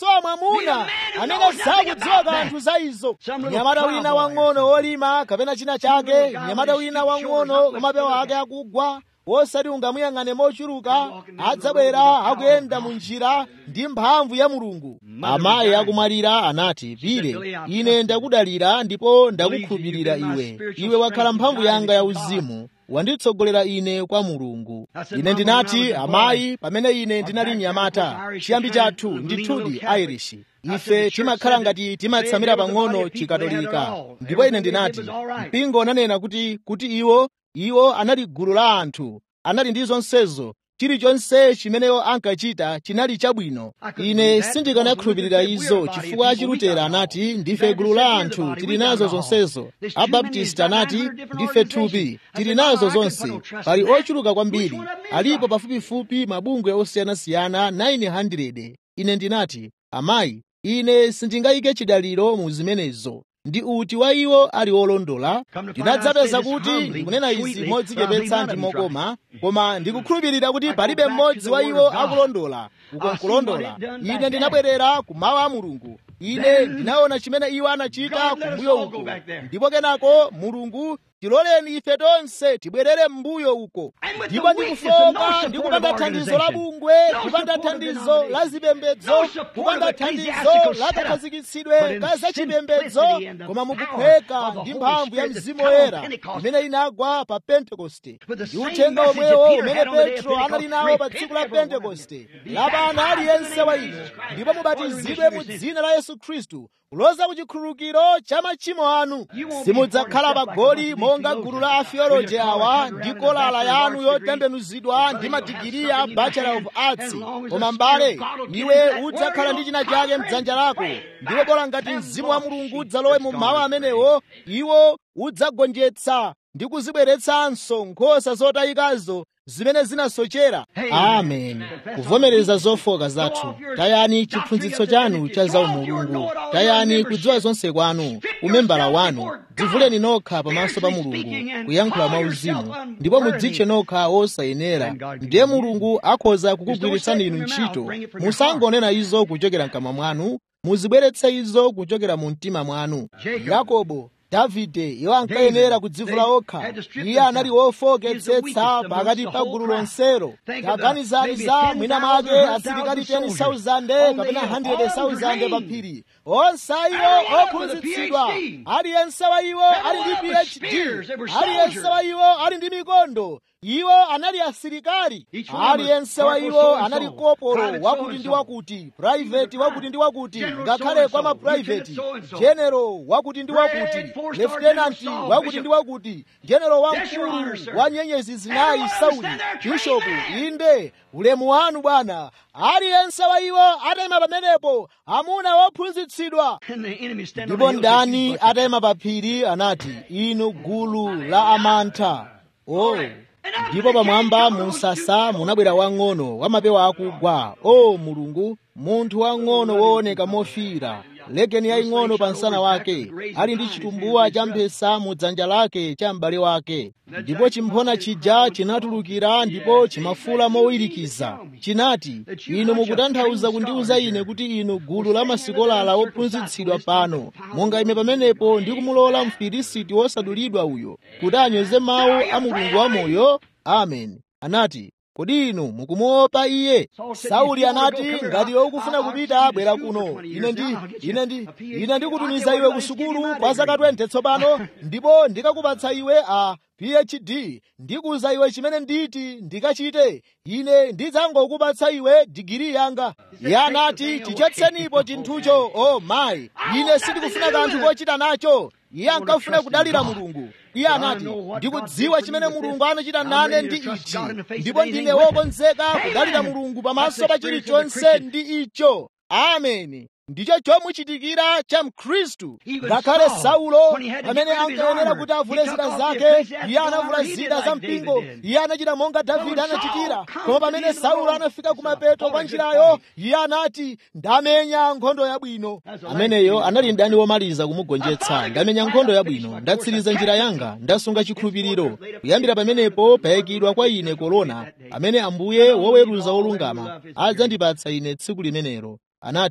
mwamuna amene sakudziwa kanthu za izo mnyamata wina wang'ono wolima kapena china chake mnyamata wina wang'ono wamapewa ake akugwa wosati ungamuyang'ane mochuluka adzabwera akuyenda mu njira ndi mphamvu ya mulungu amayi akumwalira anati pire ine ndakudalira ndipo ndakukhulupirira iwe iwe wakhala mphamvu yanga ya uzimu wanditsogolera ine kwa mulungu ine ndinati amayi pamene ine ndinali mnyamata chiyambi chathu ndithudi irish ife timakhala ngati timatsamira pang'ono chikatolika ndipo ine ndinati mpingo unanena kuti kuti iwo iwo anali gulu la anthu anali ndi zonsezo chilichonse chimeneyo ankachita chinali chabwino ine sindikanakhulupirira izo chifukwa chilutera anati ndife gulu la anthu tili nazo zonsezo abaptist anati ndife thupi tili nazo zonse pali ochuluka kwambiri alipo pafupifupi mabungwe osiyanasiyana 900 ine ndinati amayi ine sindingayike chidaliro mu zimenezo ndi uti wa iwo ali olondola ndinadzapeza kuti ndikunena izi modzichepetsa ndi mokoma koma ndikukhulupirira kuti palibe mmodzi wa iwo akulondola uko nkulondola ine ndinabwerera ku mawu a mulungu ine ndinaona chimene iwo anachita kumbuyo uko ndipo kenako mulungu tiloleni ife tonse tibwerere m'mbuyo uko ndipo ndikufoka ndi kupanda thandizo la bungwe kupanda thandizo la zipembedzo kupanda thandizo la kakhazikitsidwe ka zachipembedzo koma mukuphweka ndi mphamvu ya mzimu woyera imene inagwa pa pentekoste ndi uthenga omwewo umene petro anali nawo pa tsiku la pentekoste lapana aliyense wa inu ndipo mubatizidwe mu dzina la yesu khristu kuloza ku chikhululukiro cha machimo anu simudzakhala pagoli monga gulu la afioloji awa ndi kolala yanu yotembenuzidwa ndi madigiri a bachelor of arts koma mbale iwe udzakhala ndi china chake mdzanja lako ndipo bola ngati mzimu wa mulungu udzalowe mu mawu amenewo iwo udzagonjetsa ndi kuzibweretsanso nkhosa zotayikazo zimene zinasochera amen kuvomereza zofoka zathu tayani chiphunzitso chanu cha zaumulungu tayani kudziwa zonse kwanu umembala wanu dzivuleni nokha pamaso pa mulungu kuyankhula mwauzimu ndipo mudzitche nokha wosayenera ndiye mulungu akhoza kukugwiritsani inu ntchito musangonena izo kuchokera mkamwa mwanu muzibweretse izo kuchokera mu mtima mwanu yakobo davide iwo ankayenera kudzivula okha iye anali wofoketsetsa pakati pa gulu lonselo taganizani za mwina mwake asilikali 10,000 kapena 100,000 pa phiri onse iwo ophunzitsidwa aliyense wa iwo ali ndi phd aliyense wa iwo ali ndi mikondo iwo anali asilikali aliyense wa iwo anali kopolo wakuti ndi wakuti private wakuti ndi wakuti ngakhale kwa maprivate general wakuti ndi wakuti lieutenant wakuti ndi wakuti general wamkulu wa nyenyezi zinayi sauli bishopu inde ulemu wanu bwana aliyense wa iwo atayima pamenepo amuna wophunzitsidwa ndipo ndani atayima pa phiri anati inu gulu la amantha oh ndipo pamwamba mu msasa munabwera wang'ono wamapewa akugwa o mulungu munthu wang'ono wooneka mofiira legeni yaying'ono pa msana wake ali ndi chitumbuwa cha mphesa mu dzanja lake cha m'bale wake ndipo chimphona chija chinatulukira ndipo chimafula mowirikiza chinati inu mukutanthauza kundiuza ine kuti inu gulu la masikolala wophunzitsidwa pano monga ime pamenepo ndi kumulola mfilisiti wosadulidwa uyo kuti anyoze mawu a mulungu wamoyo amen anati kodi inu mukumuopa iye sauli anati ngati iwe ukufuna kupita bwera kuno ine ndi ine ndi ine ndikutumiza iwe ku sukulu kwa zaka 20 tsopano ndipo ndikakupatsa iwe a phd ndikuza iwe chimene nditi ndikachite ine ndidzangokupatsa iwe digiri yanga iye anati tichotsenipo chinthucho o oh, mayi ine sindikufuna kanthu kochita nacho iye ankafuna kudalira mulungu iye anati ndikudziwa chimene mulungu anachita nane ndi ichi ndipo ndine wokonzeka kudalira mulungu pamaso pa chilichonse ndi icho ameni ndicho chomuchitikira cha mkhristu ngakhale saulo amene ankayenera kuti avule zida zake iye anavula zida za mpingo iye anachita monga davide anachitira koma pamene saulo anafika kumapeto kwa njirayo iye anati ndamenya nkhondo yabwino ameneyo anali mdani womaliza kumugonjetsa ndamenya nkhondo yabwino ndatsiriza njira yanga ndasunga chikhulupiriro kuyambira pamenepo payikidwa kwa ine korona amene ambuye woweruza wolungama adzandipatsa ine tsiku limenelo anati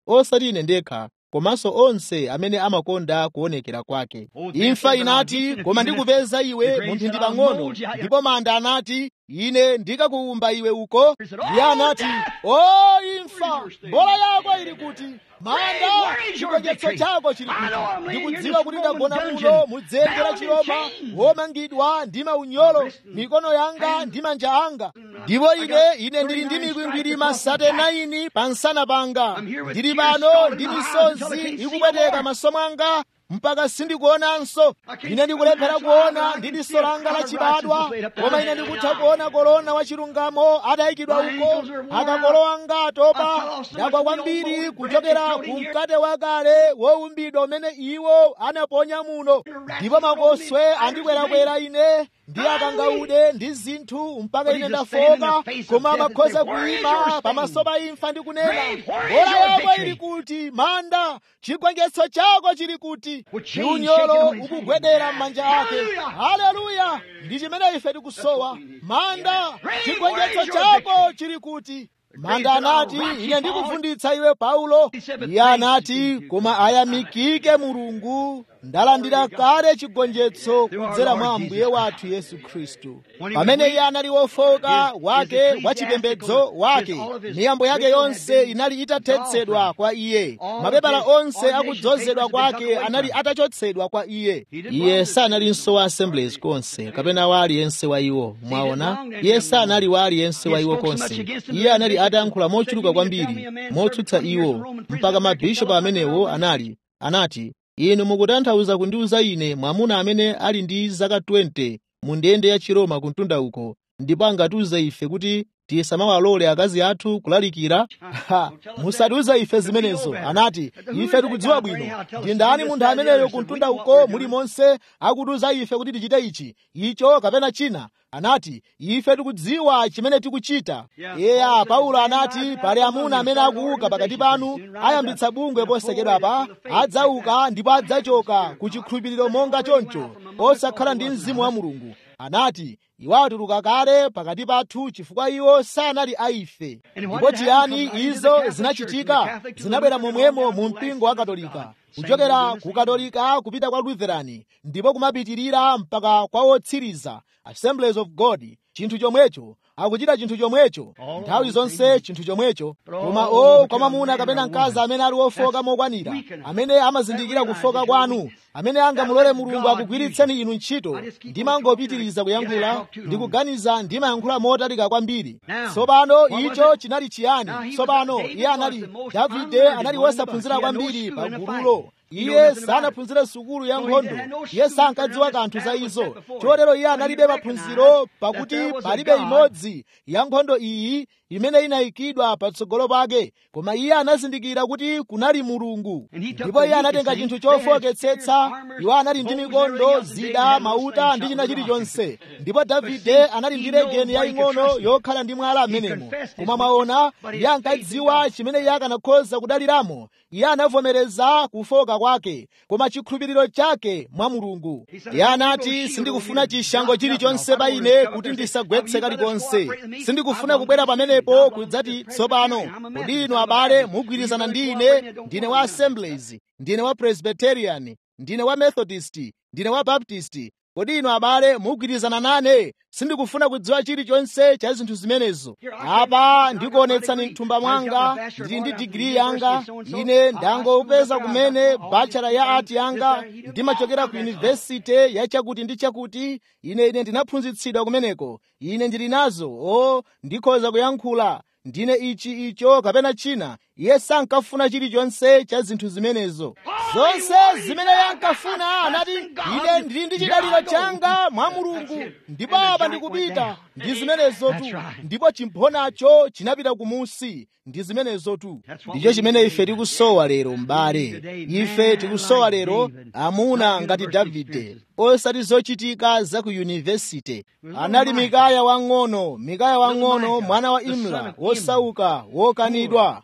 osati ine ndekha komanso onse amene amakonda kuonekera kwake imfa inati koma ndikupeza iwe mu mphindi pang'ono ndipo manda anati ine ndikakuwumba iwe uko iye anati o imfa mbola yako ili kuti manda chigonjetso chako chili kuti ndikudziwa kuti ndagona muno mudzenje la chiroma womangidwa ndi maunyolo mikono yanga ndi manja anga ndipo ine ine ndili ndi mikwingwiri masate 9 pa nsana panga ndili pano ndi misozi ikupweteka maso mwanga mpaka sindikuonanso ine ndikulephera kuona ndi diso langa lachibadwa koma ine ndikutha kuona korona wachilungamo adayikidwa uko akakolowa ngatopa ndagwa kwambiri kuchokera ku mkate wakale wowumbidwa umene iwo anaponya muno ndipo makoswe andikwerakwera ine ndi akangaude ndi zinthu mpaka ine ndafoka koma amakhoza kuyima pamaso pa imfa ndi kunena mbola yako ili kuti manda chigonjetso chako chili kuti ndi unyolo ukugwedera m'manja ake haleluya ndi chimene ife tikusowa manda chigonjetso chako chili kuti manda anati ine ndikuvunditsa iwe paulo iye anati koma ayamikike mulungu ndalandira kale chigonjetso kudzera mwa ambuye wathu yesu khristu pamene iye anali wofoka wake wachipembedzo wake miyambo yake yonse inali itathetsedwa kwa iye mapepala onse akudzozedwa kwake anali atachotsedwa kwa iye iye sanalinso wa assemblies konse kapena wa aliyense wa iwo mwaona iye sanali wa aliyense wa iwo konse iye anali atayankhula mochuluka kwambiri motsutsa iwo mpaka mabishopu amenewo anali anati inu mukutanthauza kundiuza ine mwamuna amene ali ndi zaka 20 mu ndende ya chiroma kuntunda uko ndipo angatiuze ife kuti tisamawalole akazi athu kulalikira musatiuze ife zimenezo anati ife tikudziwa bwino ndi ndani munthu ameneyo kuntunda uko muli monse akutiuza ife kuti tichite ichi icho kapena china anati ife tikudziwa chimene tikuchita eya paulo anati pali amuna amene akuuka pakati panu ayambitsa bungwe posekedwapa adzauka ndipo adzachoka ku chikhulupiriro monga choncho osakhala ndi mzimu wa mulungu anati iwo atuluka kale pakati pathu chifukwa iwo sanali aife ndipo chiyani izo zinachitika zinabwera momwemo mu mpingo wa katolika kuchokera ku katolika kupita kwa lutherani ndipo kumapitirira mpaka kwa wotsiriza assemblies of god chinthu chomwecho akuchita chinthu chomwecho nthawi zonse chinthu chomwecho koma o kwa mwamuna kapena mkazi amene ali wofoka mokwanira amene amazindikira kufoka kwanu amene angamulole mulungu akugwiritseni inu ntchito ndimangopitiriza kuyankhula ndikuganiza ndimayankhula motalika kwambiri tsopano icho chinali chiyani tsopano iye anali davide anali wosaphunzira kwambiri pa gululo iye sanaphunzire sukulu ya nkhondo iye sankadziwa kanthu za izo chotero iye analibe maphunziro pakuti palibe imodzi ya nkhondo iyi imene inayikidwa patsogolo pake koma iye anazindikira kuti kunali mulungu ndipo iye anatenga chinthu chofoketsetsa iwo anali ndi mikondo zida mauta ndi china chilichonse ndipo davide anali ndi legeni yaying'ono yokhala ndi mwala amenemo koma mwaona iye ankadziwa chimene iye akanakhoza kudaliramo iye anavomereza kufoka kwake koma chikhulupiriro chake mwa mulungu iye anati sindikufuna chishango chilichonse pa ine kuti ndisagwetse kalikonse sindikufuna kubwera pamenepo kudzati tsopano kodi inu abale mugwirizana ndi ine ndine wa assemblies ndine wa presbyterian ndine wa methodist ndine wa baptist kodi inu abale mugwirizana nane sindikufuna kudziwa chilichonse cha zinthu zimenezo apa ndikuonetsani mthumba mwanga ndili ndi digiri yanga ine ndangopeza kumene bachelor ya art yanga ndimachokera ku yunivesite ya chakuti ndi chakuti ine ine ndinaphunzitsidwa kumeneko ine ndili nazo o ndikhoza kuyankhula ndine ichi icho kapena china iye sankafuna chilichonse cha zinthu zimenezo zonse zimene yankafuna anati ine ndili ndi chidaliro changa mwa mulungu ndipo apa ndikupita ndi zimenezotu ndipo chimphonacho chinapita kumusi ndi zimenezotu ndicho chimene ife tikusowa lero m'bale ife tikusowa lero amuna ngati davide osati zochitika za ku yunivesite anali mikaya wang'ono mikaya wang'ono mwana wa imla wosauka wokanidwa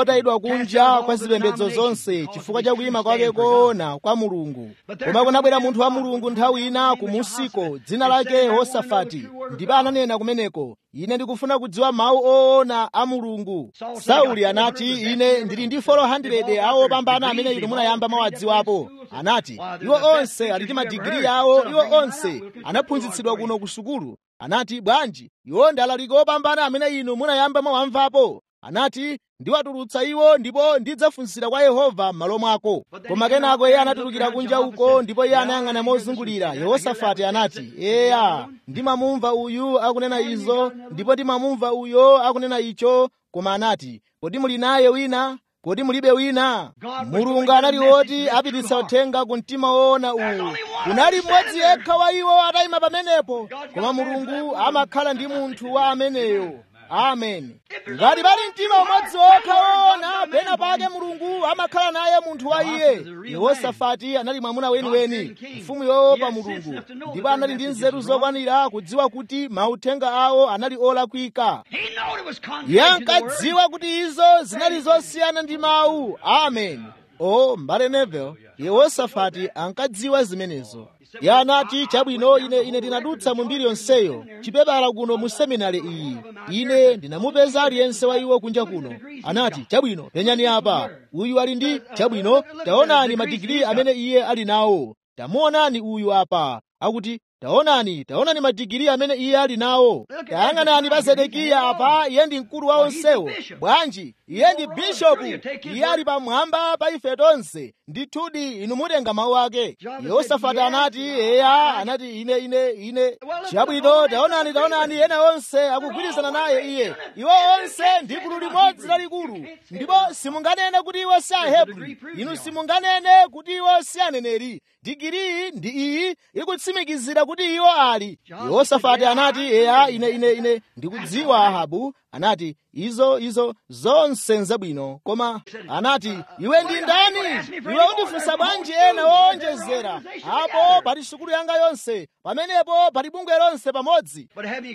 wotayidwa kunja kwa zipembedzo zonse chifukwa cha kuyima kwake koona kwa mulungu koma kunabwera munthu wa mulungu nthawi ina kumusiko dzina lake yehosafati ndipo ananena kumeneko ine ndikufuna kudziwa mawu oona a mulungu sauli anati ine ndili ndi 400 awo opambana amene inu munayamba mwawadziwapo anati iwo onse ali ndi madigiri yawo iwo onse anaphunzitsidwa kuno ku sukulu anati bwanji iwo ndi alaliki opambana amene inu munayamba mwawamvapo anati ndiwatulutsa iwo ndipo ndidzafunsira kwa yehova m'malo mwako koma kenako iye anatulukira kunja uko ndipo iye anayang'ana mozungulira yehosafati anati eya ndimamumva uyu akunena izo ndipo ndimamumva uyo akunena icho koma anati kodi muli naye wina kodi mulibe wina mulungu anali woti apititsa uthenga ku mtima woona uwu kunali mmodzi yekha wa iwo atayima pamenepo koma mulungu amakhala ndi munthu wa ameneyo amen ngati pali mtima umodzi wokha woona pena pake mulungu amakhala naye munthu wa iye yehosafati anali mwamuna weniweni mfumu yoopa mulungu ndipo anali ndi nzeru zokwanira kudziwa kuti mauthenga awo anali olakwika iye ankadziwa kuti izo zinali zosiyana ndi mawu amen o mbale nevel yehosafati ankadziwa zimenezo iye anati chabwino ine ine ndinadutsa mu mbiri yonseyo chipepala kuno mu seminari iyi ine ndinamupeza aliyense wa iwo kunja kuno anati chabwino penyani apa uyu ali ndi chabwino taonani madigiri amene iye ali nawo tamuonani uyu apa akuti taonani taonani madigiri amene iye ali nawo tayang'anani pa zedekiya apa iye ndi mkulu wa onsewo bwanji iye ndi bishopu iye ali pamwamba pa ife tonse ndithudi inu mutenga mawu ake yehosafati anati eya anati ine ine ine chabwino taonani taonani ena onse akugwirizana naye iye iwo onse ndi gulu limodzi lalikulu ndipo simunganene kuti iwo si ahebri inu simunganene kuti iwo si aneneri digiri ndi iyi ikutsimikizira kuti iwo ali yehosafati anati eya ine ine ine ndikudziwa ahabu anati izo izo zonse nzabwino koma anati iwe ndi ndani iwe undifunsa bwanji ena woonjezera apo pali sukulu yanga yonse pamenepo pali bungwe lonse pamodzi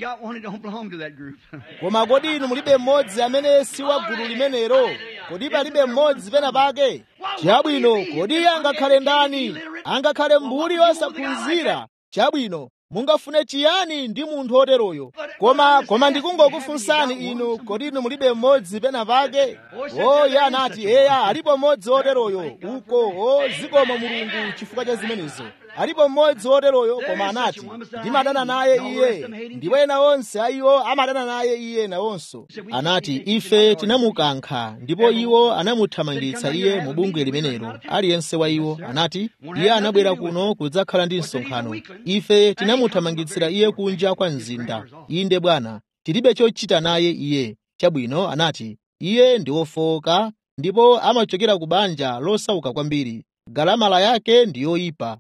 koma kodi inu mulibe mmodzi amene si wa gulu limenelo kodi palibe mmodzi pena pake chabwino kodi iye angakhale ndani angakhale mbuli wosaphunzira chabwino mungafune chiyani ndi munthu oteroyo koma koma ndikungokufunsani inu kodi inu mulibe mmodzi pena pake o iye anati eya alipo mmodzi oteroyo uko o zikomo mulungu chifukwa cha zimenezo alipo mmodzi woteroyo koma anati ndimadana naye iye ndipo ena onse a iwo amadana naye iye nawonso anati ife tinamukankha ndipo iwo anamuthamangitsa iye mu bungwe limenelo aliyense wa iwo anati iye anabwera kuno kudzakhala ndi msonkhano ife tinamuthamangitsira iye kunja kwa mzinda inde bwana tilibe chochita naye iye chabwino anati iye ndi wofowoka ndipo amachokera ku banja losauka kwambiri galamala yake ndi yoyipa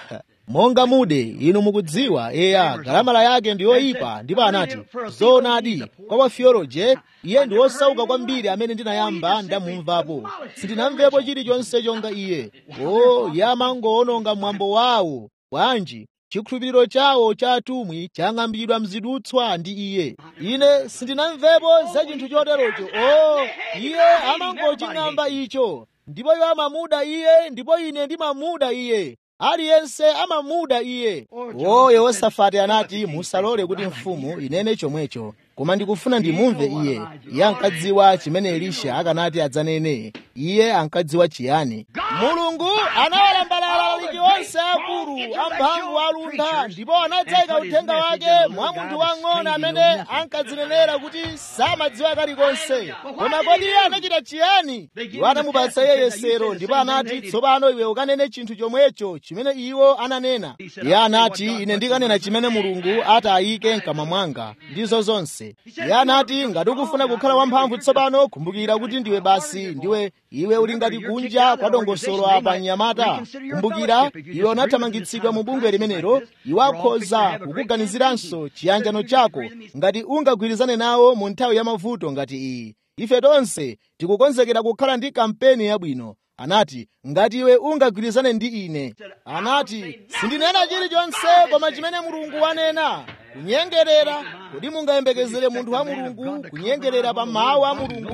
monga mude inu mukudziwa eya galamala yake ndi yoyipa ndipo anati zoonadi kwa wafiyoloje iye ndi wosauka kwambiri amene ndinayamba ndamumvapo sindinamvepo chilichonse chonga iye o iye amangowononga mwambo wawo bwanji chikhulupiriro chawo cha atumwi chang'ambidwa mzidutswa ndi iye ine sindinamvepo za chinthu choterocho o iye amangoching'amba icho ndipo iwo amamuda iye ndipo ine ndimamuda iye aliyense amamuda iye o yehosafati anati musalole kuti mfumu inene chomwecho koma ndikufuna ndimumve iye iye ankadziwa chimene elisha akanati adzanene iye ankadziwa chiyani mulungu anawalambalala alaliki onse akulu amphamvu alunda ndipo anadzayika uthenga wake mwa munthu wang'ono amene ankadzinenera kuti samadziwa kalikonse koma kodi iye anachita chiyani iwo anamupatsa iye yesero ndipo anati tsopano iwe ukanene chinthu chomwecho chimene iwo ananena iye anati ine ndikanena chimene mulungu atayike mkamwa mwanga ndizo zonse iye anati ngati ukufuna kukhala wamphamvu tsopano kumbukira kuti ndiwe basi ndiwe iwe uli ngati kunja kwa dongosolo apa mnyamata kumbukira iwe unathamangitsidwa mu bungwe limenelo iwe akhoza kukuganiziranso chiyanjano chako ngati ungagwirizane nawo mu nthawi ya mavuto ngati iyi ife tonse tikukonzekera kukhala ndi kampeni yabwino anati ngati iwe ungagwirizane ndi ine anati sindinena chilichonse koma chimene mulungu wanena kunyengerera kodi mungayembekezere munthu wa mulungu kunyengerera pa mawu a mulungu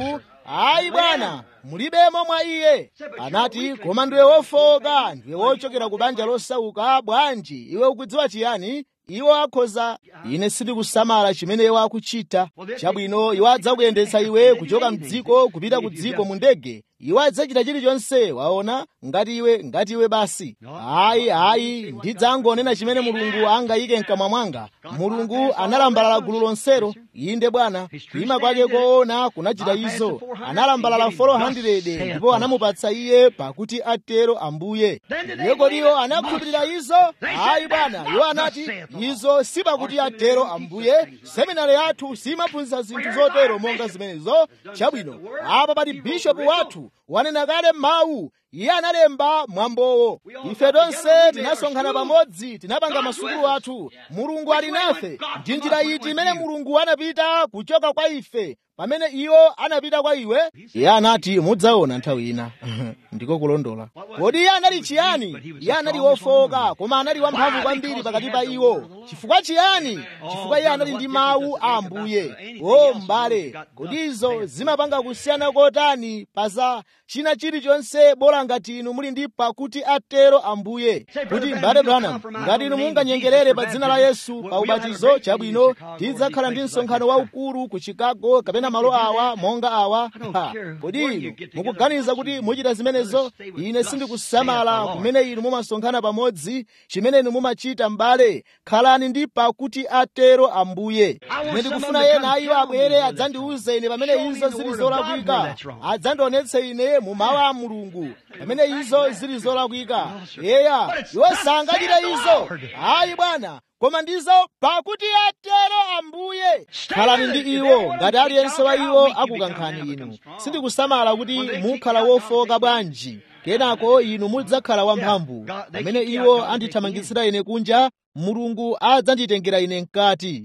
ayi bwana mulibemo mwa iye anati koma ndiwe wofowoka ndiwe wochokera ku banja losauka bwanji iwe ukudziwa chiyani iwo akhoza ine sindikusamala chimene iwo akuchita chabwino iwo adzakuyendetsa iwe kuchoka mdziko kupita ku dziko mu ndege iwo adzachita chilichonse waona ngati iwe ngati iwe basi ayi ayi ndidzangonena chimene mulungu angayike mkamwa mwanga mulungu analambalala gulu lonselo inde bwana kuima kwake koona kunachita izo analambalala 400 ndipo anamupatsa iye pakuti atero ambuye iye kodiwo anakhulupirira izo ayi bwana iwo anati izo si pakuti atero ambuye seminari yathu simaphunzitsa zinthu zotero monga zimenezo chabwino apa pali bishopu wathu wanena kale mawu iye analemba mwambowo ife tonse tinasonkhana pamodzi tinapanga masukulu athu mulungu ali nafe ndi njira iti imene mulungu anapita kuchoka kwa ife pamene iwo anapita kwa iwe iye anati mudzaona nthawi ina ndiko kulondola kodi iye anali chiyani iye anali wofowoka koma anali wamphamvu kwambiri pakati pa iwo chifukwa chiyani chifukwa iye anali ndi mawu a ambuye o m'bale kodi izo zimapanga kusiyana kotani pa za china chilichonse bola ngati inu muli ndi pakuti atero ambuye kuti m'bale branham ngati inu munganyengerere pa dzina la yesu pa ubatizo chabwino tidzakhala ndi msonkhano waukulu ku chicago kapena malo awa monga awa ha, kodi inu mukuganiza kuti muchita zimenezo ine sindikusamala kumene inu mumasonkhana pamodzi chimene inu mumachita m'bale khalani ndi pakuti atero ambuye ine ndikufuna ena a iwo abwere adzandiuze ine pamene izo zili zolakwika adzandionetse ine mu mawu a mulungu pamene izo zili zolakwika eya iwo sangachita izo ayi bwana koma ndizo pakuti atero ambuye khalani ndi iwo ngati aliyense wa iwo akukankhani inu sindikusamala kuti mukhala wofoka bwanji kenako inu mudzakhala wamphamvu pamene iwo andithamangitsira ine kunja mulungu adzanditengera ine mkati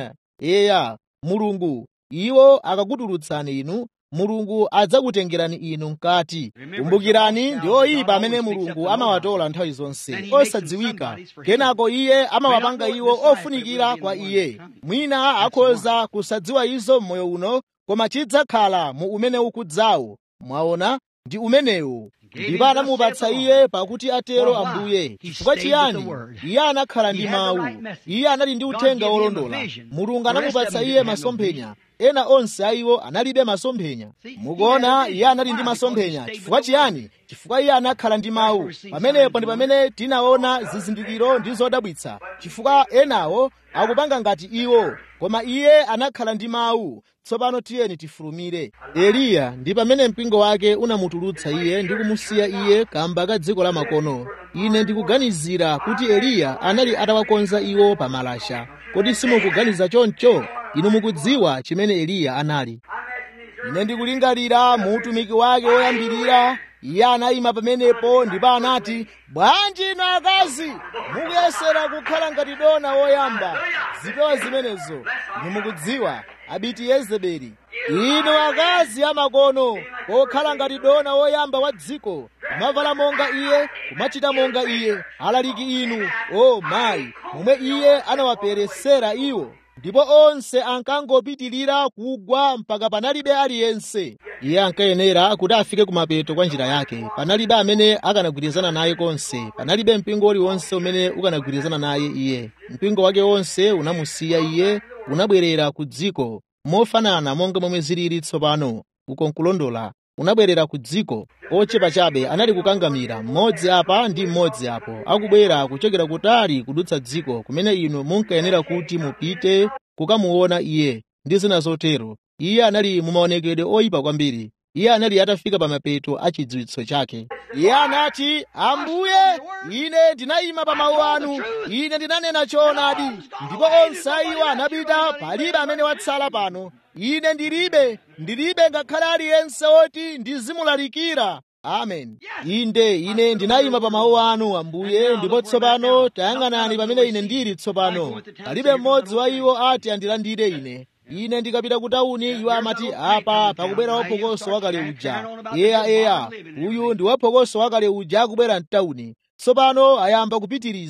eya mulungu iwo akakutulutsani inu mulungu adzakutengerani inu mkati kumbukirani ndi oyipa amene mulungu amawatola nthawi zonse osadziwika kenako iye amawapanga iwo ofunikira kwa iye mwina akhoza kusadziwa izo m'moyo uno koma chidzakhala mu umene ukudzawo mwaona ndi umenewu ndipo anamupatsa iye pakuti atero ambuye chifukwa chiyani iye anakhala ndi mawu iye anali ndi uthenga wolondola mulungu anamupatsa iye masomphenya ena onse a iwo analibe masomphenya mukuona iye anali ndi masomphenya chifukwa chiyani chifukwa iye anakhala ndi mawu pamenepo ndi pamene tinaona zizindikiro ndi zodabwitsa chifukwa enawo akupanga ngati iwo koma iye anakhala ndi mawu tsopano tiyeni tifulumire eliya ndi pamene mpingo wake unamutulutsa iye ndi kumusiya iye kamba ka dziko la makono ine ndikuganizira kuti eliya anali atawakonza iwo pa malasha kodi simukuganiza choncho inu mukudziwa chimene eliya anali ine ndikulingalira mu utumiki wake woyambirira iye anayima pamenepo ndipo anati bwanji inu akazi mukuyesera kukhala ngati dona woyamba zipewa zimenezo inu mukudziwa abiti yezebeli inu akazi amakono okhala ngati dona woyamba wa dziko kumavala monga iye kumachita monga iye alaliki inu o mayi momwe iye anawaperesera iwo ndipo onse ankangopitirira kugwa mpaka panalibe aliyense iye ankayenera kuti afike kumapeto kwa njira yake panalibe amene akanagwirizana naye konse panalibe mpingo uliwonse umene ukanagwirizana naye iye mpingo wake wonse unamusiya iye unabwerera ku dziko mofanana monga momwe zilili tsopano uko nkulondola unabwerera ku dziko ochepa chabe anali kukangamira mmodzi apa ndi mmodzi apo akubwera kuchokera kutali kudutsa dziko kumene inu munkayenera kuti mupite kukamuona iye ndi zina zotero iye anali mumaonekedwe oyipa kwambiri iye anali atafika pa mapeto a chidziwitso chake iye anati ambuye ine ndinayima pa mawu anu ine ndinanena choonadi ndipo onse iwo anapita palibe amene watsala pano ine ndilibe ndilibe ngakhale aliyense woti ndizimulalikira amen inde ine ndinayima pa mawu anu ambuye ndipo tsopano tayang'anani pamene ine ndili tsopano palibe mmodzi wa iwo ati andilandire ine ine ndikapita ku tawuni iwo amati apa pakubwera waphokoso wakale uja eya eya uyu ndi waphokoso wakale uja akubwera mtawuni tsopano ayamba kupitiriza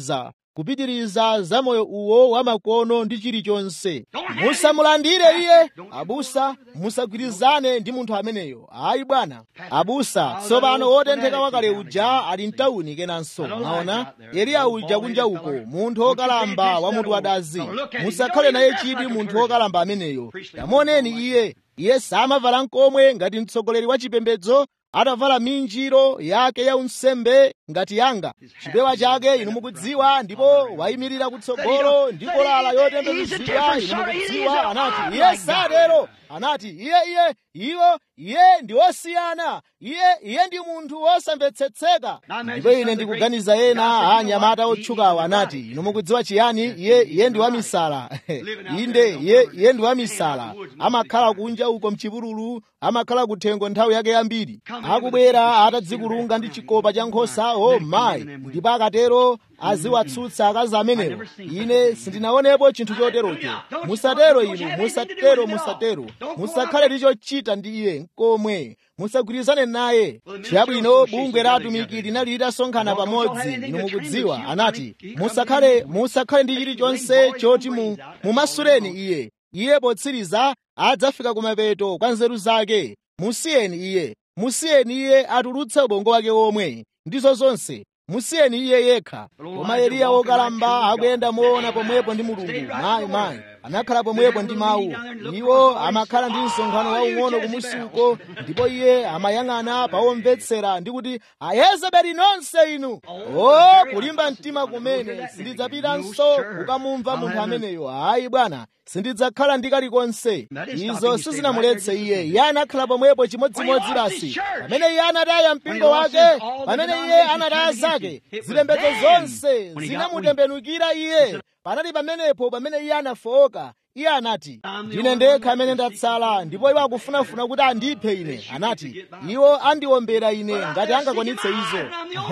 kupitiriza za moyo uwo wamakono ndi chilichonse musamulandire iye abusa musagwirizane ndi munthu ameneyo ayi bwana abusa tsopano wotentheka wakale uja ali mtawuni kenanso maona eliya uja kunja uko munthu wokalamba wa mutu wadazi musakhale naye chidwi munthu wokalamba ameneyo tamuoneni iye iye samavala nkomwe ngati mtsogoleri wa chipembedzo atavala minjiro yake ya unsembe ngati yanga chipewa chake inu mukudziwa ndipo wayimirira kutsogolo ndi kolala yotembenuzidwa inu mukudziwa anati iye satero anati iye iye iwo iye ndi wosiyana iye iye ndi munthu wosamvetsetseka ndipo ine ndikuganiza ena anyamata otchukawo anati inu mukudziwa chiyani iye iye ndi wamisala inde iye iye ndi wamisala amakhala kunja uko mchipululu amakhala kuthengo nthawi yake yambiri akubwera atadzikulunga ndi chikopa cha nkhosa o mayi ndipo akatero aziwatsutsa akazi amenewo ine sindinaonepo chinthu choterocho musatero inu musatero musatero musakhale ndi chochita ndi iye nkomwe musagwirizane naye chabwino bungwe la atumiki linali litasonkhana pamodzi inu mukudziwa anati musakhale musakhale ndi chilichonse choti mu mumasuleni iye iye potsiriza adzafika kumapeto kwa nzeru zake musiyeni iye musiyeni iye atulutse ubongo wake omwe ndizo zonse musiyeni iye yekha koma eliya wokalamba akuyenda moona pomwepo ndi mulungu mayi mayi anakhala pomwepo ndi mawu iwo amakhala ndi msonkhano waung'ono kumusi uko ndipo iye amayang'ana pawomvetsera ndi kuti ayezebeli nonse inu o kulimba mtima kumene sindidzapitanso kukamumva munthu ameneyo ayi bwana sindidzakhala ndi kalikonse izo sizinamuletse iye iye anakhala pomwepo chimodzimodzi basi pamene iye anataya mpingo wake pamene iye anataya zake zipembedzo zonse zinamutembenukira iye panali pamenepo pamene iye anafowoka iye anati ndine ndekha amene ndatsala ndipo iwo akufunafuna kuti andiphe ine anati iwo andiwombera ine ngati angakwanitse izo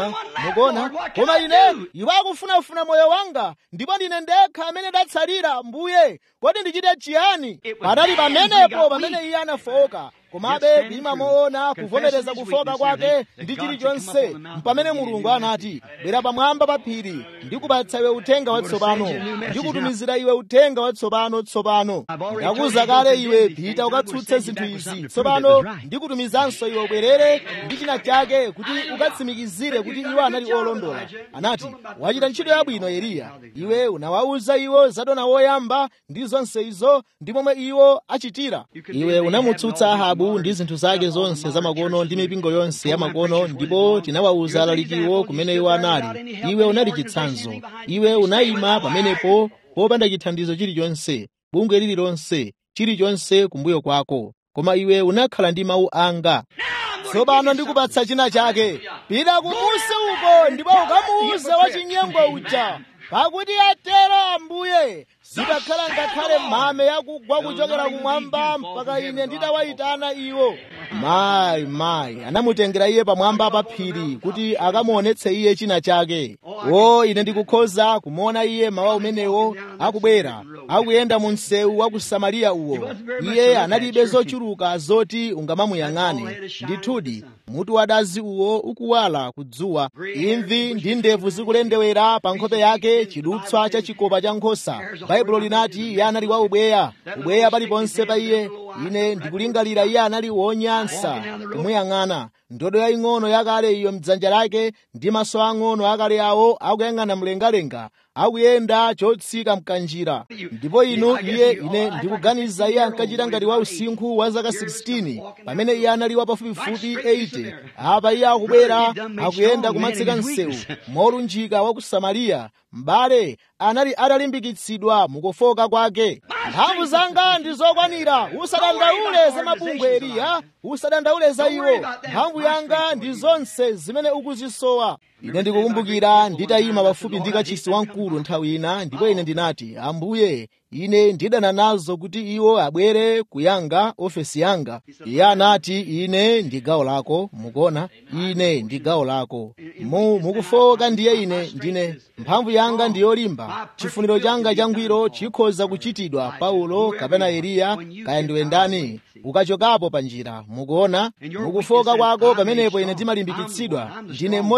mukuona koma ine iwo akufunafuna moyo wanga ndipo ndine ndekha amene ndatsalira mbuye kodi ndichite chiyani panali pamenepo pamene iye anafowoka komabe kuima moona kuvomereza kufoka kwake ndi chilichonse mpamene mulungu anati bwera pamwamba pa phiri ndikupatsa iwe uthenga watsopano ndikutumizira iwe uthenga watsopano tsopano ndakuza kale iwe pita ukatsutse zinthu izi tsopano ndikutumizanso iwe ubwerere ndi china chake kuti ukatsimikizire kuti iwo anali olondola anati wachita ntchito yabwino eliya iwe unawawuza iwo zadona woyamba ndi zonse izo ndi momwe iwo achitira iwe unamutsutsa ahabu ndi zinthu zake zonse zamakono ndi mipingo yonse yamakono ndipo tinawawuza alalikiwo kumene iwo anali iwe unali chitsanzo iwe unayima pamenepo popanda chithandizo chilichonse bungwe lililonse chilichonse kumbuyo kwako koma iwe unakhala ndi mawu anga tsopano ndikupatsa china chake pita kumusi uko ndipo ukamuuze wachinyengo uja pakuti atero ambuye zitakhala ngakhale mame yakugwa kuchokera kumwamba mpaka ine nditawayitana iwo mayi mayi anamutengera iye pamwamba pa phiri kuti akamuonetse iye china chake o ine ndikukhoza kumuona iye mawa umenewo akubwera akuyenda mu msewu wa ku samariya uwo iye analibe zochuluka zoti ungamamuyang'ane ndithudi mutu wadazi uwo ukuwala kudzuwa imvi ndi ndevu zikulendewera pa nkhope yake chidutswa cha chikopa cha nkhosa baibulo linati iye anali wa ubweya ubweya paliponse pa iye ine ndikulingalira iye anali wonyansa kumuyang'ana ndodo yaying'ono yakale iyo mdzanja lake ndi maso ang'ono akale awo akuyang'ana mlengalenga akuyenda chotsika mkanjira ndipo inu iye ine ndikuganiza iye ankachita ngati wa usinkhu wa zaka 16 pamene iye anali wa pafupifupi 80 apa iye akubwera akuyenda kumatsika msewu molunjika wa ku samariya m'bale anali atalimbikitsidwa mukufoka kwake mphamvu zanga ndi zokwanira usadandaule za mabungwe eliya usadandaule za iwo mphamvu yanga ndi zonse zimene ukuzisowa ine ndikukumbukira nditayima pafupi ndi kachisi wamkulu nthawi ina ndipo ine ndinati ambuye ine ndidana nazo kuti iwo abwere kuyanga ofesi yanga iye anati ine ndi gawo lako mukuona ine ndi gawo lako mu mukufoka ndiye ine ndine mphamvu yanga ndi yolimba chifuniro changa changwiro chikhoza kuchitidwa paulo kapena eliya kaya ndiwe ndani ukachokapo pa njira mukuona mukufoka kwako pamenepo ine ndimalimbikitsidwa ndine mmodziyo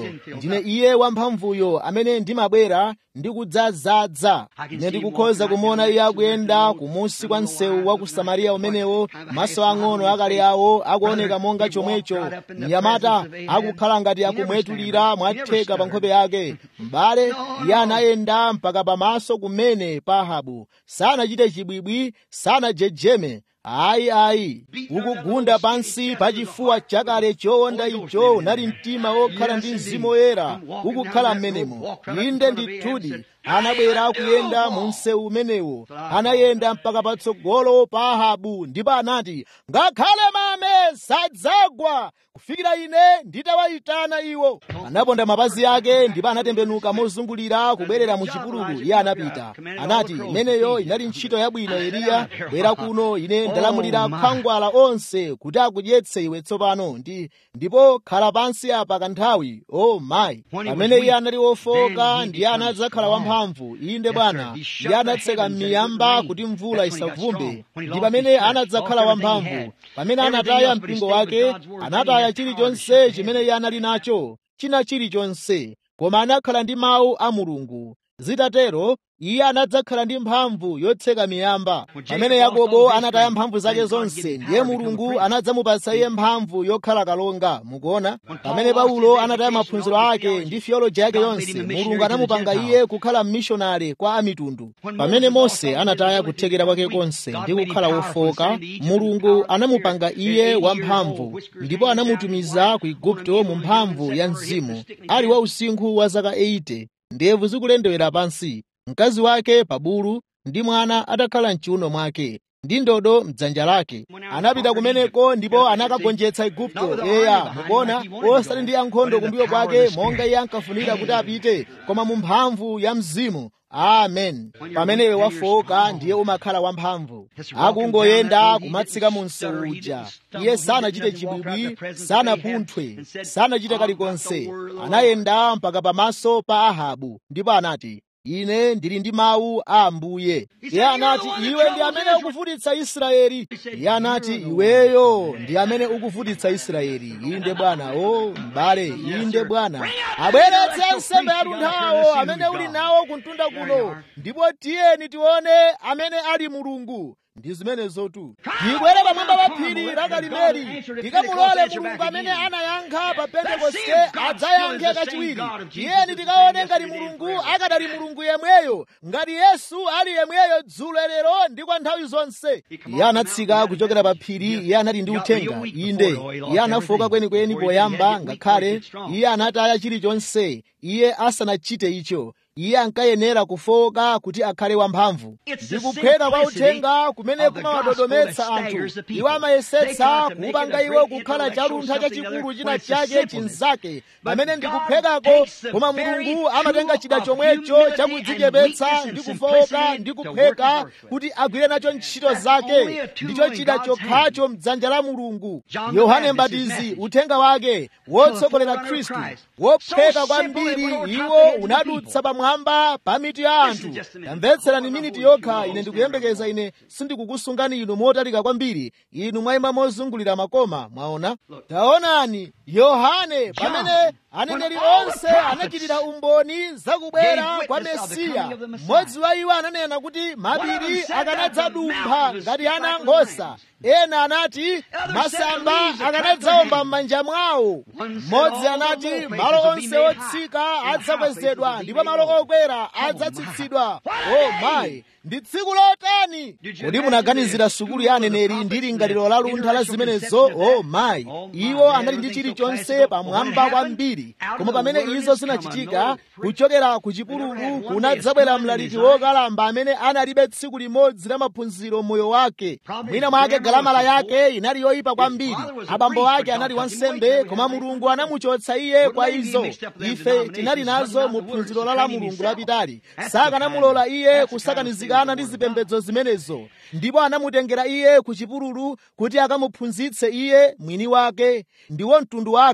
ndine iye wamphamvuyo amene ndimabwera ndi kudzazadza ine ndikukhoza kumuona iye akuyenda kumunsi kwa msewu wa ku samariya umenewo maso ang'ono akale awo akuoneka monga chomwecho mnyamata akukhala ngati akumwetulira mwatheka pa nkhope yake m'bale iye anayenda mpaka pamaso kumene pa ahabu sanachite chibwibwi sanajejeme ayi ayi ukugunda pansi pa chifuwa chakale chowonda icho unali mtima wokhala ndi mzimu woyera ukukhala m'menemo inde ndithudi anabwera akuyenda mu msewu umenewo anayenda mpaka patsogolo pa ahabu ndipo anati ngakhale mame sadzagwa kufikira ine nditawayitana iwo anaponda mapazi ake ndipo anatembenuka mozungulira kubwerera mu chipululu iye anapita anati imeneyo inali ntchito yabwino eliya bwera kuno ine ndalamulira khwangwala onse kuti akudyetse iwe tsopano ndi ndipo khala pansi apa kanthawi o oh, mayi pamene iye anali wofoka ndiye anadzakhala wamphamvu inde bwana iye anatseka m'miyamba kuti mvula isavumbe ndi pamene anadzakhala wamphamvu pamene anataya mpingo wake anataya chilichonse chimene iye anali nacho china chilichonse koma anakhala ndi mawu a mulungu zitatero iye anadzakhala ndi mphamvu yotseka miyamba pamene yakobo anataya mphamvu zake zonse ndiye mulungu anadzamupatsa iye mphamvu yokhala kalonga mukuona pamene paulo anataya maphunziro ake ndi theoloji yake yonse mulungu anamupanga iye kukhala mmishonari kwa amitundu pamene mose anataya kuthekera kwake konse ndi kukhala wofoka mulungu anamupanga iye wamphamvu ndipo anamutumiza ku igupto mu mphamvu ya mzimu ali wa usinkhu wa zaka 80 ndevu zikulendewera pansi mkazi wake pa bulu ndi mwana atakhala mchiuno mwake ndi ndodo mdzanja lake anapita kumeneko ndipo anakagonjetsa igupto eya mukuona osati ndi ankhondo kumbuyo kwake monga iye ankafunira kuti apite koma mu mphamvu ya mzimu amen pamene iwe wafoka ndiye umakhala wamphamvu akungoyenda kumatsika mu msewu uja iye sanachite chibwibwi sanapunthwe sanachite kalikonse anayenda mpaka pamaso pa ahabu ndipo anati ine ndili ndi mawu a ambuye iye anati iwe ndi amene ukuvutitsa israeli iye anati iweyo ndi amene ukuvutitsa israeli inde bwana o m'bale inde bwana abweretse nsembe yalunthawo amene uli nawo kuntunda kuno ndipo tiyeni tione amene ali mulungu ndi zimenezotu tibwere pamwamba pa phiri la karimeli tikamulole mulungu amene anayankha pa pentekoste adzayankhe kachiwiri tiyeni tikaone ngati mulungu akadali mulungu yemweyo ngati yesu ali yemweyo dzulo lero ndi kwa nthawi zonse iye anatsika kuchokera pa phiri iye anali ndi uthenga inde iye anafoka kwenikweni poyamba ngakhale iye anataya chilichonse iye asanachite icho iye ankayenera kufoka kuti akhale wamphamvu ndi kuphweka kwa uthenga kumene kumawadodometsa anthu iwo amayesetsa kupanga iwo kukhala chaluntha chachikulu china chake chinzake pamene ndi kuphwekako koma mulungu amatenga chida chomwecho chakudzichepetsa ndi kufoka ndi kuphweka kuti agwire nacho ntchito zake ndicho chida chokhacho mdzanja la mulungu yohane mbatizi uthenga wake wotsogolera khristu wophweka kwambiri iwo unadutsa pamwamba pa mitu ya anthu tamvetserani miniti yokha ine ndikuyembekeza ine sindikukusungani inu motalika kwambiri inu mwayima mozungulira makoma mwaona taonani yohane pamene aneneri onse anachitira umboni zakubwera kwa mesiya mmodzi wa iwo ananena kuti mapiri akanadzadumpha ngati ana ankhosa ena anati masamba akanadzawomba m'manja mwawo mmodzi anati malo onse otsika adzakwezedwa ndipo malo okwera adzatsitsidwa o mayi ndi tsiku lotani kodi munaganizira sukulu ya aneneri ndi lingaliro la luntha la zimenezo o mayi iwo anali ndi chilichonse pamwamba kwambiri koma pamene izo zinachitika kuchokera ku chipululu kunadzabwera mlaliki wokalamba amene analibe tsiku limodzi la maphunziro moyo wake mwina mwake galamala yake inali yoyipa kwambiri abambo ake anali wansembe koma mulungu anamuchotsa iye kwa izo ife tinali nazo mu phunziro la la mulungu lapitali sakanamulola iye kusakanizikana ndi zipembedzo zimenezo ndipo anamutengera iye ku chipululu kuti akamuphunzitse iye mwini wake ndiwo mtundu wake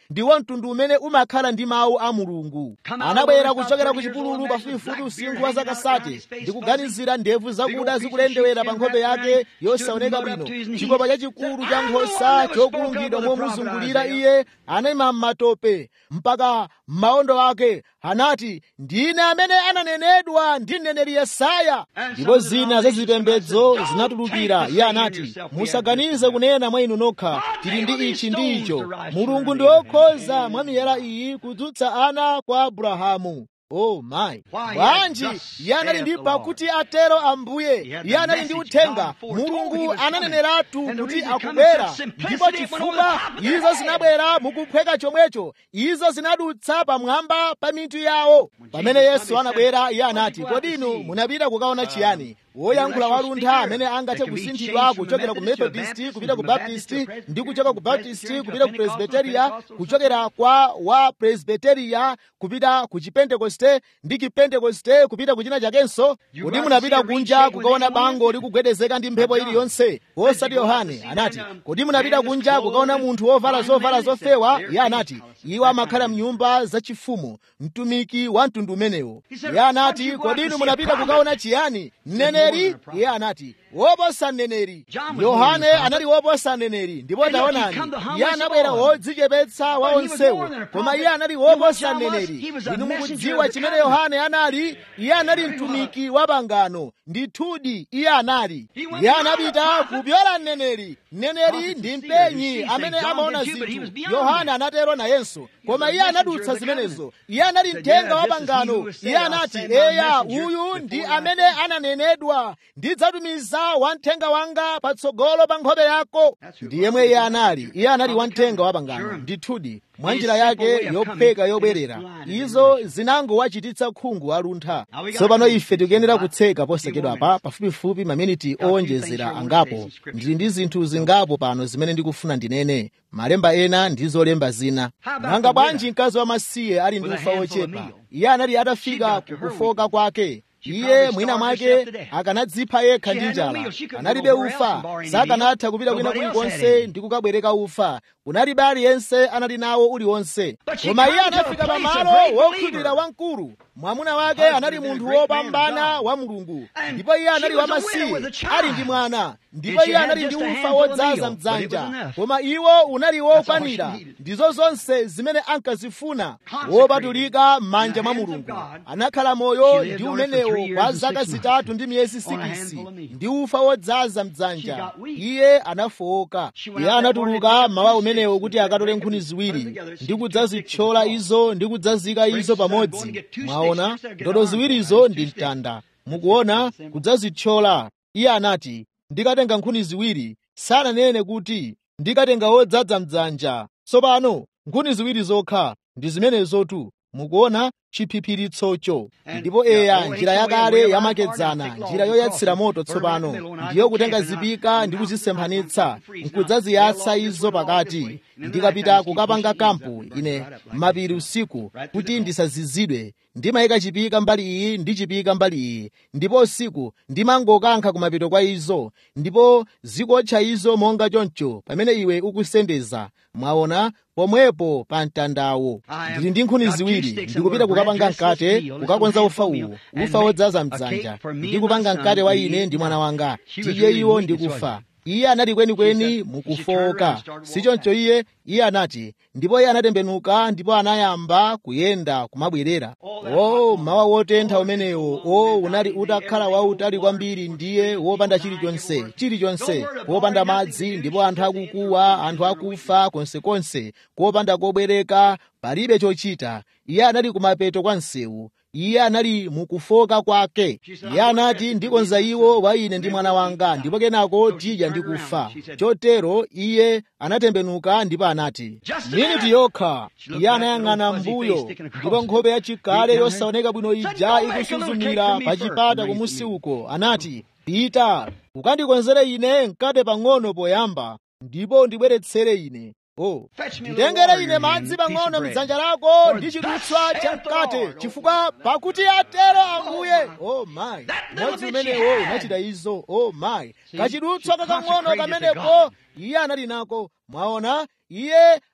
ndiwo mtundu umene umakhala ndi mawu a mulungu anabwera kuchokera ku chipululu pafupifupi usinkhu wa zaka sate ndikuganizira ndebvu zakuda zikulendewera pa nkhope yake yosaoneka bwino chikopa chachikulu cha nkhosa chokulungidwa momuzungulira iye anayima m'matope mpaka m'maondo ake anati ndine amene ananenedwa ndi mneneri yesaya ndipo zina za zipembedzo zinatulukira iye anati musaganize kunena mwa inu nokha tili ndi ichi ndi icho mulungu ndi wokhoza mwa miyala iyi kudzutsa ana kwa abrahamu oh my bwanji iye anali ndi pakuti atero ambuye iye anali ndi uthenga mulungu ananeneratu kuti akubwera ndipo chifukwa izo zinabwera mukuphweka chomwecho izo zinadutsa pamwamba pa mitu yawo pamene yesu anabwera iye anati kodi inu munapita kukaona chiyani woyankhula waluntha amene angathe kusinthidwa kuchokera ku methodisti kupita ku baptisti ndi kuchoka ku baptisti kupita ku presbiteriya kuchokera kwa wa presbiteriya kupita ku chipentekoste ndi chipentekoste kupita kuchina chakenso kodi munapita kunja kukaona bango likugwedezeka ndi mphepo iliyonse osati yohane anati kodi munapita kunja kukaona munthu wovala zovala zofewa iye anati iwo amakhala mnyumba zachifumu mtumiki wa mtundu umenewo iye anati kodi inu munapita kukaona chiyani mneneri iye anati woposa mneneri yohane anali woposa mneneri ndipo taonani iye anabwera wodzichepetsa wa onsewo koma iye anali woposa mneneri inu mukudziwa chimene yohane anali iye anali mtumiki wa pangano ndithudi iye anali iye anapita kupyola mneneri mneneri ndi mpenyi amene amaona zinthu yohane anatero nayenso koma iye anadutsa zimenezo iye anali mthenga wa pangano iye anati eya uyu ndi amene ananenedwa ndidzatumiza wamthenga wanga patsogolo pa nkhope yako ndi yemwe iye anali iye anali wamthenga wa pangano ndithudi mwa njira yake yopheka yobwerera izo zinangowachititsa khungu aluntha tsopano ife tikuyenera kutseka posachedwapa pafupifupi maminiti owonjezera angapo ndili ndi zinthu zingapo pano zimene ndikufuna ndinene malemba ena ndi zolemba zina nanga bwanji mkazi wamasiye ali ndi ufa wochepa iye anali atafika kukufoka kwake iye mwina mwake akanadzipha yekha ndi njala analibe ufa sakanatha kupita kwina kulikonse ndi kukabwereka ufa kunalibe aliyense anali nawo uliwonse koma iye anafika pamalo wokhulupirira wamkulu mwamuna wake anali munthu wopambana wa mulungu ndipo iye anali wamasiye ali ndi mwana ndipo iye anali ndi ufa wodzaza mdzanja koma iwo unali wokwanira ndizo zonse zimene ankazifuna wopatulika m'manja mwa mulungu anakhala moyo ndi umenewo kwa zaka zitatu ndi miyezi sikisi ndi ufa wodzaza mdzanja iye anafowoka iye anatuluka mawa umenewo kuti akatole nkhuni ziwiri ndi kudzazithyola izo ndi kudzazika izo pamodzi mwaona ndodo ziwirizo ndi mtanda mukuona kudzazithyola iye anati ndikatenga nkhuni ziwiri sananene kuti ndikatenga wodzaza mdzanja tsopano nkhuni ziwiri zokha ndi zimenezotu mukuona chiphiphiritsocho ndipo eya njira yakale yamakedzana njira yoyatsira moto tsopano ndiyo kutenga zipika ndi kuzisemphanitsa nkudzaziyatsa izo pakati ndikapita kukapanga kampu ine mapiri usiku kuti ndisazizidwe ndimayika chipika mbali iyi ndi chipika mbali iyi ndipo usiku ndimangokankha kumapito kwa izo ndipo zikotcha izo monga choncho pamene iwe ukusendeza mwaona pomwepo pa mtandawo ndili ndi nkhuni ziwiri ndikupita kukapanga mkate kukakonza ufa uwu ufa wodzaza mdzanja ndikupanga mkate wa ine ndi mwana wanga tidye iwo ndikufa iye anali kwenikweni mukufowoka sichoncho iye iye anati ndipo iye anatembenuka ndipo anayamba kuyenda kumabwerera o mawa wotentha umenewo o unali utakhala wautali kwambiri ndiye wopanda chilichonse chilichonse wopanda madzi ndipo anthu akukuwa anthu akufa konsekonse kopanda kobwereka palibe chochita iye anali kumapeto kwa msewu iye anali mukufoka kwake iye anati ndikonza iwo wa ine ndi mwana wanga ndipo kenako tidya ndi kufa chotero iye anatembenuka ndipo anati miniti yokha iye anayang'ana mbuyo ndipo nkhope yachikale yosaoneka bwino ija ikusuzumira pa chipata kumusi uko anati pita ukandikonzere ine mkate pang'ono poyamba ndipo ndibweretsere ine Oh, nditengere ine madzi pang'ono mdzanja lako ndi chidutswa cha mkate chifukwa pakuti atero ambuye oh my modzi umenewo unachita izo oh my kachidutswa kakang'ono kamenepo iye anali nako mwaona iye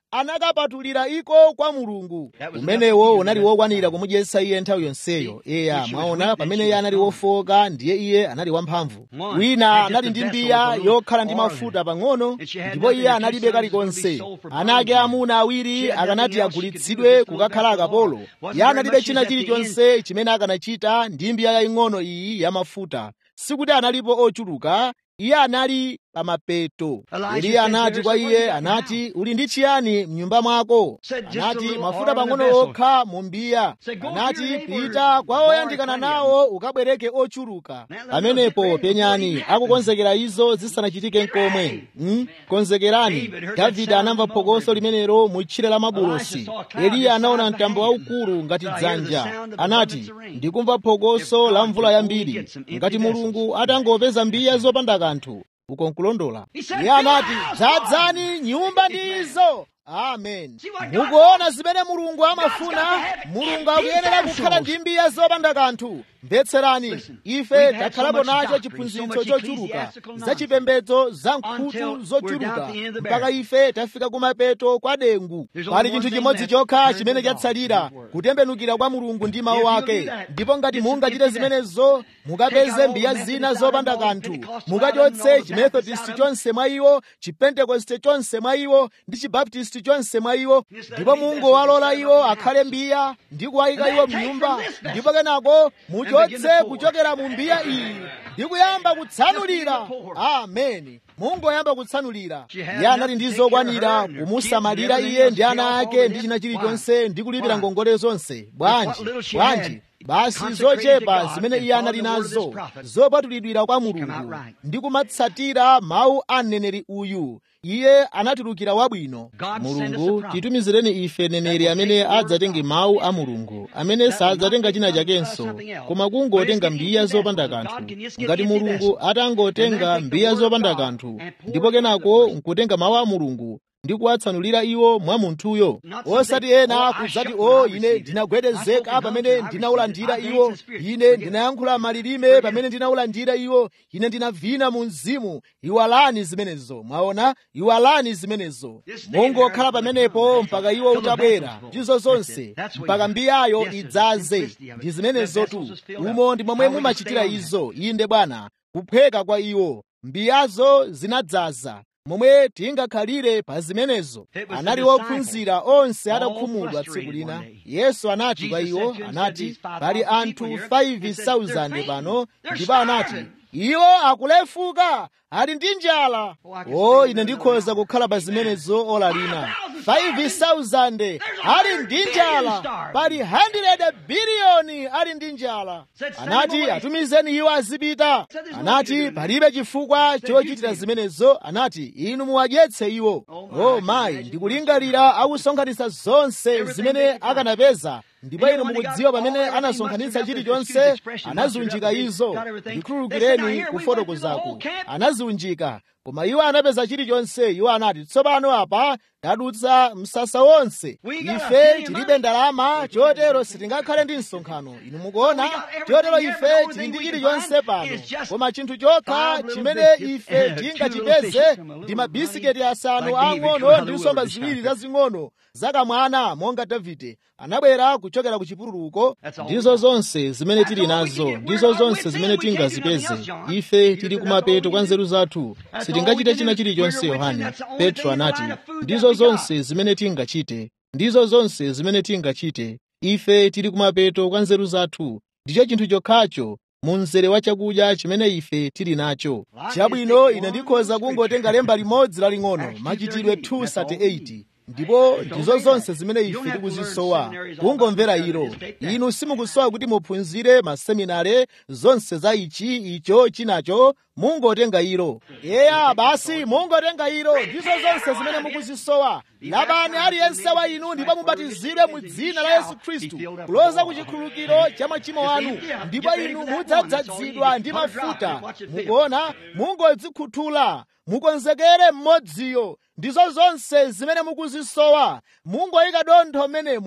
anakapatulira iko kwa mulungu umenewo unali wokwanira kumudyetsa iye nthawi yonseyo eya mwaona pamene iye anali wofoka ndiye iye anali wamphamvu wina anali ndi mbiya yokhala ndi mafuta pang'ono ndipo iye analibe kalikonse ana ake amuna awiri akanati agulitsidwe kukakhala akapolo iye analibe china chilichonse chimene akanachita ndi mbiya yaying'ono iyi yamafuta sikuti analipo ochuluka iye anali pamapeto eliya anati kwa iye anati uli ndi chiyani mnyumba mwako anati mafuta pang'ono okha mu mbiya anati pita kwa oyandikana nawo ukabwereke ochuluka pamenepo penyani akukonzekera izo zisanachitike nkomwe hmm? konzekerani davide anamva phokoso limenelo mu tchire la mabulosi eliya anaona mtambo waukulu ngati dzanja anati ndikumva phokoso la mvula yambiri ngati mulungu atangopeza mbiya zopanda kanthu uko nkulondola iye anati dzadzani nyumba ndi izo amen mukuona zimene mulungu amafuna mulungu akuyenera kukhala ndi mbiya zopanda kanthu mvetserani ife takhalapo nacho chiphunzitso chochuluka za chipembedzo za nkhutu zochuluka mpaka ife tafika kumapeto kwa dengu pali chinthu chimodzi chokha chimene chatsalira kutembenukira kwa mulungu ndi mawu ake ndipo ngati mungachite zimenezo mukapeze mbiya zina zopanda kanthu mukachotse chimethodist chonse mwa iwo chipentekoste chonse mwa iwo ndi chibaptisti chonse mwa iwo ndipo mungowalola iwo akhale mbiya ndi kuwayika iwo mnyumba ndipo kenako muchotse kuchokera mu mbiya iyi ndi kuyamba kutsanulira ameni mungoyamba kutsanulira iye anali ndi zokwanira kumusamalira iye ndi ana ake ndi china chilichonse ndi kulipira ngongole zonse bwanji bwanji basi zochepa zimene iye anali nazo zopatulidwira kwa mulungu ndi kumatsatira mawu a mneneri uyu iye anatulukira wabwino mulungu titumizireni ife neneri amene adzatenge mawu a mulungu amene sadzatenga china chakenso koma kungotenga mbiya zopanda kanthu ngati mulungu atangotenga mbiya zopanda kanthu ndipo kenako nkutenga mawu a mulungu ndi kuwatsanulira iwo mwa munthuyo osati ena kudzati o ine ndinagwedezeka pamene ndinawulandira iwo ine ndinayankhula malilime pamene ndinawulandira iwo ine ndinavina mu mzimu iwalani zimenezo mwaona iwalani zimenezo mungokhala pamenepo mpaka iwo utabwera ndizo zonse mpaka mbiyayo idzaze ndi zimenezotu umo ndi momwe mumachitira izo inde bwana kuphweka kwa iwo mbiyazo zinadzaza momwe tingakhalire pa zimenezo anali ophunzira onse atakhumudwa tsiku lina yesu anati kwa iwo anati pali anthu 5,000 pano ndipo anati iwo akulefuka ali ndi njala o ine ndikhoza kukhala pa zimenezo ola lina 5,000 ali ndi njala pali 100 biliyoni ali ndi njala anati atumizeni iwo azipita anati palibe chifukwa chochitira zimenezo anati inu muwadyetse iwo o mayi ndikulingalira akusonkhanitsa zonse zimene akanapeza ndipo inu mukudziwa pamene anasonkhanitsa chilichonse anazunjika izo ndikhululukireni kufotokozaku anaziunjika koma iwo anapeza chilichonse iwo anati tsopano apa tadutsa msasa wonse ife tilibe ndalama chotero sitingakhale ndi msonkhano inu mukuona chotero ife tili ndi chilichonse pano koma chinthu chokha chimene ife tingachipeze ndi mabisiketi asanu ang'ono ndi nsomba ziwiri zazing'ono zakamwana monga davide anabwera kuchokera ku chipululuko ndizo zonse zimene tili nazo ndizo zonse zimene tingazipeze ife tili kumapeto kwa nzeru zathu sitingachite china chilichonse yohane petro anati ndizo zonse zimene tingachite ndizo zonse zimene tingachite ife tili kumapeto kwa nzeru zathu ndicho chinthu chokhacho mu mzere wa chakudya chimene ife tili nacho chabwino ine ndikhoza kungotenga lemba limodzi laling'ono machitidwe 238 ndipo ndizo zonse zimene ife tikuzisowa kungomvera ilo inu simukusowa kuti muphunzire maseminare zonse za ichi icho chinacho mungotenga ilo eya basi mungotenga ilo ndizo zonse zimene mukuzisowa labani aliyense wa inu ndipo mubatizidwe mu dzina la yesu khristu kuloza ku chikhululukiro cha machimo anu ndipo inu mudzadzazidwa ndi mafuta mukuona mungodzikhuthula mukonzekere mmodziyo ndizo zonse zimene mukuzisowa mungoyika dontho m'menemo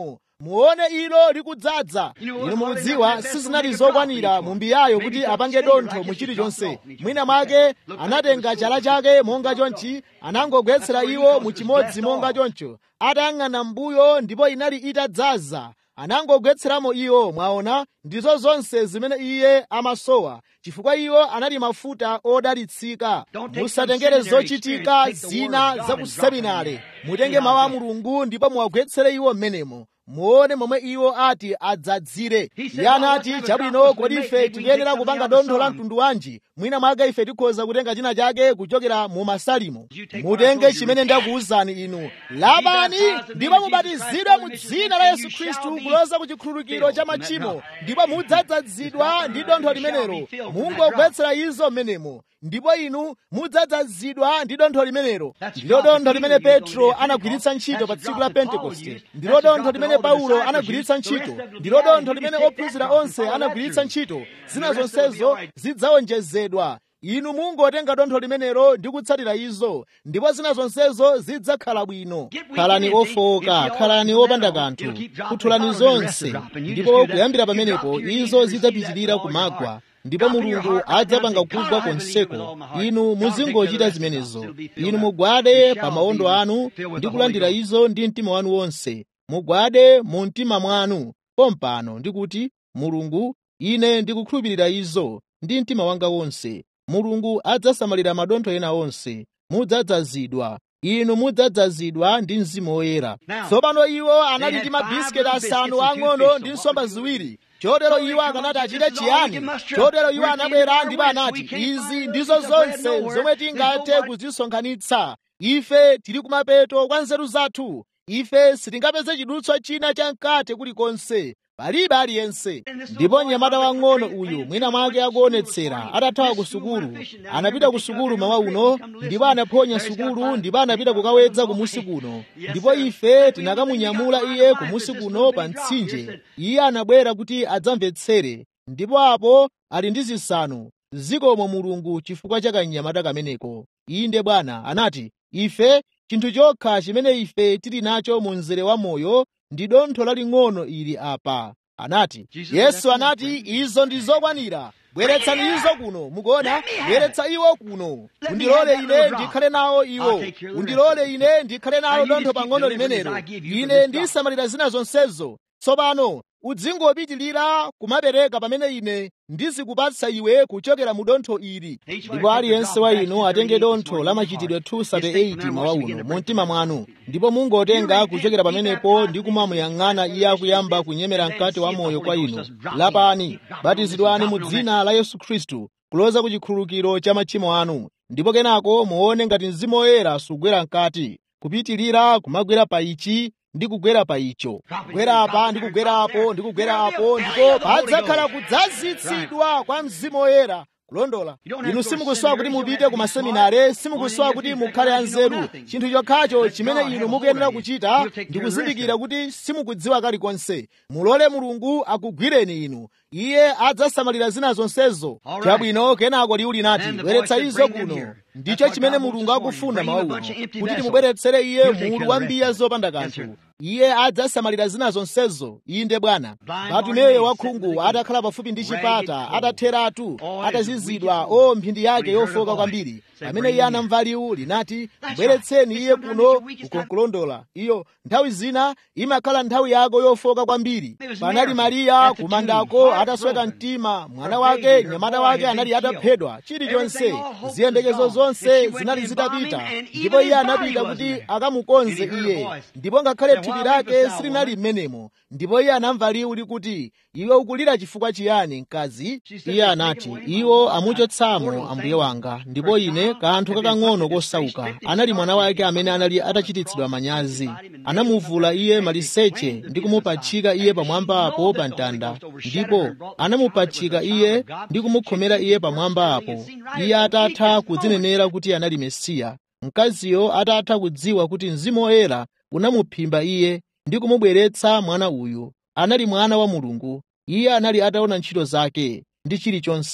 muone ilo likudzaza inu mukudziwa sizinali zokwanira mu mbiyayo kuti apange dontho mu chilichonse mwina mwake anatenga chala chake monga chonchi anangogwetsera iwo mu chimodzi monga choncho atayang'ana mbuyo ndipo inali itadzaza anangogwetseramo iwo mwaona ndizo zonse zimene iye amasowa chifukwa iwo anali mafuta odalitsika musatengere zochitika zina za ku seminare mutenge mawu a mulungu ndipo muwagwetsere iwo m'menemo muone momwe iwo ati adzadzire iye anati chabwino kodi ife tikuyenera kupanga dontho la mtundu wanji mwina mwake ife tikhoza kutenga china chake kuchokera mu masalimo mutenge chimene ndakuwuzani inu labani ndipo mubatizidwe mu dzina la yesu khristu kuloza ku chikhululukiro cha machimo ndipo mudzadzazidwa ndi dontho limenelo mungogwetsera izo m'menemo ndipo inu mudzadzazidwa ndi dontho limenelo ndilo dontho limene petro anagwiritsa ntchito pa tsiku la pentekoste ndilo dontho limene paulo anagwiritsa ntchito ndilo dontho limene ophunzira onse anagwiritsa ntchito zina zonsezo zidzawonjezedwa inu mungotenga dontho limenelo ndi kutsatira izo ndipo zina zonsezo zidzakhala bwino khalani ofowoka khalani opanda kanthu kuthulani zonse ndipo kuyambira pamenepo izo zidzapitirira kumagwa ndipo mulungu adzapanga kugwa konseko inu muzingochita zimenezo inu mugwade pa mawondo anu ndi kulandira izo ndi mtima wanu wonse mugwade mu mtima mwanu pompano ndikuti mulungu ine ndikukhulupirira izo ndi mtima wanga wonse mulungu adzasamalira madontho ena onse mudzadzazidwa inu mudzadzazidwa ndi mzimu woyera tsopano iwo anali ndi mabisiketi asanu ang'ono ndi nsomba ziwiri chotero iwo akanati achite chiyani chotero iwo anabwera ndipo anati izi ndizo zonse zomwe tingathe kuzisonkhanitsa ife tili kumapeto kwa nzeru zathu ife sitingapeze chidutswa china cha mkate kulikonse palibe aliyense ndipo mnyamata wang'ono uyu mwina mwake akuonetsera atathawa ku sukulu anapita ku sukulu mawa uno ndipo anaphonya sukulu ndipo anapita kukawedza kumusi kuno ndipo ife tinakamunyamula iye kumusi kuno pa mtsinje iye anabwera kuti adzamvetsere ndipo apo ali ndi zisanu zikomo mulungu chifukwa cha kanyamata kameneko inde bwana anati ife chinthu chokha chimene ife tili nacho mu mzere wa moyo ndi dontho laling'ono ili apa anati yesu anati izo ndi zokwanira bweretsani izo kuno mukuona bweretsa iwo kuno undilole ine ndikhale nawo iwo undilole ine ndikhale nawo dontho pang'ono limenelo ine ndisamalira zina zonsezo tsopano udzingopitirira kumapereka pamene ine ndizikupatsa iwe kuchokera mu dontho ili ndipo aliyense wa inu atenge dontho la machitidwe 238 mawa uno mu mtima mwanu ndipo mungotenga kuchokera pamenepo ndi kumamuyang'ana iye akuyamba kunyemera mkate wa moyo kwa inu lapani batizidwani mu dzina la yesu khristu kuloza ku chikhululukiro cha machimo anu ndipo kenako muone ngati mzimu woyera sugwera mkati kupitirira kumagwera pa ichi ndi kugwera pa icho kugwera apa ndi kugwera apo ndi kugwera apo ndipo padzakhala kudzazitsidwa kwa mzimu woyera kulondola inu simukusowa kuti mupite ku maseminare simukusowa kuti mukhale anzeru chinthu chokhacho chimene inu mukuyenera kuchita ndi kuzindikira kuti simukudziwa kalikonse mulole mulungu akugwireni inu iye adzasamalira zina zonsezo chabwino kenako liwu linati bweretsa izo kuno ndicho chimene mulungu akufuna mawa uno kuti timubweretsere iye mulu wa mbiya zopanda kanthu iye adzasamalira zina zonsezo inde bwana batumeyo wakhungu atakhala pafupi ndi chipata atatheratu atazizidwa o mphindi yake yofoka kwambiri pamene iye anamva liwu linati bweretseni iye kuno ukonkulondola iyo nthawi zina imakhala nthawi yako yofoka kwambiri panali mariya kumandako atasweka mtima mwana wake nyamata wake anali ataphedwa chilichonse ziyembekezo zonse zinali zitapita ndipo iye anapita kuti akamukonze iye ndipo ngakhale thupi lake silinali m'menemo ndipo iye anamva liwu likuti iwe ukulira chifukwa chiyani mkazi iye anati iwo amuchotsamo ambuye wanga ndipo ine kanthu kakang'ono kosauka anali mwana wake amene anali atachititsidwa manyazi anamuvula iye maliseche ndi kumupachika iye pamwamba apo pa mtanda ndipo anamupachika iye ndi kumukhomera iye pamwamba apo iye atatha kudzinenera kuti anali mesiya mkaziyo atatha kudziwa kuti mzimu woyera unamuphimba iye ndi kumubweretsa mwana uyu anali mwana wa mulungu iye anali ataona ntchito zake ndi chilichonse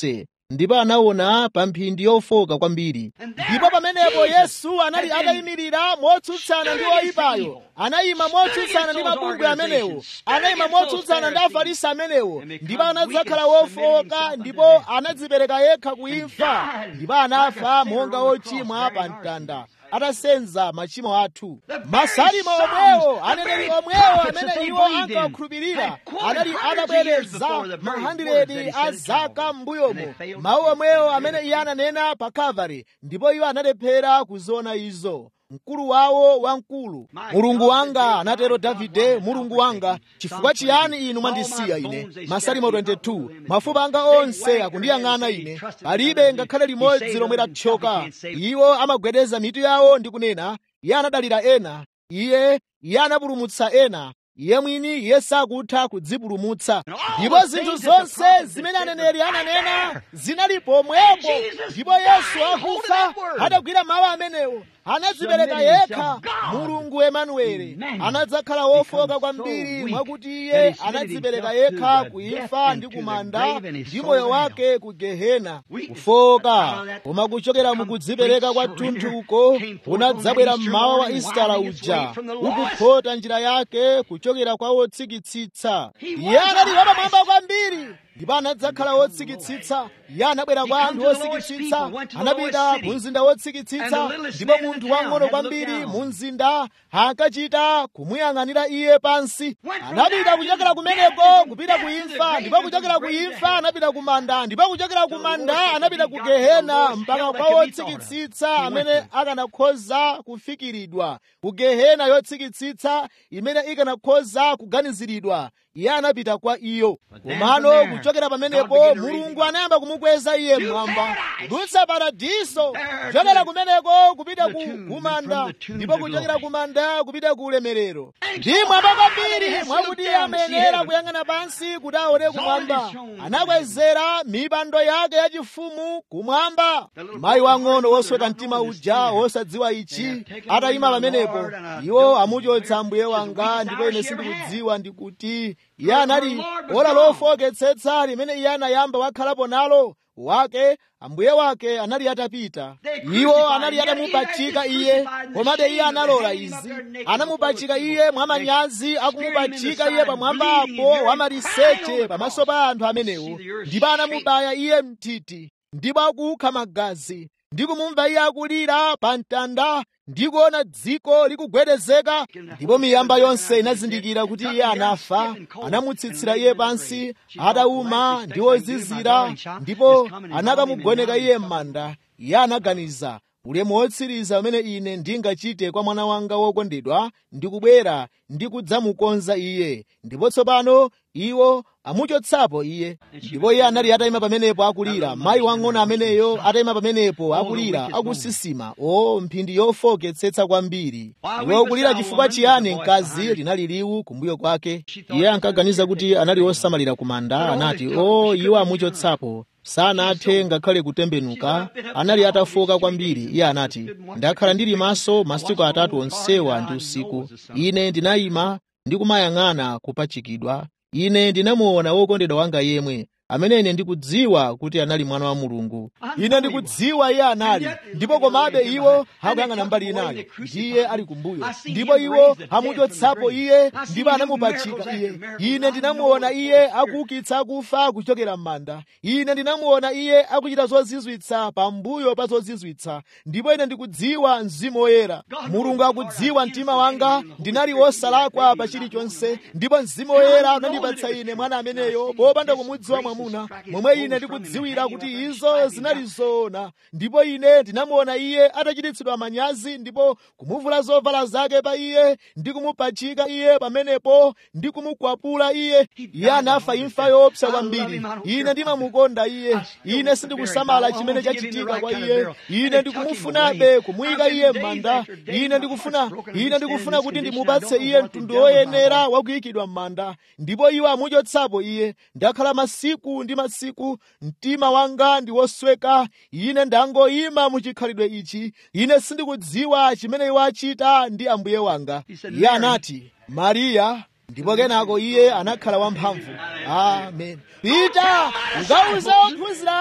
ndipo anaona pa mphindi yofoka kwambiri ndipo pamenepo yesu anali atayimirira motsutsana ndi oyipayo anayima motsutsana ndi mabungwe amenewo anayima motsutsana ndi afarisi amenewo ndipo anadzakhala wofoka ndipo anadzipereka yekha kuimfa ndipo anafa monga ochimwa pa mtanda atasenza machimo athu masalimo omwewo aneneri omwewo amene iwo ankawakhulupirira anali atabwereza mahandiredi a zaka m'mbuyomo mawu omwewo amene iye ananena pa kalvari ndipo iwo analephera kuziona izo mkulu wawo wamkulu mulungu wanga anatero davide mulungu wanga chifukwa chiyani inu mwandisiya ine masalimo 22 mafupa anga onse akundiyang'ana ine palibe ngakhale limodzi lomwe lathyoka iwo amagwedeza mitu yawo ndi kunena iye anadalira ena iye iye anapulumutsa ena iye mwini iye sakutha kudzipulumutsa ndipo zinthu zonse zimene aneneri ananena zinali pomwepo ndipo yesu akufa adagwira mawu amenewo anadzipereka yekha mulungu emanueli anadzakhala wofoka kwambiri mwakuti iye anadzipereka yekha kuimfa ndi kumanda ndi moyo wake ku gehena kufoka koma kuchokera mukudzipereka kwa thunthu uko unadzabwera mmawa wa isitala uja ukuphota njira yake kuchokera kwa wotsikitsitsa iye anali wapamwamba kwambiri ndipo anadzakhala wotsikitsitsa iye anabwera kwa anthu otsikitsitsa anapita mu mzinda wotsikitsitsa ndipo munthu wang'ono kwambiri mu mzinda ankachita kumuyang'anira iye pansi anapita kuchokera kumeneko kupita kuimfa ndipo kuchokera kuimfa anapita kumanda ndipo kuchokera kumanda anapita ku gehena mpaka kwa wotsikitsitsa amene akanakhoza kufikiridwa ku gehena yotsikitsitsa imene ikanakhoza kuganiziridwa iye anapita kwa iyo komano kuchokera pamenepo mulungu anayamba kumukweza iye mmwamba kudutsa paradiso kuchokera kumeneko kupita ku kumanda ndipo kuchokera kumanda kupita ku ulemerero ndi mwamba kwambiri mwakuti iye amayenera kuyang'ana pansi kuti aone kumwamba anakwezera mipando yake yachifumu kumwamba mayi wang'ono wosweka mtima uja wosadziwa ichi atayima pamenepo iwo amuchotsa mbuye wanga ndipo ine sindikudziwa ndikuti iye anali ora lofoketsetsa limene iye anayamba wakhalapo nalo wake ambuye wake anali atapita iwo anali atamupachika iye komabe iye analola izi anamupachika iye mwamanyazi akumupachika iye pamwambapo wamaliseche pamaso pa anthu amenewo ndipo anamubaya iye mtiti ndipo akukha magazi ndi kumumva iye akulira pa mtanda ndi kuona dziko likugwedezeka ndipo miyamba yonse inazindikira kuti iye anafa anamutsitsira iye pansi atawuma ndi wozizira ndipo anakamugoneka iye m'manda iye anaganiza ulemu wotsiriza umene ine ndingachite kwa mwana wanga wokondedwa ndikubwera ndi kudzamukonza iye ndipo tsopano iwo amuchotsapo iye ndipo iye anali atayima pamenepo akulira mayi wang'ono ameneyo atayima pamenepo akulira akusisima o mphindi yofoketsetsa kwambiri iwe ukulira chifukwa chiyani mkazi linali liwu kumbuyo kwake iye ankaganiza kuti anali wosamalira kumanda anati o iwo amuchotsapo sanathe ngakhale kutembenuka anali atafoka kwambiri iye anati ndakhala ndili maso masiku atatu onsewa ndi usiku ine ndinayima ndikumayang'ana kupachikidwa ine ndinamuona wokondedwa wanga yemwe amene ine ndikudziwa kuti anali mwana wa mulungu ine ndikudziwa iye anali ndipo komabe iwo akuyang'ana mbali inayo ndiye ali kumbuyo ndipo iwo amuchotsapo iye ndipo anamupachika iye ine ndinamuona iye akuukitsa akufa kuchokera m'manda ine ndinamuona iye akuchita zozizwitsa pambuyo pa zozizwitsa ndipo ine ndikudziwa mzimu woyera mulungu akudziwa mtima wanga ndinali wosalakwa pa chilichonse ndipo mzimu woyera unandipatsa ine mwana ameneyo popanda kumudziwa mwamuna momwe ine ndikudziwira kuti izo zinali zoona ndipo ine ndinamuona iye atachititsidwa manyazi ndipo kumuvula zovala zake pa iye ndi kumupachika iye pamenepo ndi kumukwapula iye iye anafa imfa yoopsa kwambiri ine ndimamukonda iye ine sindikusamala chimene chachitika kwa iye ine ndikumufunabe kumuyika iye m'manda ine ndikufuna ine ndikufuna kuti ndimupatse iye mtundu woyenera wakuyikidwa m'manda ndipo iwo amuchotsapo iye ndakhala masiku ndi masiku mtima wanga ndi wosweka ine ndangoyima muchikhalidwe ichi ine sindikudziwa chimene iwo achita ndi ambuye wanga iye anati mariya ndipo kenako iye anakhala wamphamvu amen pita ukawuze ophunzira anga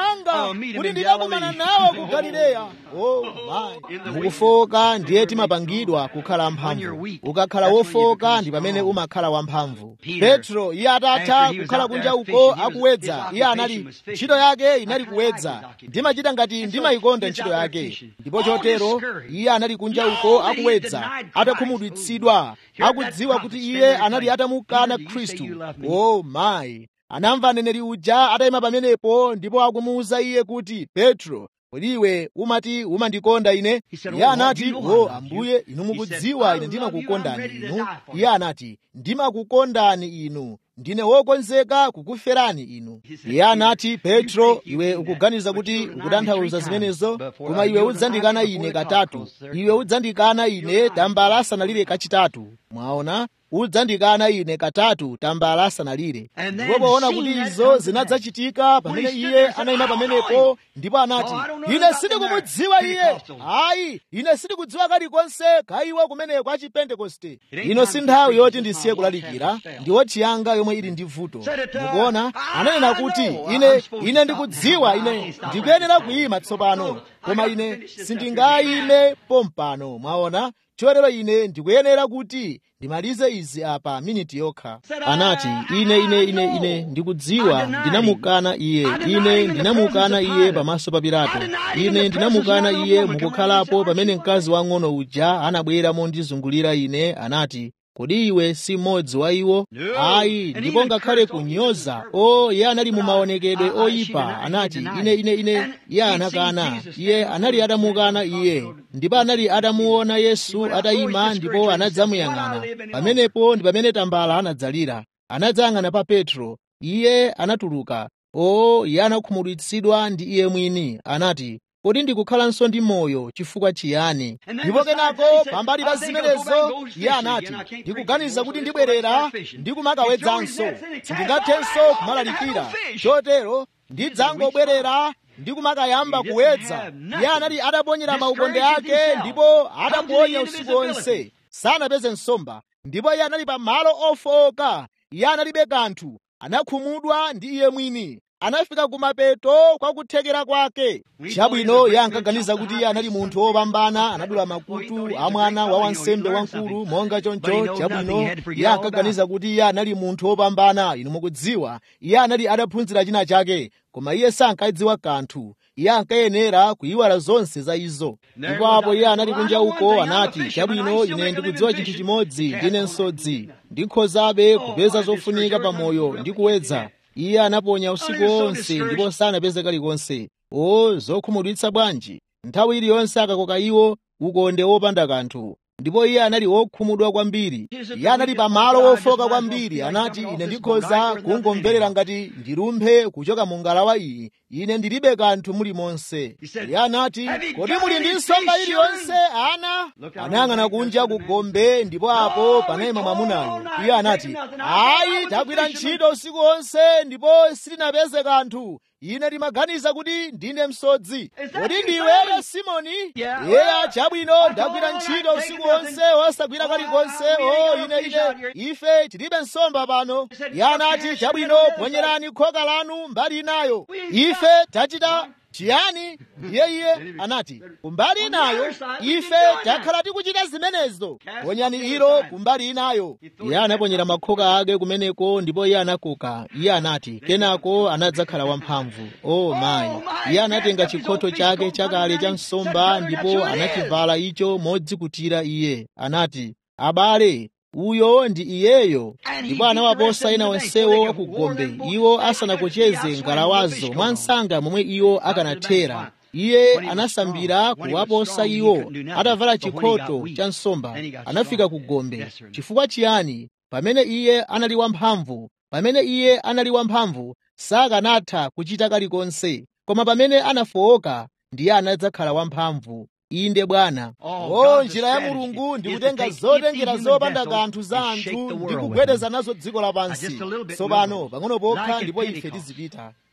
kuti ndikakumana nawo ku galileya oh my mukufoka ndiye timapangidwa kukhala amphamvu ukakhala wofoka ndi pamene umakhala wamphamvu petro iye atatha kukhala kunja uko akuwedza iye anali ntchito yake inali kuwedza ndimachita ngati ndimayikonda ntchito yake ndipo chotero iye anali kunja uko akuwedza atakhumudwitsidwa akudziwa kuti iye anali atamukana khristu oh my anamva aneneri uja atayima pamenepo ndipo akumuwuza iye kuti petro kodi iwe umati umandikonda ine iye anati o ambuye inu mukudziwa ine ndimakukondani inu iye anati ndimakukondani inu ndine wokonzeka kukuferani inu iye anati petro iwe ukuganiza kuti ukutanthauza zimenezo koma iwe udzandikana ine katatu iwe udzandikana ine tambala asanalire kachitatu mwaona udzandikana ine katatu tambala asanalire ndipo poona kuti izo zinadzachitika pamene iye anayima pamenepo ndipo anati ine sindikumudziwa iye ayi ine sindikudziwa kalikonse kaiwa kumeneko a chipentekoste ino si nthawi yoti ndisiye kulalikira ndi wotchiyanga yomwe ili ndi vuto mukuona ananena kuti ine ine ndikudziwa ine ndikuyenera kuyima tsopano koma ine sindingayime pompano mwaona chotero ine ndikuyenera kuti ndimalize izi apa miniti yokha anati ine ine ine ine ndikudziwa ndinamukana iye ine ndinamukana iye pamaso pa pilato ine ndinamukana iye mukukhalapo pamene mkazi wang'ono uja anabwera mondizungulira ine anati kodi iwe si mmodzi wa iwo ayi ndipo ngakhale kunyoza o iye anali mu maonekedwe oyipa anati ine ine ine iye anakana iye anali atamukana iye ndipo anali atamuona yesu atayima ndipo anadzamuyang'ana pamenepo ndi pamene tambala anadzalira anadzayang'ana pa petro iye anatuluka o iye anakhumudwitsidwa ndi iye mwini anati kodi ndikukhalanso ndi moyo chifukwa chiyani ndipo kenako pambali pa zimenezo iye anati ndikuganiza kuti ndibwerera ndikumakawedzanso sindingathenso kumalalikira chotero ndidzangobwerera ndikumakayamba kuwedza iye anali ataponyera maukonde ake ndipo ataponya usiku wonse sanapeze nsomba ndipo iye anali pa malo ofoka iye analibe kanthu anakhumudwa ndi iye mwini anafika kumapeto kwa kuthekera kwake chabwino iye ankaganiza kuti iye anali munthu wopambana anadula makutu a mwana wa wansembe wamkulu monga choncho chabwino iye ankaganiza kuti iye anali munthu wopambana inu mukudziwa iye anali adaphunzira china chake koma iye sankadziwa kanthu iye ankayenera kuyiwala zonse za izo ndipo apo iye anali kunja uko anati chabwino ine ndikudziwa chinthu chimodzi ndine msodzi ndikhozabe kupeza zofunika pamoyo ndi kuwedza iye anaponya usiku wonse ndipo sanapeze kalikonse o zokhumudwitsa bwanji nthawi iliyonse akakoka iwo ukonde wopanda kanthu ndipo iye anali wokhumudwa kwambiri iye anali pamalo wofoka kwambiri anati ine ndikhoza kungomverera ngati ndilumphe kuchoka mu ngalawa iyi ine ndilibe kanthu mulimonse iye anati kodi muli ndi nsomba iliyonse ana anayang'ana kunja ku gombe ndipo apo panayima mwamunayo iye anati ayi tagwira ntchito usiku wonse ndipo sitinapeze kanthu ine ndimaganiza kuti ndine msodzi kodi ndiweyo simoni yeya chabwino ndagwira ntchito usiku wonse wosagwira kalikonse o ine ine ife tilibe nsomba pano iye anati chabwino ponyerani khoka lanu mbali inayo ife tachita chiyani ndiye iye anati kumbali inayo ife takhala tikuchita zimenezo ponyani ilo kumbali inayo iye anaponyera makhoka ake kumeneko ndipo iye anakoka iye anati kenako anadzakhala wamphamvu o mayi iye anatenga chikhoto chake chakale cha nsomba ndipo anachivala icho modzikutira iye anati abale uyo ndi iyeyo ndipo anawaposa ena onsewo wakugombe iwo asanakocheze ngalawazo mwansanga momwe iwo akanathera iye anasambira kuwaposa iwo atavala chikhoto cha nsomba anafika ku gombe chifukwa chiyani pamene iye anali wamphamvu pamene iye anali wamphamvu sakanatha kuchita kalikonse koma pamene anafowoka ndiye anadzakhala wamphamvu inde bwana o njira ya mulungu ndikutenga zotengera zopanda kanthu za anthu ndi kugwedeza nazo dziko lapansi tsopano pang'ono pokha ndipo ife tizipita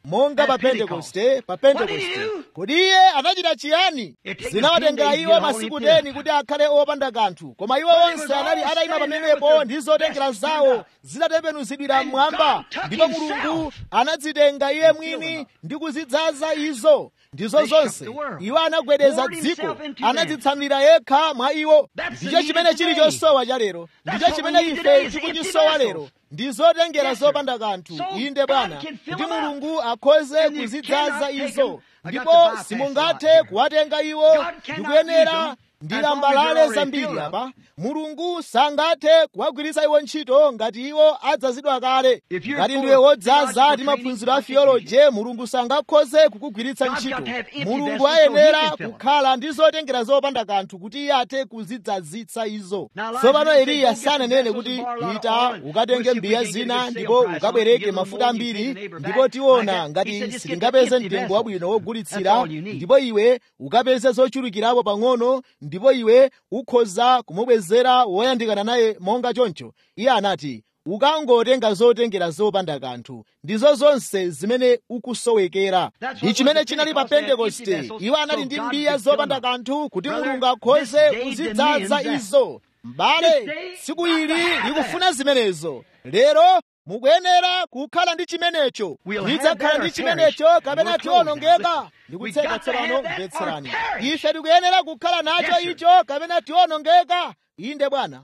monga pa pentekoste pa pentekoste kodi iye anachita chiyani zinawatengera iwo masiku teni kuti akhale opanda kanthu koma iwo onse anali atayima pamenepo ndi zotengera zawo zitatembenuzidwira mmwamba ndipo mulungu anadzitenga iye mwini ndi kuzidzaza izo ndizo zonse iwo anagwedeza dziko anadzitsanulira yekha mwa iwo ndicho chimene chili chosowa cha lero ndicho chimene ife tikuchisowa lero ndi zotengera zopanda kanthu inde bwana kuti mulungu akhoze kuzidzaza izo ndipo simungathe kuwatenga iwo ndikuyenera ndi lambalale zambiri apa mulungu sangathe kuwagwiritsa iwo ntchito ngati iwo adzazidwa kale ngati ndiwe wodzaza ndi maphunziro a theoloje mulungu sangakhoze kukugwiritsa ntchito mulungu ayenera kukhala ndi zotengera zopanda kanthu kuti iye athe kuzidzazitsa izo tsopano eliya sananene kuti ita ukatenge mbiya zina ndipo ukabwereke mafuta ambiri ndipo tiona ngati sitingapeze mtengo wabwino wogulitsira ndipo iwe ukapeze zochulukirapo pang'ono ndipo iwe ukhoza kumubwezera woyandikana naye monga choncho iye anati ukangotenga zotengera zopanda kanthu ndizo zonse zimene ukusowekera ndi chimene chinali pa pentekoste iwo anali ndi mbiya zopanda kanthu kuti mulungu akhoze kuzidzaza izo m'bale tsiku ili likufuna zimenezo lero mukuyenera kukhala ndi chimenecho tidzakhala ndi chimenecho kapena tionongeka ndikutseka tsopano mvetserani ife tikuyenera kukhala nacho icho kapena tionongeka inde bwana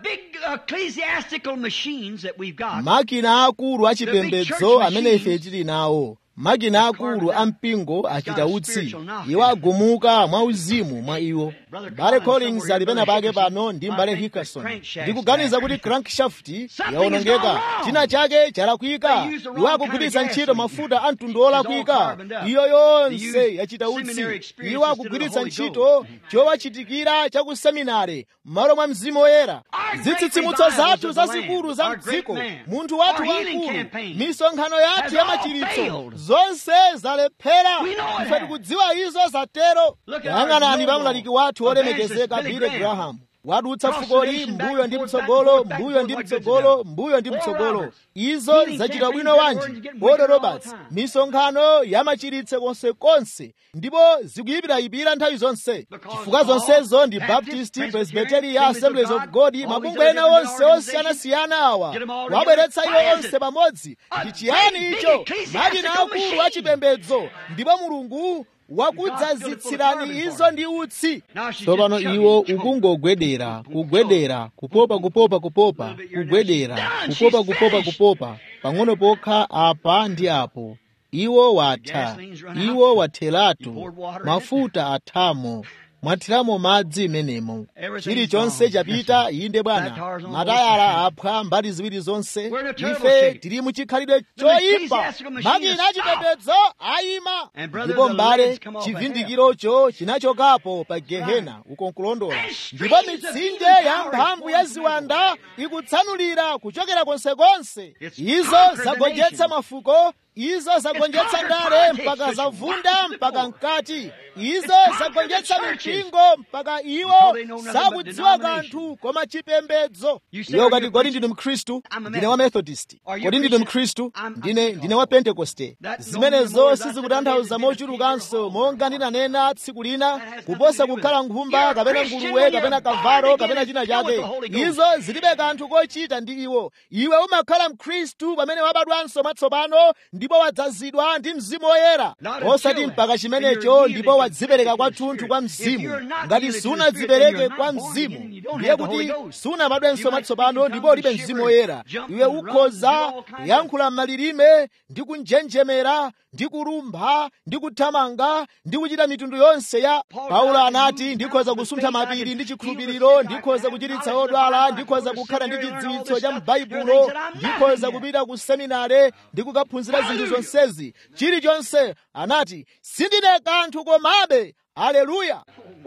makina akulu achipembedzo amene ife tili nawo makina akulu a mpingo achita utsi iwo agumuka mwauzimu mwa iwo mbale collins ali pena pake pano ndi mbale hickerson ndikuganiza kuti crankshaft yaonongeka china chake chalakwika iwo akugwiritsa ntchito mafuta a mtundu olakwika iyo yonse yachita utsi iwo akugwiritsa ntchito chowachitikira cha ku seminare m'malo mwa mzimu woyera zitsitsimutso zathu zazikulu za mdziko munthu wathu wamkulu misonkhano yathu ya machiritso zonse zalephera ife tikudziwa izo zatero yang'anani pa mlaliki wathu wolemekezeka billy graham wadutsa fukoli mbuyo ndi mtsogolo mbuyo ndi mtsogolo mbuyo ndi mtsogolo izo zachita bwino wanji bodo roberts misonkhano ya machiritso konsekonse ndipo zikuyipirayipira nthawi zonse chifukwa zonsezo ndi baptist presbyteria assemblies of god mabungwe ena onse osiyanasiyana awa wabweretsa iwo onse pamodzi ndi chiyani icho makina akulu achipembedzo ndipo mulungu wakudzazitsirani izo ndi utsi tsopano iwo ukungogwedera kugwedera kupopa kupopa kupopa kugwedera kupopa kupopa kupopa pang'ono pokha apa ndi apo iwo watha iwo watheratu mafuta athamo mwathiramo madzi menemo chilichonse chapita inde bwana matayala aphwa mbali ziwiri zonse ife tili muchikhalidwe choyimba makina achipembedzo ayima ndipo mbale chivhindikirocho chinachokapo pa gehena uko nkulondola ndipo mitsinje ya mphamvu ya ziwanda ikutsanulira kuchokera konsekonse izo zagonjetsa mafuko izo zagonjetsa ndale mpaka zavunda mpaka mkati izo zagonjetsa mipingo mpaka iwo sakudziwa kanthu koma chipembedzo iyo kati kodi ndinu mkhristu ndine wa methodist kodi ndinu mkhristu ndine ndine wa pentekoste zimenezo sizikutanthauza mochulukanso monga ndinanena tsiku lina kuposa kukhala nkhumba kapena nguluwe kapena kavalo kapena china chake izo zilibe kanthu kochita ndi iwo iwe umakhala mkhristu pamene wabadwanso mwatsopano ndipo wadzazidwa ndi mzimu woyera osati mpaka chimenecho ndipo wadzipereka kwathunthu kwa mzimu ngati sunadzipereke kwa mzimu ndiye kuti sunabadwenso mwatsopano ndipo ulibe mzimu woyera iwe ukhoza kuyankhula m'malilime ndi kunjenjemera ndi kulumpha ndi kuthamanga ndi kuchita mitundu yonse ya paulo anati ndikhoza kusuntha mapiri ndi chikhulupiriro ndikhoza kuchiritsa odwala ndikhoza kukhala ndi chidziwitso cha m'baibulo ndikhoza kupita ku seminare ndi kukaphunzira zinthu zonsezi chilichonse anati sindine kanthu komabe aleluya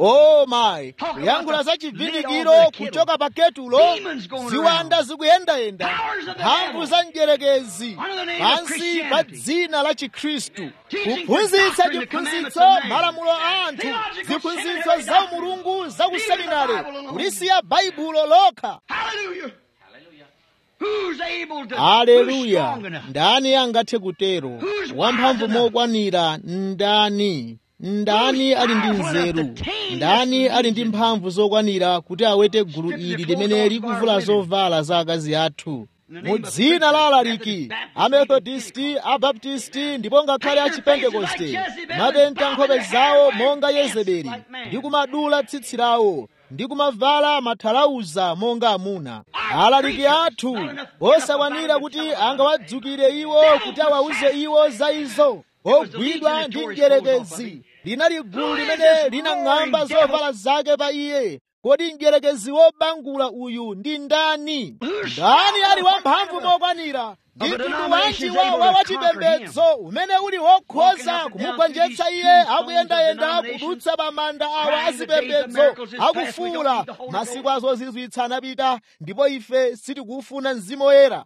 o mayi kuyankhula za chivindikiro kuchoka pa ketulo ziwanda zikuyendayenda mphamvu za mdyerekezi pansi pa dzina la chikhristu kuphunzitsa chiphunzitso malamulo a anthu ziphunzitso za umulungu za kuseminare kulisiya baibulo lokha Who's able to? aleluya Who's strong enough? ndani angathe kutero wamphamvu mokwanira ndani ndani ali ndi nzeru ndani ali ndi mphamvu zokwanira kuti awete gulu ili limene likuvula zovala za akazi athu mu dzina la alaliki amethodisti abaptisti ndipo ngakhale achipentekoste mapenta nkhope zawo monga yezebeli ndi kumadula tsitsi lawo ndi kumavala mathalauza monga amuna alaliki athu osakwanira kuti angawadzukire iwo kuti awawuze iwo za izo ogwidwa ndi mdierekezi linali gulu limene linang'amba zovala zake pa iye kodi mdierekezi wobangula uyu ndi ndani ndani ali wamphamvu mokwanira ndi mtundu wanji wa wachipembedzo umene uli wokhoza kumugonjetsa iye akuyendayenda kudutsa pa manda awa azipembedzo akufuula masiku azozizwitsa anapita ndipo ife sitikufuna mzimu woyera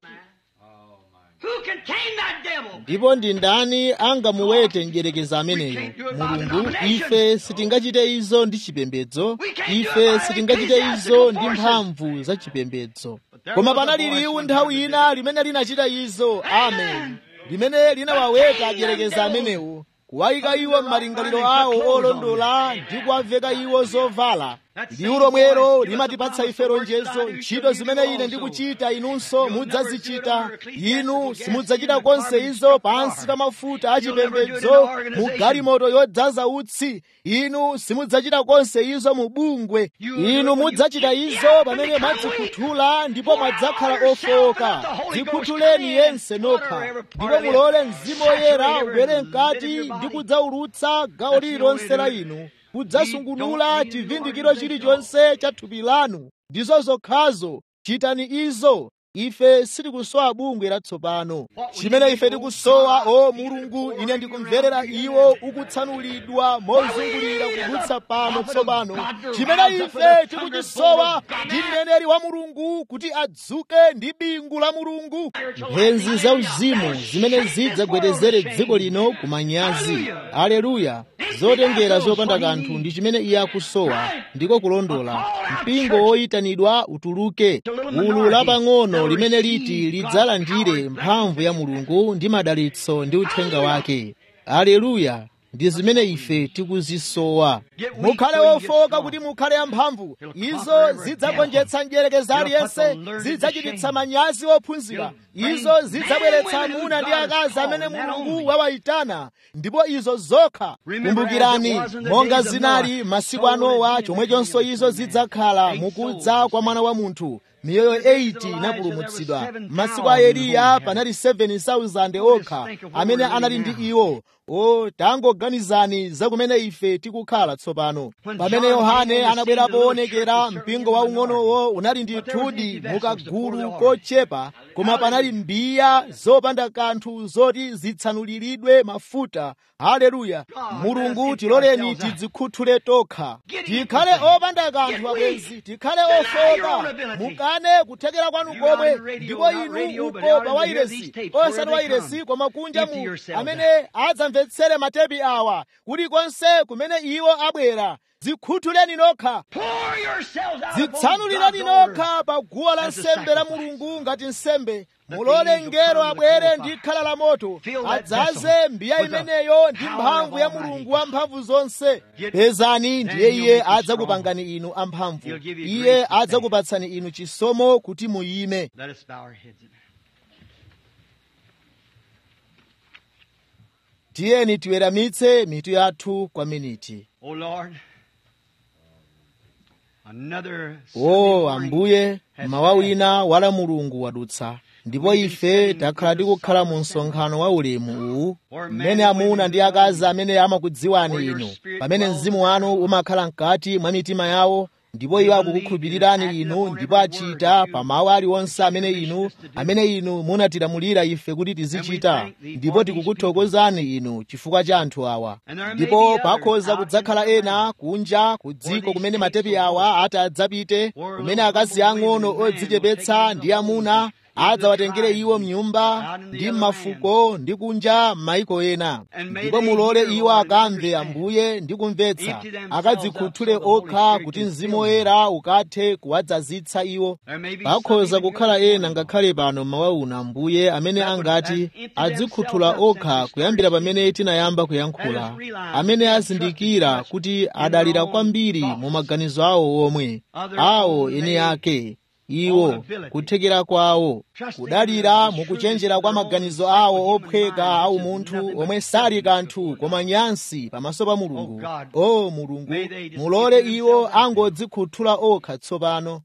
Who can tame that devil? ndipo ndi ndani angamuwete mdierekezi ameneyo mulungu ife sitingachite izo ndi chipembedzo ife sitingachite izo ndi mphamvu za chipembedzo koma panali liwu nthawi ina limene linachita izo amen limene linawaweta adierekezi amenewo kuwayika iwo m'malingaliro awo olondola ndi kuwaveka iwo zovala liwu lomwelo limatipatsa ife lonjezo ntchito zimene ine ndikuchita inunso mudzazichita inu simudzachita konse izo pansi pa mafuta achipembedzo mu galimoto yodzaza utsi inu simudzachita konse izo mu bungwe inu mudzachita izo pamene mwadzikhuthula ndipo mwadzakhala ofoka dzikhuthuleni yense nokha ndipo mulole mzimu woyera ubwere mkati ndi kudzaulutsa gawo lililonse la inu kudzasungunula chivindikiro chilichonse cha thupi lanu ndizo zokhazo chitani izo ife sitikusowa bungwe latsopano chimene ife tikusowa o mulungu ine ndikumverera iwo ukutsanulidwa mozungulira kudutsa pano tsopano chimene ife tikuchisowa ndi mneneri wa mulungu kuti adzuke ndi bingu la mulungu mphenzi za uzimu zimene zidzagwedezere dziko lino kumanyazi aleluya zotengera zopanda kanthu ndi chimene iye akusowa ndiko kulondola mpingo woyitanidwa utuluke ulu lapang'ono limene liti lidzalandire mphamvu ya mulungu ndi madalitso ndi uthenga wake aleluya ndi zimene ife tikuzisowa mukhale wofoka kuti mukhale amphamvu izo zidzagonjetsa mdierekezi aliyense zidzachititsa manyazi ophunzira izo zidzabweretsa amuna ndi akazi amene mulungu wawayitana ndipo izo zokha kumbukirani monga zinali masiku a nowa chomwechonso izo zidzakhala mukudza kwa mwana wa munthu miyoyo 80 inapulumutsidwa masiku a eliya panali 7,000 okha amene anali ndi iwo o tangoganizani za kumene ife tikukhala tsopano pamene yohane anabwera poonekera mpingo waung'onowo unali ndi thudi mukagulu kochepa koma panali mbiya zopanda kanthu zoti zitsanuliridwe mafuta haleluya mulungu tiloleni tidzikhuthule tokha tikhale opanda kanthu abwenzi tikhale ofoka mukane kuthekera kwanu komwe ndipo inu uko pa wairesi osati wairesi koma kunja mu amene adzamvetsere matepi awa kulikonse kumene iwo abwera zikhuthuleni nokha Pour yourselves out zitsanulirani upon God's altar. nokha pa guwa la As a nsembe la sacrifice. mulungu ngati nsembe Let the mulole angel ngelo come with abwere the ndi fire. khala la moto Fill that adzaze vessel mbiya with the imeneyo ndi power mphamvu of ya Almighty mulungu God. wamphamvu zonse Get- pezani Then ndiye he'll iye make you adzakupangani inu amphamvu He'll give you iye grace to stand. adzakupatsani inu chisomo kuti muyime Let us bow our heads. tiyeni tiweramitse mitu yathu kwa miniti Oh Lord, another o Sunday morning ambuye has mawa passed. wina wala mulungu wadutsa ndipo ife takhala tikukhala mu msonkhano wa ulemu uwu mmene amuna ndi akazi amene amakudziwani inu pamene mzimu wanu umakhala mkati mwa mitima yawo ndipo iwo akukukhulupirirani inu ndipo achita pa mawu aliwonse amene inu amene inu munatilamulira ife kuti tizichita ndipo tikukuthokozani inu chifukwa cha anthu awa ndipo pakhoza kudzakhala ena kunja ku dziko kumene matepi awa ati adzapite kumene akazi ang'ono odzichepetsa ndi amuna adzawatengere iwo mnyumba ndi m'mafuko ndi kunja m'mayiko ena ndipo mulole iwo akamve ambuye ndi kumvetsa akadzikhuthule okha kuti mzimu woyera ukathe kuwadzazitsa iwo pakhoza kukhala ena ngakhale pano mawa uno ambuye amene angati adzikhuthula okha kuyambira pamene tinayamba kuyankhula amene azindikira kuti adalira kwambiri mu maganizo awo omwe awo ene ake iwo kuthekera kwawo kudalira mukuchenjera kwa maganizo awo ophweka awu munthu omwe sali kanthu koma nyansi pamaso pa mulungu o mulungu mulole iwo angodzikhuthula okha tsopano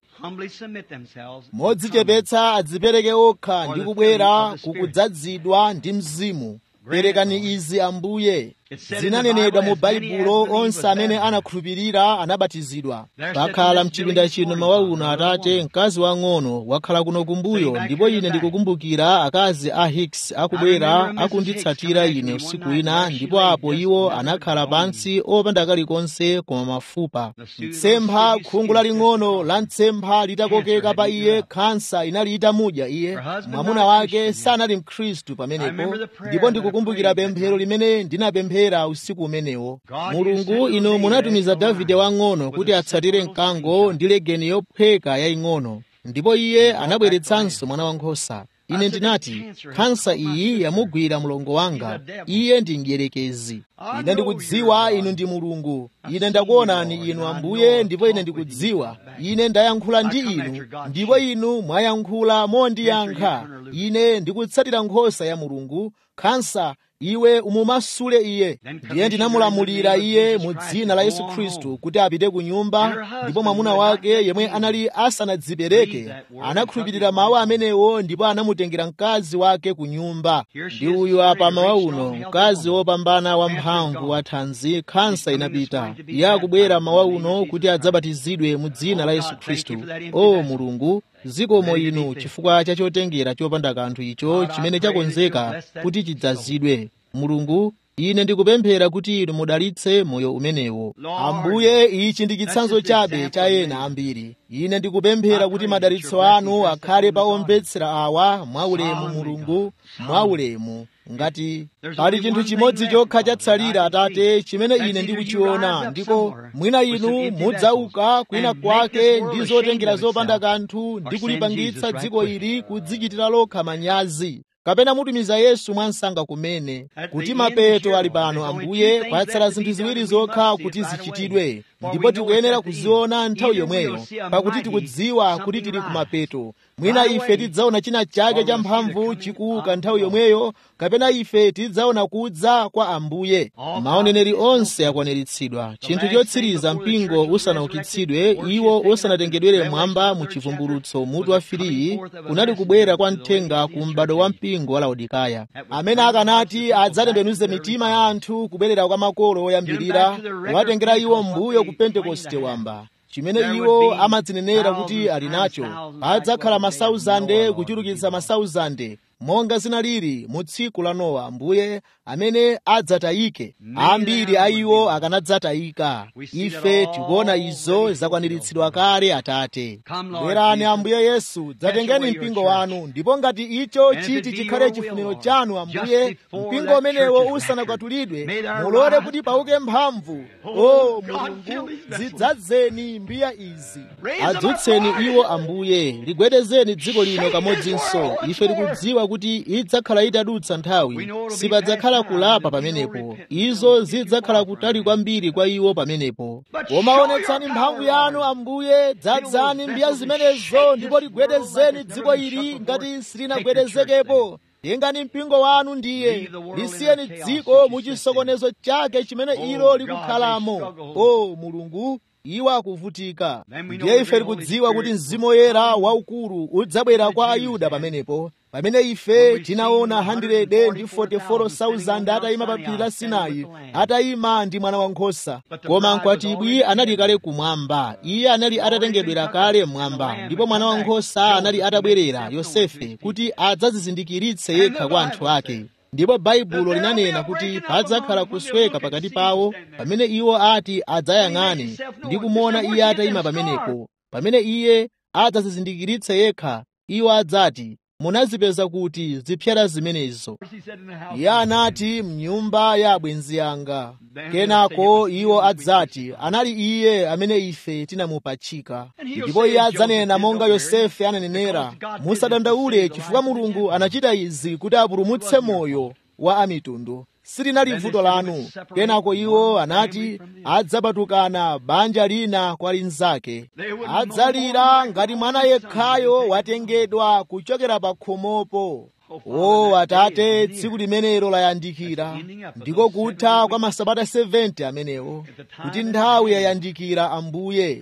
modzichepetsa adzipereke okha ndi kubwera kukudzazidwa ndi mzimu perekani izi ambuye zinanenedwa mu baibulo onse amene anakhulupirira anabatizidwa pakhala mchipinda chino mawa uno atate mkazi wang'ono wakhala kuno kumbuyo ndipo ine ndikukumbukira akazi a hicks akubwera akunditsatira ine usiku wina ndipo apo iwo anakhala pansi opanda kalikonse koma mafupa mtsempha khungu laling'ono la mtsempha litakokeka pa iye khansa inali itamudya iye mwamuna wake sanali mkhristu pamenepo ndipo ndikukumbukira pemphero limene ndinapemphera kupemphera usiku umenewo mulungu inu munatumiza davide wang'ono kuti atsatire mkango ndi legeni yophweka yaying'ono ndipo iye anabweretsanso mwana wankhosa ine ndinati khansa iyi yamugwira mlongo wanga iye ndi mdierekezi ine ndikudziwa inu ndi mulungu ine ndakuonani inu ambuye ndipo ine ndikudziwa ine ndayankhula ndi inu ndipo inu mwayankhula mondiyankha ine ndikutsatira nkhosa ya mulungu khansa iwe umumasule iye ndiye ndinamulamulira iye mu dzina la yesu khristu kuti apite ku nyumba ndipo mwamuna wake yemwe anali asanadzipereke anakhulupirira mawu amenewo ndipo anamutengera mkazi wake ku nyumba ndi uyu apa mawa uno mkazi wopambana wamphamvu wa thanzi khansa inapita iye akubwera mawa uno kuti adzabatizidwe mu dzina la yesu khristu o mulungu zikomo inu chifukwa cha chotengera chopanda kanthu icho chimene chakonzeka kuti chidzazidwe mulungu ine ndikupemphera kuti inu mudalitse moyo umenewo ambuye ichi ndi chitsanzo chabe cha ena ambiri ine ndikupemphera kuti madalitso anu akhale pa omvetsera awa mwaulemu mulungu mwaulemu ngati pali chinthu chimodzi chokha chatsalira atate chimene ine ndikuchiona ndiko mwina inu mudzauka kwina kwake ndi zotengera zopanda kanthu ndi kulipangitsa dziko ili kudzichitira lokha manyazi kapena mutumiza yesu mwansanga kumene kuti mapeto ali pano ambuye kwatsala zinthu ziwiri zokha kuti zichitidwe ndipo tikuyenera kuziona nthawi yomweyo pakuti tikudziwa kuti tili kumapeto mwina ife tidzaona china chake cha mphamvu chikuuka nthawi yomweyo kapena ife tidzaona kudza kwa ambuye maoneneri onse akwaniritsidwa chinthu chotsiriza mpingo usanaukitsidwe iwo usanatengedwere mwamba mu chivumbulutso mutu wa filiyi kunali kubwera kwa mthenga ku m'bado wa mpingo wa laodikaya amene akanati adzatembenuze mitima ya anthu kubwerera kwa makolo oyambirira kuwatengera iwo mbuyo ku pentekoste wamba chimene iwo amadzinenera kuti ali nacho adzakhala masauzande kuchulukitsa masauzande monga zinalili mu tsiku la nowa ambuye amene adzatayike ambiri a iwo akanadzatayika ife tikuona izo zakwaniritsidwa kale atate bwerani ambuye yesu dzatengeni mpingo wanu ndipo ngati icho chiti chikhale chifuniro chanu ambuye mpingo umenewo usanakwatulidwe mulole kuti pauke mphamvu o mulungu zidzadzeni mbiya izi adzutseni iwo ambuye ligwedezeni dziko lino kamodzinso ife tikudziwa kuti idzakhala itadutsa nthawi sipadzakhala kulapa pamenepo izo zidzakhala kutali kwambiri kwa iwo pamenepo komaonetsani mphamvu yanu ambuye dzadzani mbiya zimenezo ndipo ligwedezeni dziko ili ngati silinagwedezekepo tengani mpingo wanu ndiye lisiyeni dziko mu chisokonezo chake chimene ilo likukhalamo o mulungu iwo akuvutika ndiye ife tikudziwa kuti mzimu woyera waukulu udzabwera kwa ayuda pamenepo pamene ife tinaona 144,000 atayima pa phiri la sinai atayima ndi mwana wankhosa koma mkwatibwi anali kale kumwamba iye anali atatengedwera kale mmwamba ndipo mwana wankhosa anali atabwerera yosefe kuti adzazizindikiritse yekha kwa anthu ake ndipo baibulo linanena kuti padzakhala kusweka pakati pawo pamene iwo ati adzayang'ane ndi kumuona iye atayima pamenepo pamene iye adzazizindikiritse yekha iwo adzati munazipeza kuti zipyera zimenezo He said in the house. iye anati mnyumba ya abwenzi anga kenako iwo adzati anali iye amene ife tinamupachika ndipo iye adzanena monga yosefe ananenera musadandaule chifukwa mulungu anachita izi kuti apulumutse moyo wa amitundu silinali vuto lanu kenako iwo anati adzapatukana banja lina kwa linzake adzalira ngati mwana yekhayo watengedwa kuchokera pa khomopo o atate tsiku limenelo layandikira ndiko kutha kwa masabata 70 amenewo kuti nthawi yayandikira ambuye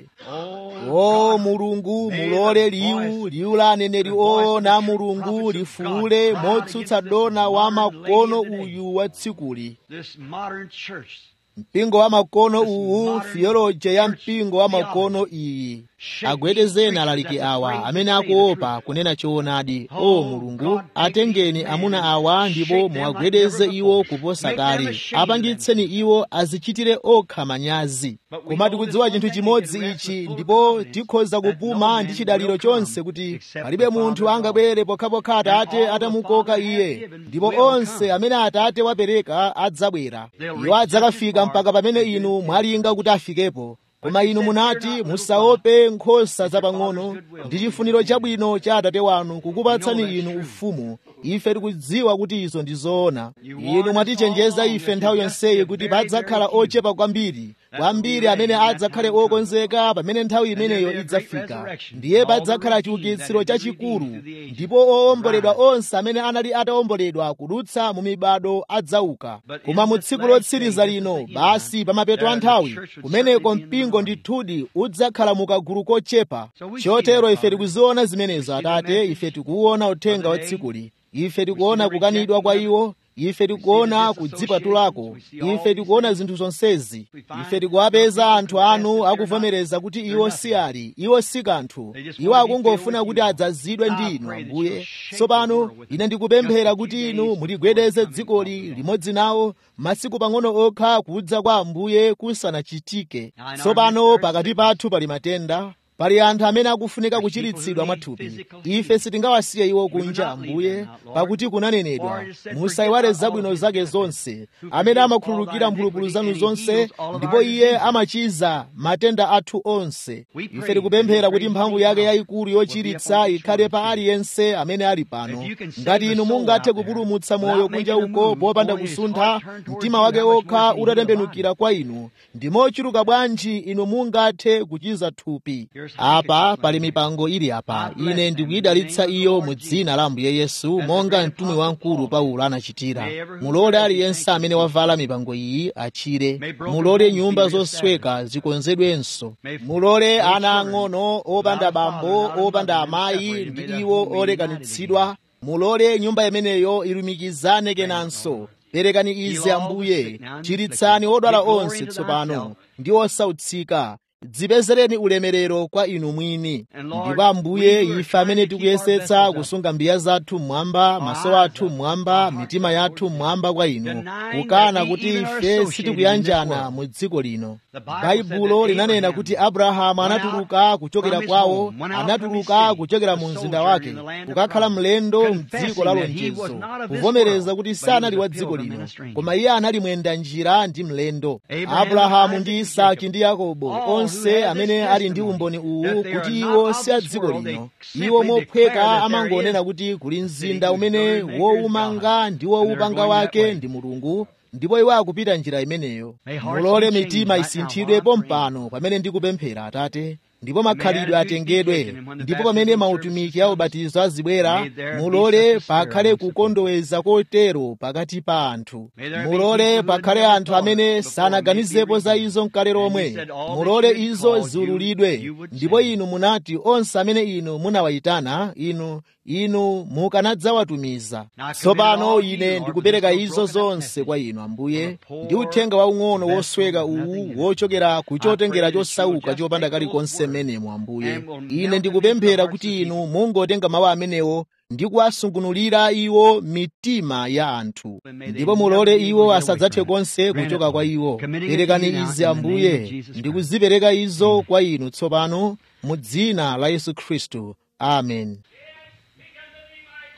o mulungu mulole liwu liwu la aneneri oona mulungu lifuule motsutsa dona wa makono uyu wa tsikuli This modern church mpingo wa makono uwu theology ya mpingo wa makono iyi agwedezeni alaliki awa amene akuopa kunena choonadi o mulungu atengeni amuna awa ndipo muwagwedeze iwo kuposa kale apangitseni iwo azichitire okha manyazi koma tikudziwa chinthu chimodzi ichi ndipo tikhoza kupuma ndi chidaliro chonse kuti palibe munthu angabwere pokhapokha atate atamukoka iye ndipo onse amene atate wapereka adzabwera iwo adzakafika mpaka pamene inu mwalinga kuti afikepo koma inu munati musaope nkhosa zapang'ono ndi chifuniro chabwino cha atate wanu kukupatsani inu ufumu ife tikudziwa kuti izo ndi zoona inu mwatichenjeza ife nthawi yonseyi kuti padzakhala ochepa kwambiri kwambiri amene adzakhale okonzeka pamene nthawi imeneyo idzafika ndiye padzakhala chiukitsiro chachikulu ndipo owomboledwa onse amene anali atawomboledwa kudutsa mu mibado adzauka koma mu tsiku lotsiriza lino basi pa mapeto a nthawi kumeneko mpingo ndithudi udzakhala mukagulu kochepa chotero ife tikuziona zimenezo atate ife tikuwona uthenga wa tsikuli ife tikuona kukanidwa kwa iwo ife tikuona kudzipatulako ife tikuona zinthu zonsezi ife tikuwapeza anthu anu akuvomereza kuti iwo si ali iwo si kanthu iwo akungofuna kuti adzazidwe ndi inu ambuye tsopano ine ndikupemphera kuti inu muligwedeze dzikoli limodzi nawo masiku pang'ono okha kudza kwa ambuye kusanachitike tsopano pakati pathu pali matenda pali anthu amene akufunika kuchiritsidwa mwathupi ife sitingawasiye iwo kunja ambuye pakuti kunanenedwa musayiwale zabwino zake zonse amene amakhululukira mphulupulu zanu zonse ndipo iye amachiza matenda athu onse ife tikupemphera kuti mphamvu yake yayikulu yochiritsa ikhale pa aliyense amene ali pano ngati inu mungathe kupulumutsa moyo kunja uko popanda kusuntha mtima wake wokha utatembenukira kwa inu ndi mochuluka bwanji inu mungathe kuchiza thupi apa pali mipango ili apa ine ndikuyidalitsa iyo mu dzina la ambuye yesu monga mtumwi wamkulu paulo anachitira mulole aliyense amene wavala mipango iyi achire mulole nyumba zosweka zikonzedwenso mulole ana ang'ono opanda bambo opanda amayi ndi iwo olekanitsidwa mulole nyumba imeneyo ilumikizane kenanso perekani izi ambuye chiritsani odwala onse tsopano ndi osautsika dzipezereni ulemerero kwa inu mwini ndipo ambuye ife amene tikuyesetsa kusunga mbiya zathu mmwamba maso athu mmwamba mitima yathu mmwamba kwa inu kukana kuti ife sitikuyanjana mu dziko lino baibulo linanena kuti abrahamu anatuluka kuchokera kwawo anatuluka kuchokera mu mzinda wake kukakhala mlendo mdziko la lonjezo kuvomereza kuti sanali wa dziko lino koma iye anali mwenda njira ndi mlendo abrahamu ndi isaki ndi yakobo onse amene ali ndi umboni uwu kuti iwo si a dziko lino iwo mophweka amangonena kuti kuli mzinda umene wowumanga ndi wowupanga wake ndi mulungu ndipo iwo akupita njira imeneyo mulole mitima isinthidwe pompano pamene ndikupemphera atate ndipo makhalidwe atengedwe ndipo pamene mautumiki a ubatizo azibwera mulole pakhale kukondoweza kotero pakati pa anthu mulole pakhale anthu amene sanaganizepo za izo mkale lomwe mulole izo ziululidwe ndipo inu munati onse amene inu munawayitana inu inu mukanadzawatumiza tsopano ine ndikupereka izo zonse kwa inu ambuye ndi uthenga waung'ono wosweka uwu wochokera ku chotengera chosauka chopanda kalikonse menemo ambuye ine ndikupemphera kuti inu mungotenga mawu amenewo ndi kuwasungunulira iwo mitima ya anthu ndipo mulole iwo asadzathe konse kuchoka kwa iwo perekani izi ambuye ndikuzipereka izo kwa inu tsopano mu dzina la yesu khristu amen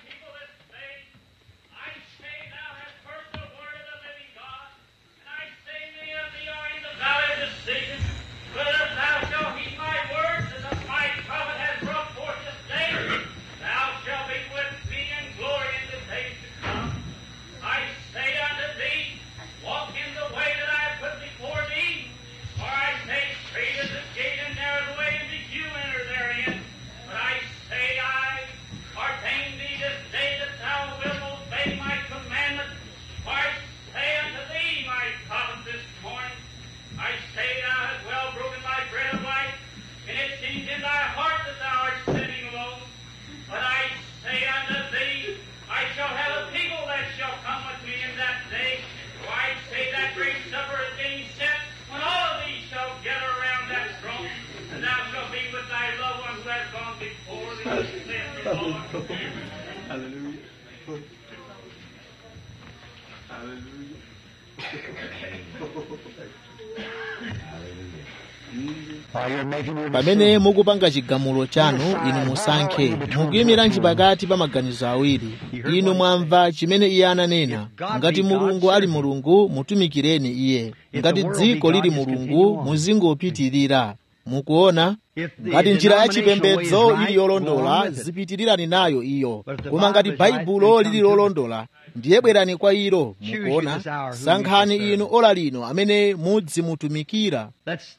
pamene mukupanga chigamulo chanu inu musankhe mukuyimiranji pakati pa maganizo awiri inu mwamva chimene iye ananena ngati mulungu ali mulungu mutumikireni iye ngati dziko lili mulungu muzingopitirira mukuona ngati njira ya chipembedzo ili yolondola zipitirirani nayo iyo koma ngati baibulo lili lolondola ndiye bwerani kwa ilo mukuona sankhani inu ola lino amene mudzimutumikira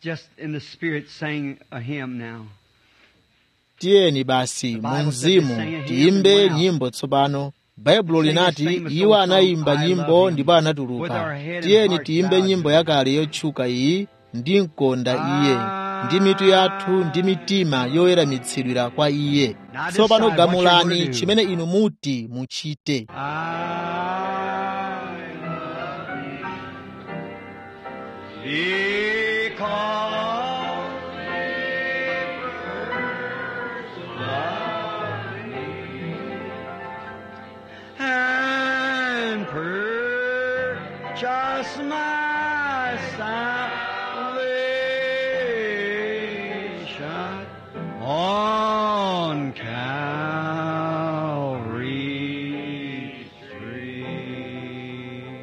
tiyeni basi mu mzimu tiyimbe nyimbo tsopano baibulo linati iwo anayimba nyimbo ndipo anatuluka tiyeni tiyimbe nyimbo yakale yotchuka iyi ndi mkonda iye ndi mitu yathu ndi mitima yoyeramitsidwira kwa iye tsopano gamulani chimene inu muti muchite and purchase my salvation on Calvary's tree.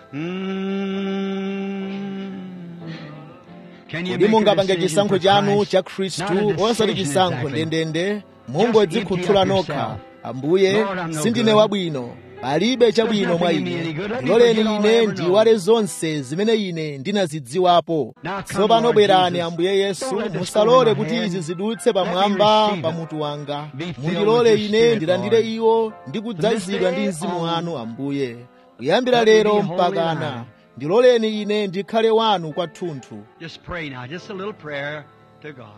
kodi mungapange chisankho chanu cha khristu osati chisankho ndendende mungodzikhuthula nokha ambuye sindine wabwino palibe chabwino mwa ine loleni ine ndiwale zonse zimene ine ndinazidziwapo tsopano bwerani ambuye yesu musalole kuti izi zidutse pamwamba pa mutu wanga mundilole ine ndilandire iwo ndi kudzazidwa ndi mzimu wanu ambuye kuyambira lero mpakana ndiloleni ine ndikhale wanu kwathunthu Just pray now, just a little prayer to God.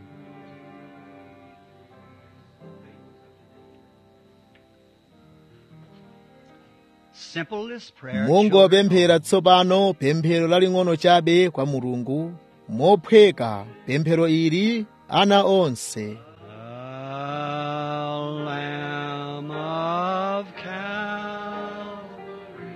Simplest prayer. mungopemphera tsopano pemphero laling'ono chabe kwa mulungu mophweka pemphero ili ana onse The Lamb of Calvary,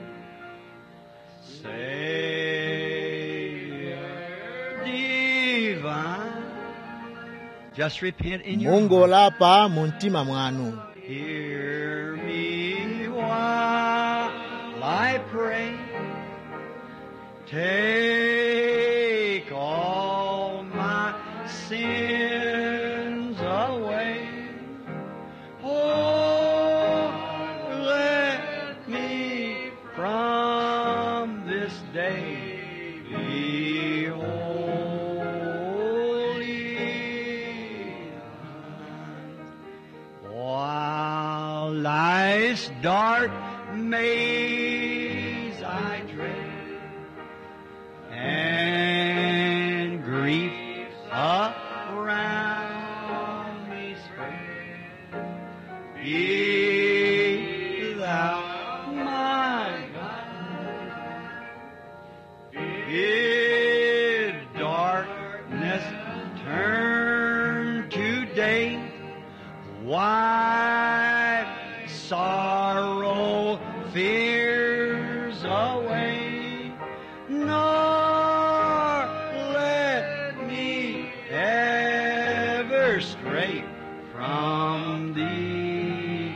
Savior divine. Just repent in your heart. mungolapa mu mtima mwanu Hear me while I pray. Take all my sins away. Oh, let me from this day be holy. While life's dark maze I tread, and grief around me spread, be thou my guide. Bid darkness turn to day, wipe sorrow, fears away, nor let me ever stray from thee.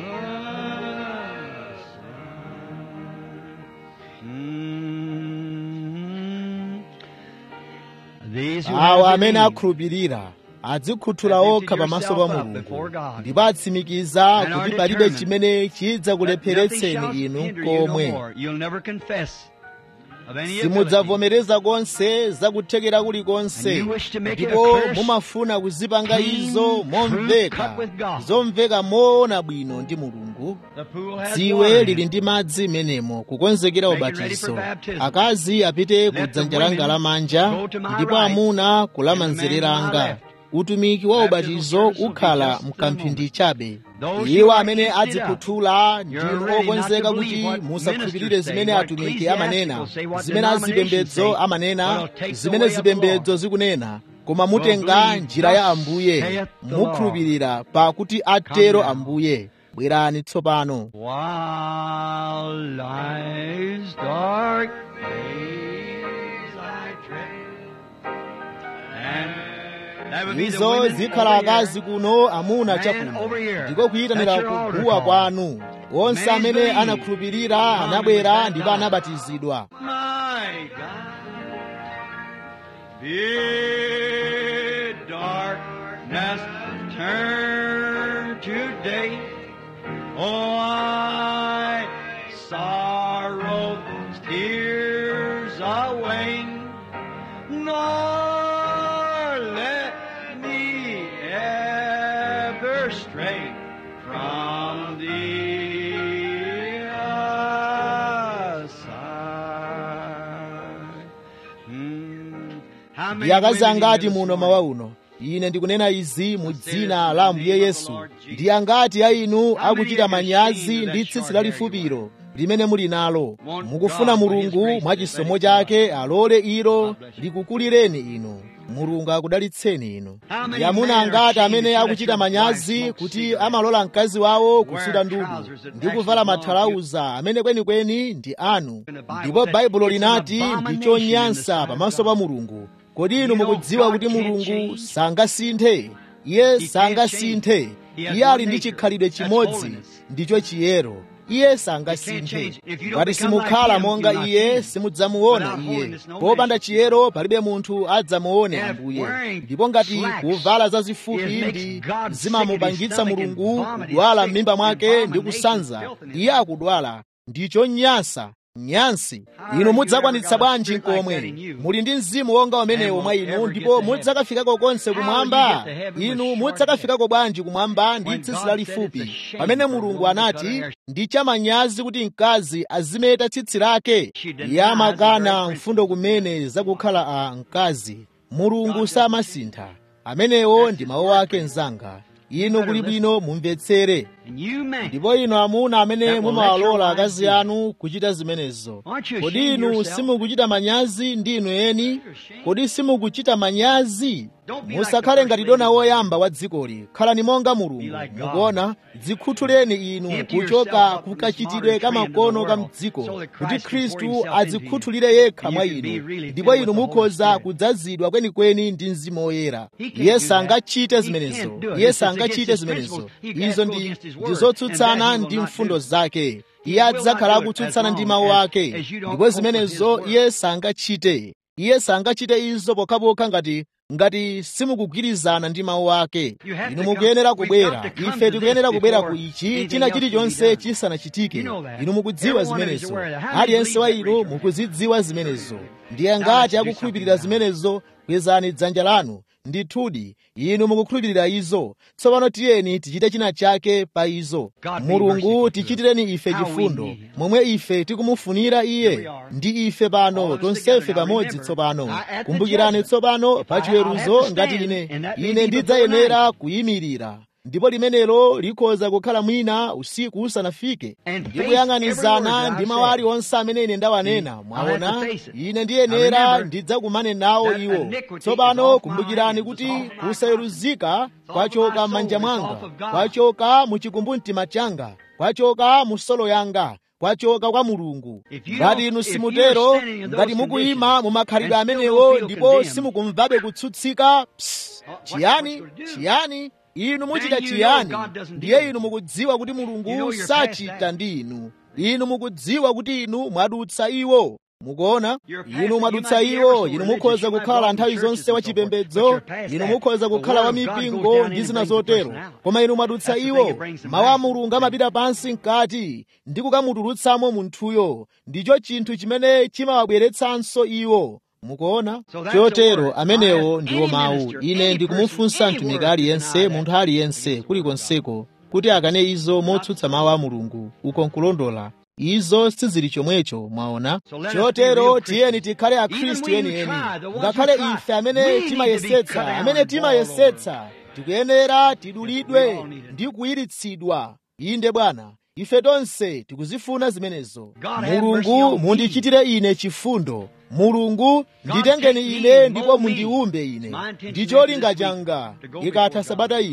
Mm. These who awo have amene believed akhulupirira adzikhuthula okha pamaso pa mulungu ndipo atsimikiza kuti palibe chimene chidzakulepheretseni inu komwe simudzavomereza konse zakuthekera kulikonse ndipo mumafuna kuzipanga izo momveka zomveka moona bwino ndi mulungu dziwe lili ndi madzi menemo kukonzekera ubatizo akazi apite ku dzanja langa lamanja ndipo amuna kulamanzere langa utumiki wa ubatizo ukhala mkamphindi chabe iwo amene adzikhuthula ndinu okonzeka kuti musakhulupirire zimene atumiki amanena zimene azipembedzo amanena zimene zipembedzo zikunena koma mutenga njira ya ambuye mukhulupirira pakuti atero ambuye bwerani tsopano While life's dark days I tread, and that would be the izo women zikhala over here. akazi kuno amuna Man chakuno over here. ndiko kuyitanira That's your altar kuguwa call. kwanu onse Man amene believe. anakhulupirira Come anabwera and ndipo die. anabatizidwa My God, bid darkness turn to day. Oh, I sorrow's tears away, nor let me ever stray from thee aside. Hmm. How many ndiyakazi women in angati here this muno morning? mawa uno ine ndikunena izi mu dzina la ambuye yesu ndi angati a inu akuchita manyazi ndi tsitsi lalifupiro limene muli nalo mukufuna mulungu mwa chisomo chake alole ilo likukulireni inu mulungu akudalitseni inu ndi amuna angati amene akuchita manyazi kuti amalola mkazi wawo kusuta ndudu ndi kuvala mathalauza amene kwenikweni ndi anu ndipo baibulo linati ndi chonyansa pamaso pa mulungu kodi inu mukudziwa kuti mulungu sangasinthe iye sangasinthe iye ali ndi chikhalidwe chimodzi ndicho chiyero iye sangasinthe ngati simukhala monga iye simudzamuona iye popanda chiyero palibe munthu adzamuone ambuye ndipo ngati kuvala zazifupi ndi zimamupangitsa mulungu kudwala m'mimba mwake ndi kusanza iye akudwala ndicho nyansa nyansi inu mudzakwanitsa bwanji nkomwe muli ndi mzimu wonga umenewo mwa inu ndipo mudzakafikako konse kumwamba inu mudzakafikako bwanji kumwamba ndi tsitsi lalifupi pamene mulungu anati ndi chamanyazi kuti mkazi azimeta tsitsi lake iye amakana mfundo kumene zakukhala a mkazi mulungu samasintha amenewo ndi mawu ake mzanga inu kuli bwino mumvetsere And you men, ndipo inu amuna amene mumawalola akazi anu kuchita zimenezo kodi inu simukuchita manyazi ndi inu eni kodi simukuchita manyazi musakhale ngati dona woyamba wa dzikoli khalani monga mulungu mukuona dzikhuthuleni inu kuchoka kukachitidwe kamakono ka mdziko kuti khristu adzikhuthulire yekha mwa inu ndipo inu mukhoza kudzazidwa kwenikweni ndi mzimu woyera iye sangachite zimenezo iye sangachite zimenezo izo ndi ndi zotsutsana ndi mfundo zake iye adzakhala akutsutsana ndi mawu ake ndipo zimenezo iye sangachite iye sangachite izo pokhapokha ngati ngati simukugwirizana ndi mawu ake inu mukuyenera kubwera ife tikuyenera kubwera ku ichi china chilichonse chisanachitike inu mukudziwa zimenezo aliyense wa inu mukuzidziwa zimenezo ndiye ngati akukhulupirira zimenezo kwezani dzanja lanu ndithudi inu mukukhulupirira izo tsopano tiyeni tichite china chake pa izo mulungu tichitireni ife chifundo momwe ife tikumufunira iye ndi ife pano tonsefe pamodzi tsopano kumbukirani tsopano pa chiweruzo ngati ine ine ndidzayenera kuyimirira ndipo limenelo likhoza kukhala mwina usiku usanafike ndi kuyang'anizana ndi mawu aliwonse amene ine ndawanena mwaona ine ndiyenera ndidzakumane nawo iwo tsopano kumbukirani kuti kusaweruzika kwachoka m'manja mwanga kwachoka mu chikumbumtima changa kwachoka mu solo yanga kwachoka kwa mulungu ngati inu simutero ngati mukuyima mu makhalidwe amenewo ndipo simukumvabe kutsutsika psst, chiyani chiyani inu muchita chiyani ndiye inu mukudziwa kuti mulungu sachita ndi inu inu mukudziwa kuti inu mwadutsa iwo mukuona inu mwadutsa iwo inu mukhoza kukhala nthawi zonse wachipembedzo inu mukhoza kukhala wa mipingo ndi zina zotero koma inu mwadutsa iwo mawu a mulungu amapita pansi mkati ndi kukamutulutsamo munthuyo ndicho chinthu chimene chimawabweretsanso iwo mukuona chotero amenewo ndiwo mawu ine ndikumufunsa mtumiki aliyense munthu aliyense kulikonseko kuti akane izo motsutsa mawu a mulungu uko nkulondola izo sizili chomwecho mwaona chotero tiyeni tikhale akhristu enieni ngakhale ife amene timayesetsa amene timayesetsa tikuyenera tidulidwe ndi kuyiritsidwa inde bwana ife tonse tikuzifuna zimenezo mulungu mundichitire ine chifundo mulungu nditengeni ine ndipo mundiumbe ine ndi cholinga changa ikatha sabata ino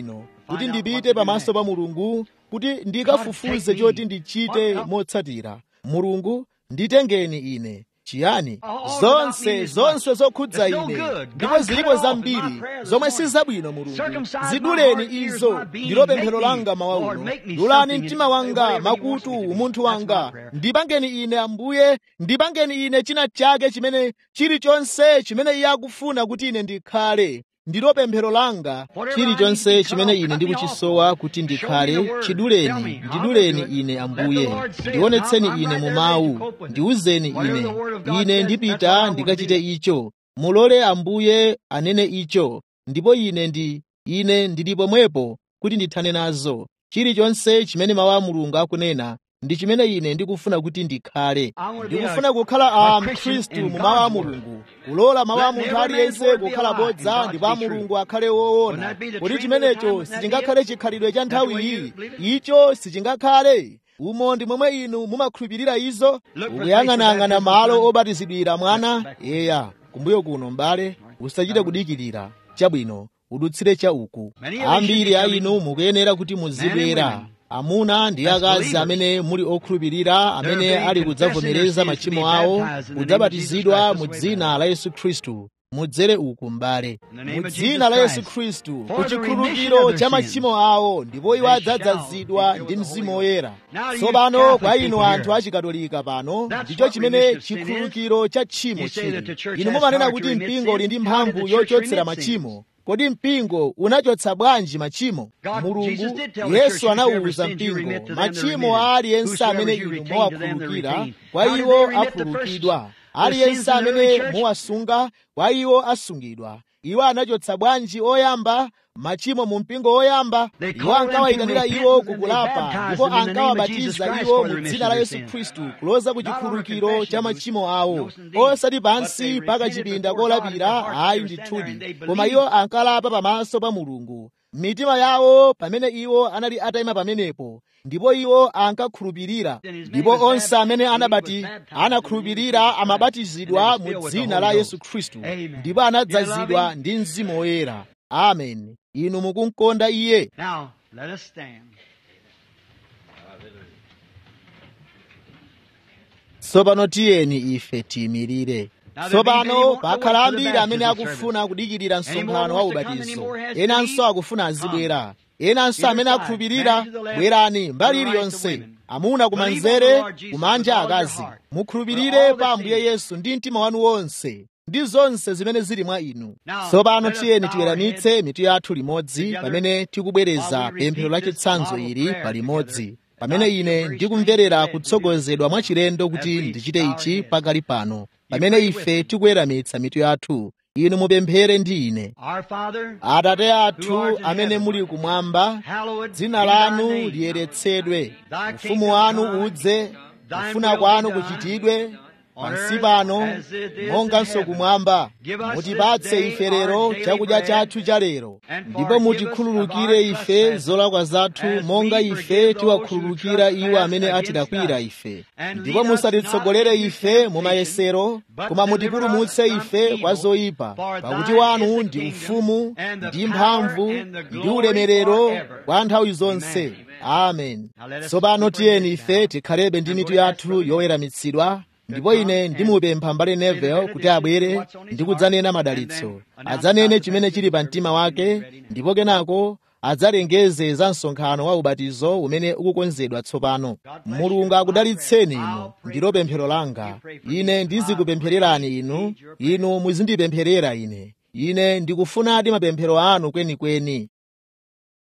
kuti ndipite pamaso pa mulungu kuti ndikafufuze choti ndichite motsatira mulungu nditengeni ine chiyani zonse zonse zokhudza ine ndipo zilipo zambiri zomwe si zabwino mulungu ziduleni izo ndilo pemphero langa mawa uno dulani mtima wanga makutu umunthu wanga ndipangeni ine ambuye ndipangeni ine china chake chimene chilichonse chimene iye akufuna kuti ine ndikhale ndilo pemphero langa chilichonse chimene ine ndikuchisowa kuti ndikhale chiduleni ndiduleni ine ambuye ndionetseni ine mu mawu ndiwuzeni ine ine ndipita ndikachite icho mulole ambuye anene icho ndipo ine ndi ine ndili pomwepo kuti ndithane nazo chilichonse chimene mawu a mulungu akunena ndi chimene ine ndikufuna kuti ndikhale ndikufuna kukhala a mkhristu mu mawu a mulungu kulola mawu a munthu aliyense kukhala bodza ndipo a mulungu akhale woona kuti chimenecho sichingakhale chikhalidwe cha nthawi iyi icho sichingakhale umo ndi momwe inu mumakhulupirira izo ukuyang'anayang'ana malo obatizidwira mwana eya kumbuyo kuno m'bale usachite kudikirira chabwino udutsire cha uku ambiri a inu mukuyenera kuti muzibwera amuna ndi akazi amene muli okhulupirira amene ali kudzavomereza machimo awo kudzabatizidwa mu dzina la yesu khristu mudzere uku m'bale mu dzina la yesu khristu ku chikhululukiro cha machimo awo ndipo iwo adzadzazidwa ndi mzimu woyera tsopano kwa inu anthu achikatolika pano ndicho chimene chikhululukiro cha tchimo chili inu mumanena kuti mpingo uli ndi mphamvu yochotsera machimo kodi mpingo unachotsa bwanji machimo mulungu yesu anawuza mpingo machimo a aliyense amene inu muwakhululukira kwa iwo akhululukidwa aliyense amene muwasunga kwa iwo asungidwa iwo anachotsa bwanji oyamba machimo mu mpingo woyamba iwo ankawayitanira iwo kukulapa ndipo ankawabatiza iwo mu dzina la yesu khristu kuloza ku chikhululukiro cha machimo awo osati pansi paka chipinda kolapira ayi ndithudi koma iwo ankalapa pamaso pa mulungu mitima yawo pamene iwo anali atayima pamenepo ndipo iwo ankakhulupirira ndipo onse amene anabati anakhulupirira amabatizidwa mu dzina la yesu khristu ndipo anadzazidwa ndi mzimu woyera amen inu mukumkonda iye Now, let us stand. tsopano tiyeni ife tiyimirire tsopano pakhala ambiri amene akufuna kudikirira msonkhano wa ubatizo enanso akufuna azibwera enanso amene akhulupirira bwerani mbali iliyonse amuna kumanzere kumanja akazi mukhulupirire pa ambuye yesu ndi mtima wanu wonse ndi zonse zimene zili mwa inu tsopano tiyeni tiweramitse mitu yathu limodzi pamene tikubwereza pemphero la chitsanzo ili palimodzi pamene ine ndikumverera kutsogozedwa mwachilendo kuti ndichite ichi pakali pano pamene ife tikuweramitsa mitu yathu inu mupemphere ndi ine Our Father, atate athu amene muli kumwamba hallowed dzina be thy lanu name. liyeretsedwe ufumu wanu udze kufuna kwanu kuchitidwe pansi pano monganso kumwamba mutipatse ife lero chakudya chathu cha lero ndipo mutikhululukire ife zolakwa zathu monga ife tiwakhululukira iwo amene atilakwira ife ndipo musatitsogolere ife mu mayesero koma mutipulumutse ife kwa zoyipa pakuti wanu ndi ufumu ndi mphamvu ndi ulemerero kwa nthawi zonse amen tsopano tiyeni ife tikhalebe ndi mitu yathu yoweramitsidwa ndipo ine ndimupempha mbale nevel kuti abwere ndi kudzanena madalitso adzanene chimene chili pa mtima wake ndipo kenako adzalengeze za msonkhano wa ubatizo umene ukukonzedwa tsopano mulungu akudalitseni inu ndilo pemphero langa ine ndizikupemphererani inu inu muzindipempherera ine ine ndikufunadi mapemphero anu kwenikweni